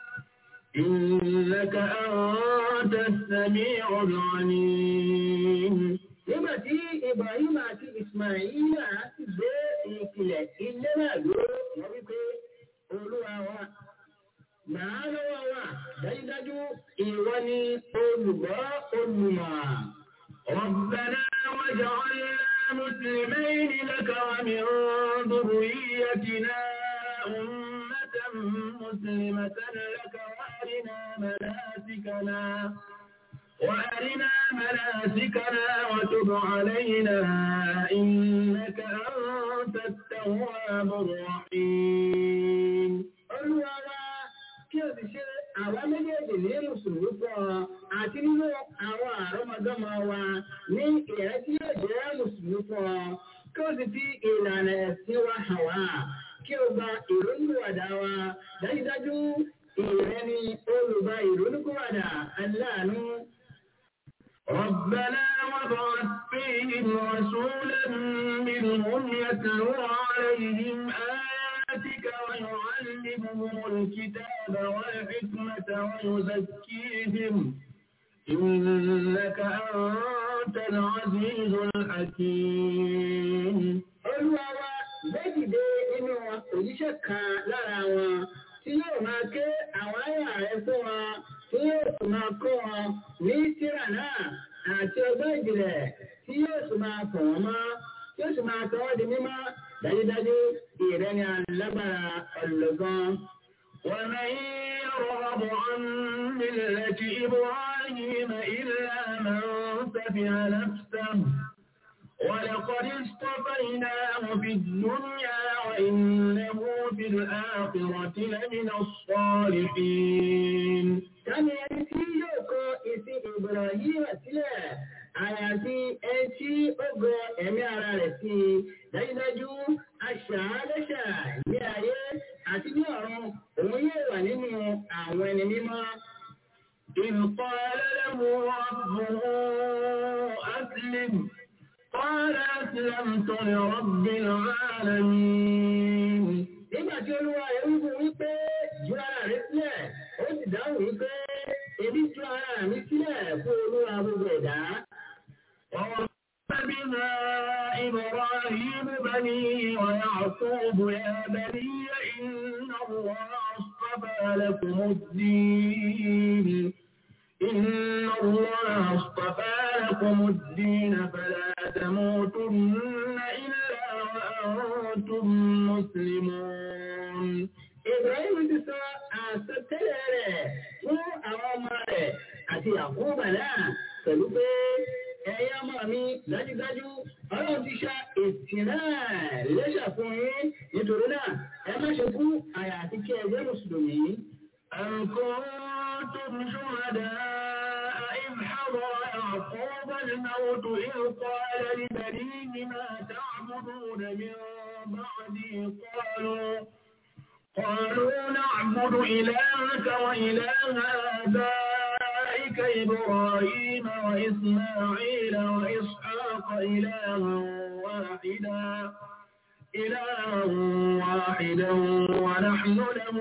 إنك أنت السميع العليم nígbà tí ibrahim àti ismaila ti gbé ìpìlẹ̀ ilé náà dúró wọ́n wípé olúwa wa màá lọ́wọ́ wa dájúdájú ìwọ ni olùgbọ́ olùmọ̀. ربنا واجعلنا مسلمين لك ومن ذريتنا أمة مسلمة لك وأرنا مناسكنا وأرنا مناسكنا وتب علينا إنك أنت التواب الرحيم olúwa wa kí o sì ṣe àwa méjèèjì ní mùsùlùmí fún ọ àti nínú àwọn àrọ́mọdọ́mọ wa ní ìrẹ́ tí yóò jẹ́ mùsùlùmí fún ọ kí o sì fi ìlànà ẹ̀sìn wa hàn wá kí o gba ìrònúwàdà wa dájúdájú ìrẹ́ ni olùgbà ìrònúkúwàdà aláàánú. ربنا وابعث فيهم رسولا منهم يتلو عليهم آياتك ويعلمهم الكتاب والحكمة ويزكيهم إنك أنت العزيز الحكيم olúwa wa gbẹ́dìde nínú òjíṣẹ́ kan lára wọn tí yóò máa ké àwọn àyà rẹ̀ fún wọn tí yóò sì máa kọ́ wọn ní tírà náà àti ọgbọ́n ìjìnlẹ̀ tí yóò sì máa fọ̀ wọ́n mọ́ tí yóò sì máa sọ wọ́n di mímọ́ dájúdájú ìrẹ́ni alágbára ọ̀lọ́gán. ومن يرغب عن ملة إبراهيم إلا من سفه نفسه ولقد اصطفيناه في الدنيا وإنه في الآخرة لمن الصالحين Tani ẹni tí yóò kọ ìsìn Ibrahim sílẹ̀, àyàfi ẹni tí ó gọ ẹ̀mí ara rẹ̀ sí i. Dájúdájú, aṣàálẹ́ṣà ní ayé àti ní ọ̀run, òun yóò wà nínú àwọn ẹni mímọ́. إذ قال له ربه أسلم قال أسلمت لرب العالمين Nígbà tí olúwa rẹ̀ ń fún wípé ju ara rẹ̀ sílẹ̀, ó sì dáhùn wípé èmi ju ara mi sílẹ̀ fún olúwa gbogbo ẹ̀dá. بها إبراهيم بنيه ويعقوب يا بني إن الله اصطفى لكم الدين إن الله اصطفى لكم الدين فلا تموتن إلا وأنتم مسلمون Ibrahim ti sọ àsọtẹ́lẹ̀ rẹ̀ fún àwọn ọmọ rẹ̀ àti àkóbà náà pẹ̀lú pé ẹ̀yin ọmọ mi dájúdájú ọlọ́run ti ṣá ètì náà lẹ́ṣà fún yín nítorí náà ẹ má ṣe kú àyà àti kí ẹ jẹ́ mùsùlùmí. أم كنتم شهداء إذ حضر يعقوب الموت إذ قال لبنيه ما تعبدون من بعدي قالوا قالوا نعبد إلهك وإله آبائك إبراهيم وإسماعيل وإسحاق إلها واحدا إلها واحدا ونحن له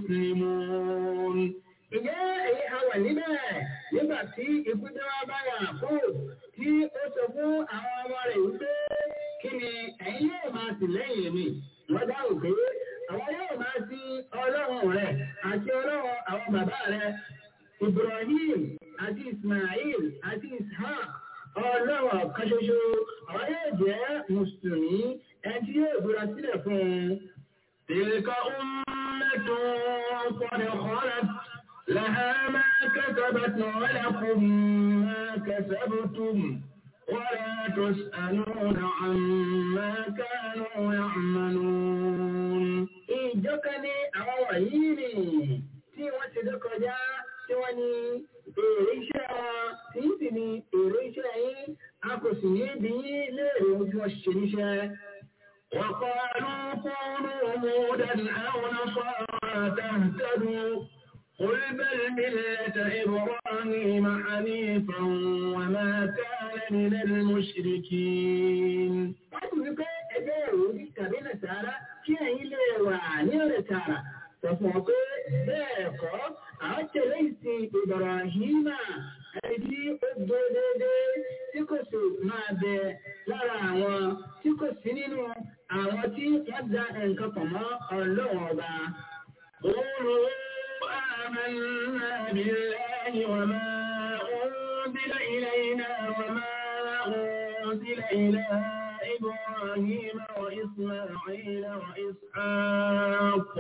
مسلمون Ìjẹ́ èyí a wà níbẹ̀ nígbà tí ikú tí wọ́n bá yà kú tí ó sọ fún àwọn ọmọ rẹ̀ wípé kí ni ẹ̀yin yóò máa sì lẹ́yìn mi. Wọ́n dáhùn pé àwọn yóò máa sí ọlọ́run rẹ̀ àti ọlọ́run àwọn bàbá rẹ̀. Ibrahim àti Ismail àti Ishaq ọlọ́run kan ṣoṣo àwọn yóò jẹ́ Mùsùlùmí ẹni tí yóò búra sílẹ̀ fún un. تلك أمة قد خلت لها ما كسبت ولكم ما كسبتم ولا تسألون عما كانوا يعملون ìjọ kan ní àwọn wọ̀nyí ni tí wọ́n ti dé kọjá tí wọ́n ní èrè iṣẹ́ wọn tí ń sì ní èrè iṣẹ́ yín a kò sì ní bí yín léèrè ohun tí wọ́n ṣe níṣẹ́. وقالوا كونوا هودا أو نصارى تهتدوا قل بل ملة إبراهيم حنيفا وما كان من المشركين. wọ́n ti wípé ẹgbẹ́ ìròyìn tàbí nàìjíríà kí ẹ̀yin lè wà ní ọ̀rẹ́ tààrà. Sọ̀fún pé bẹ́ẹ̀ kọ́, àwọn tẹ̀lé ìsìn Ibrahima ẹni tí ó gbé déédéé tí kò sì máa bẹ lára àwọn tí kò sí nínú àwọn tí wọ́n da nǹkan pọ̀ mọ́ ọlọ́run ọba. قولوا آمنا بالله وما أنزل إلينا وما أنزل إلى إبراهيم وإسماعيل وإسحاق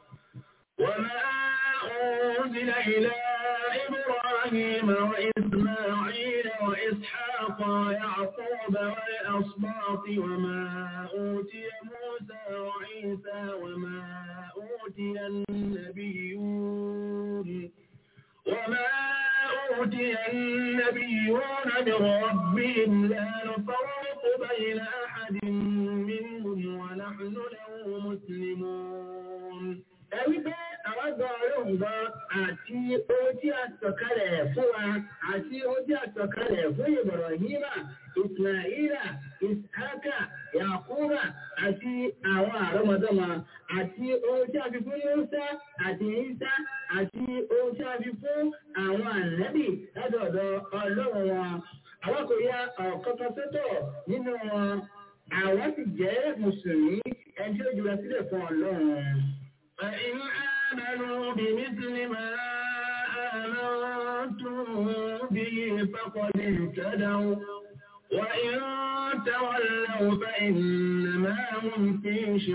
وما أنزل إلى إبراهيم وإسماعيل وإسحاق ويعقوب والأصباط وما أوتي موسى وعيسى وما أوتي النبيون وما أوتي النبيون من ربهم لا نفرق بين أحد منهم ونحن له مسلمون ẹ̀rí pé àwọn gba ọlọ́run gan àti ohun tí a sọ̀kalẹ̀ fún wa àti ohun tí a sọ̀kalẹ̀ fún Ibrahima Ismaila Ishaka Yakuba àti àwọn àrọ́mọdọ́mọ àti ohun tí a fi fún Musa àti Isa àti ohun tí a fi fún àwọn ànábì látọ̀dọ̀ ọlọ́run wọn. Àwọn kò ya ọ̀kọ̀ọ̀kan sọ́tọ̀ nínú wọn. Àwọn sì jẹ́ Mùsùlùmí ẹni tí ó jùlọ sílẹ̀ fún ọlọ́run. فإن آمنوا بمثل ما آمنتم به فقد اهتدوا وإن تولوا فإنما هم في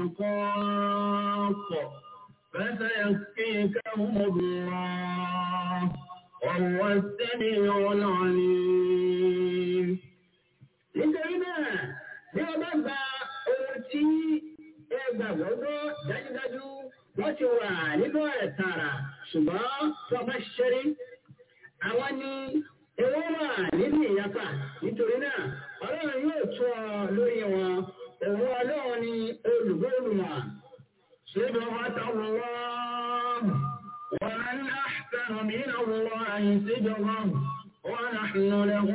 شقاق فسيكفيكهم الله وهو السميع العليم nítorí náà bí wọ́n bá gba ohun tí ẹ gbàgbọ́ gbọ́ dájúdájú wọ́n ti wà nínú ẹ̀ tààrà ṣùgbọ́n tó bá ṣeré àwọn ni ewé wà nínú ìyapa nítorí náà ọlọ́run yóò tún ọ lórí wọn òun ọlọ́run ni olùgbòrùmọ̀ صبغة الله ومن أحسن من الله صبغة ونحن له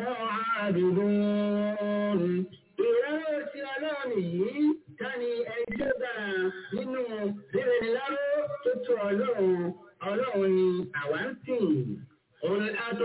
عابدون ìrẹ́rọ̀ tí ọlọ́run yìí tani ẹjọ́ dára nínú rírẹ̀ láró tó tó ọlọ́run ọlọ́run ni àwa ń sìn. قل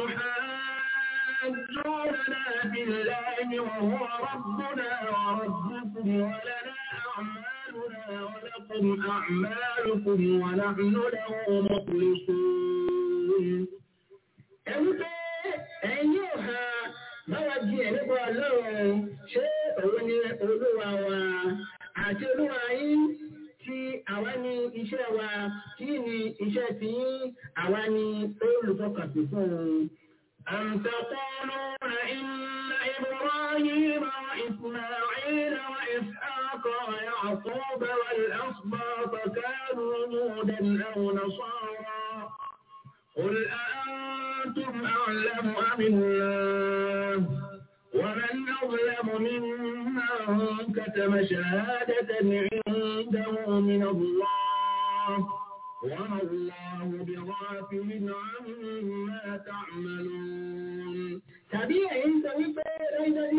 أتحاجوننا في الله وهو ربنا وربكم ولنا أعمالنا ولكم أعمالكم ونحن له مخلصون. ẹ̀rú pé ẹ̀yin yóò ha báwa jí ẹ̀ nípa ọlọ́run ṣé òun ni olúwa wa àti olúwa yín tí àwa ní iṣẹ́ wa kí ni iṣẹ́ tí yín àwa ní olùfọkànsí fún un. أم تقولون إن إبراهيم وإسماعيل وإسحاق ويعقوب والأسباط كانوا هودا أو نصارى قل أأنتم أعلم أم الله ومن أظلم ممن كتم شهادة عنده من الله وما الله بغافل عما تعملون tàbí ẹ̀yin sọ wípé lẹ́yìn ní Ibrahim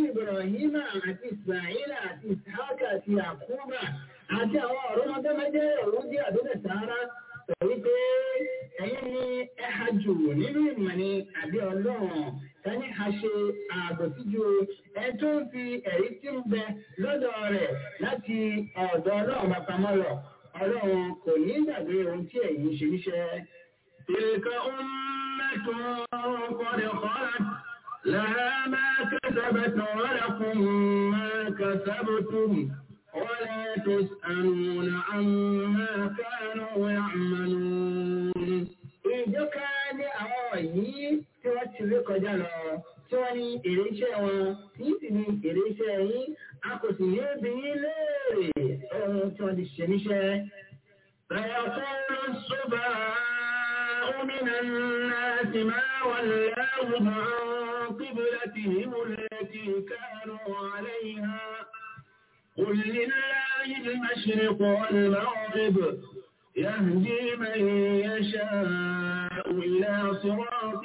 Ibrahima àti Ismaila àti Ishaka àti Yakuba àti àwọn ọ̀rọ̀mọdémẹjẹ òrùndí àdúgbò sáárá sọ wípé ẹ̀yin ni ẹ ha jù nínú ìmọ̀ ni àbí ọlọ́run tani ha ṣe àbòsí ju ẹ tó ń fi ẹ̀rí tí ń bẹ lọ́dọ̀ rẹ̀ láti ọ̀dọ̀ ọlọ́run bá pamọ́ lọ ọlọ́run kò ní gbàgbé ohun tí ẹ̀yin ṣe níṣẹ́. تلك أمة قد خلت لها ما كسبت ولكم ما كسبتم ولا تسألون عما كانوا يعملون ìjọ ká ní àwọn yìí tí wọ́n ti rí kọjá lọ tí wọ́n ní èrè iṣẹ́ wọn yìí sì ní èrè iṣẹ́ yín a kò sì ní bí yín léèrè ohun tí wọ́n ti ṣe níṣẹ́. فيقول السفهاء من الناس ما ولاهم عن قبلتهم التي كانوا عليها قل لله المشرق والمغرب يهدي من يشاء إلى صراط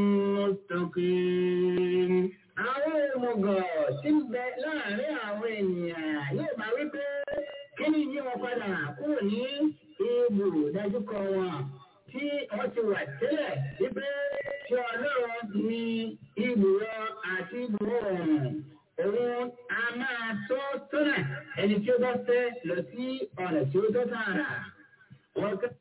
مستقيم àwọn òmùgọ̀ tí ń bẹ láàrin àwọn ènìyàn yóò máa wí pé kí ni yí wọn padà kúrò ní ibù dájúkọ wọn tí wọ́n ti wà tẹ́lẹ̀ wípé tí ọlọ́run ní ibùrọ̀ àti ibùrọ̀ ọ̀run òun a máa tọ́ tọ́nà ẹni tí ó bá fẹ́ lọ sí ọ̀nà tí ó tọ́ tààrà. Wọ́n ká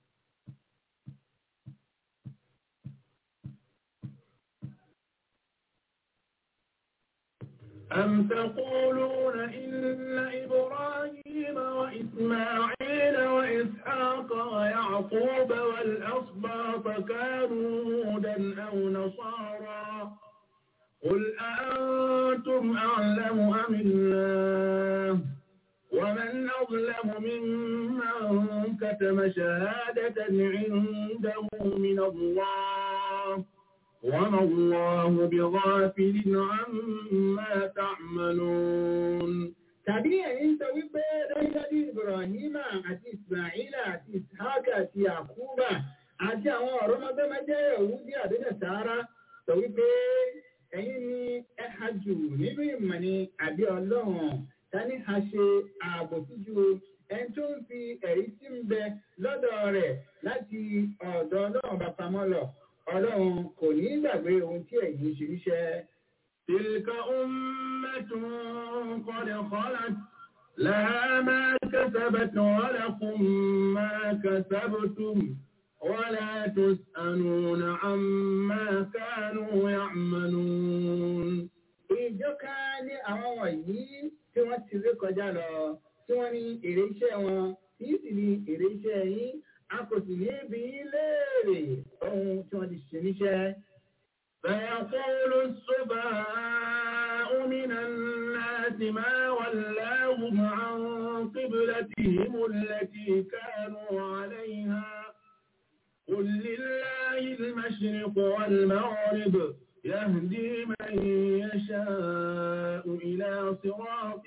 أم تقولون إن إبراهيم وإسماعيل وإسحاق ويعقوب والأسباط كانوا هودا أو نصارى قل أأنتم أعلم أم الله ومن أظلم ممن كتم شهادة عنده من الله وما الله بغافل عما تعملون tàbí ẹ̀yin sọ wípé dájúdájú Ibrahima àti Ismaila àti Ishaka àti Yakuba àti àwọn ọ̀rọ̀mọdọ́mọdé Yahudi àdúgbò sáárá sọ wípé ẹ̀yin ni ẹ ha jù nínú ìmọ̀ ni àbí ọlọ́run tani ha ṣe ààbò síjú ẹni tó ń fi ẹ̀rí tí ń bẹ lọ́dọ̀ rẹ̀ láti ọ̀dọ̀ ọlọ́run bá pamọ́ lọ ọlọ́run kò ní gbàgbé ohun tí ẹ̀yin ṣe níṣẹ́. تلك أمة قد خلت لها ما كسبت ولكم ما كسبتم ولا تسألون عما كانوا يعملون ìjọ ká ní àwọn wọ̀nyí tí wọ́n ti rí kọjá lọ tí wọ́n ní èrè iṣẹ́ wọn kìí sì ní èrè iṣẹ́ yín a kò sì ní bí yín léèrè ohun tí wọ́n ti ṣe níṣẹ́. فيقول السفهاء من الناس ما ولاهم عن قبلتهم التي كانوا عليها قل لله المشرق والمغرب يهدي من يشاء إلى صراط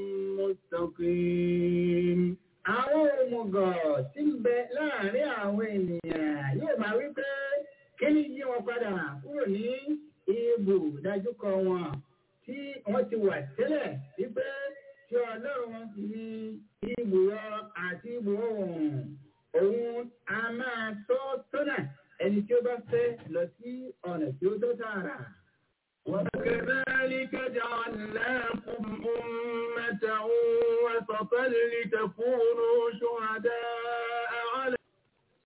مستقيم àwọn òmùgọ̀ tí ń bẹ láàrin àwọn ènìyàn yóò máa wí pé kí ni yí wọn padà kúrò ní ibù dájúkọ wọn tí wọ́n ti wà tẹ́lẹ̀ wípé tí ọlọ́run ní ibùyọ àti ibù oòrùn òun a máa tọ́ tọ́nà ẹni tí ó bá fẹ́ lọ sí ọ̀nà tí ó tọ́ tààrà. وكذلك جعلناكم أمة وسطا لتكونوا شهداء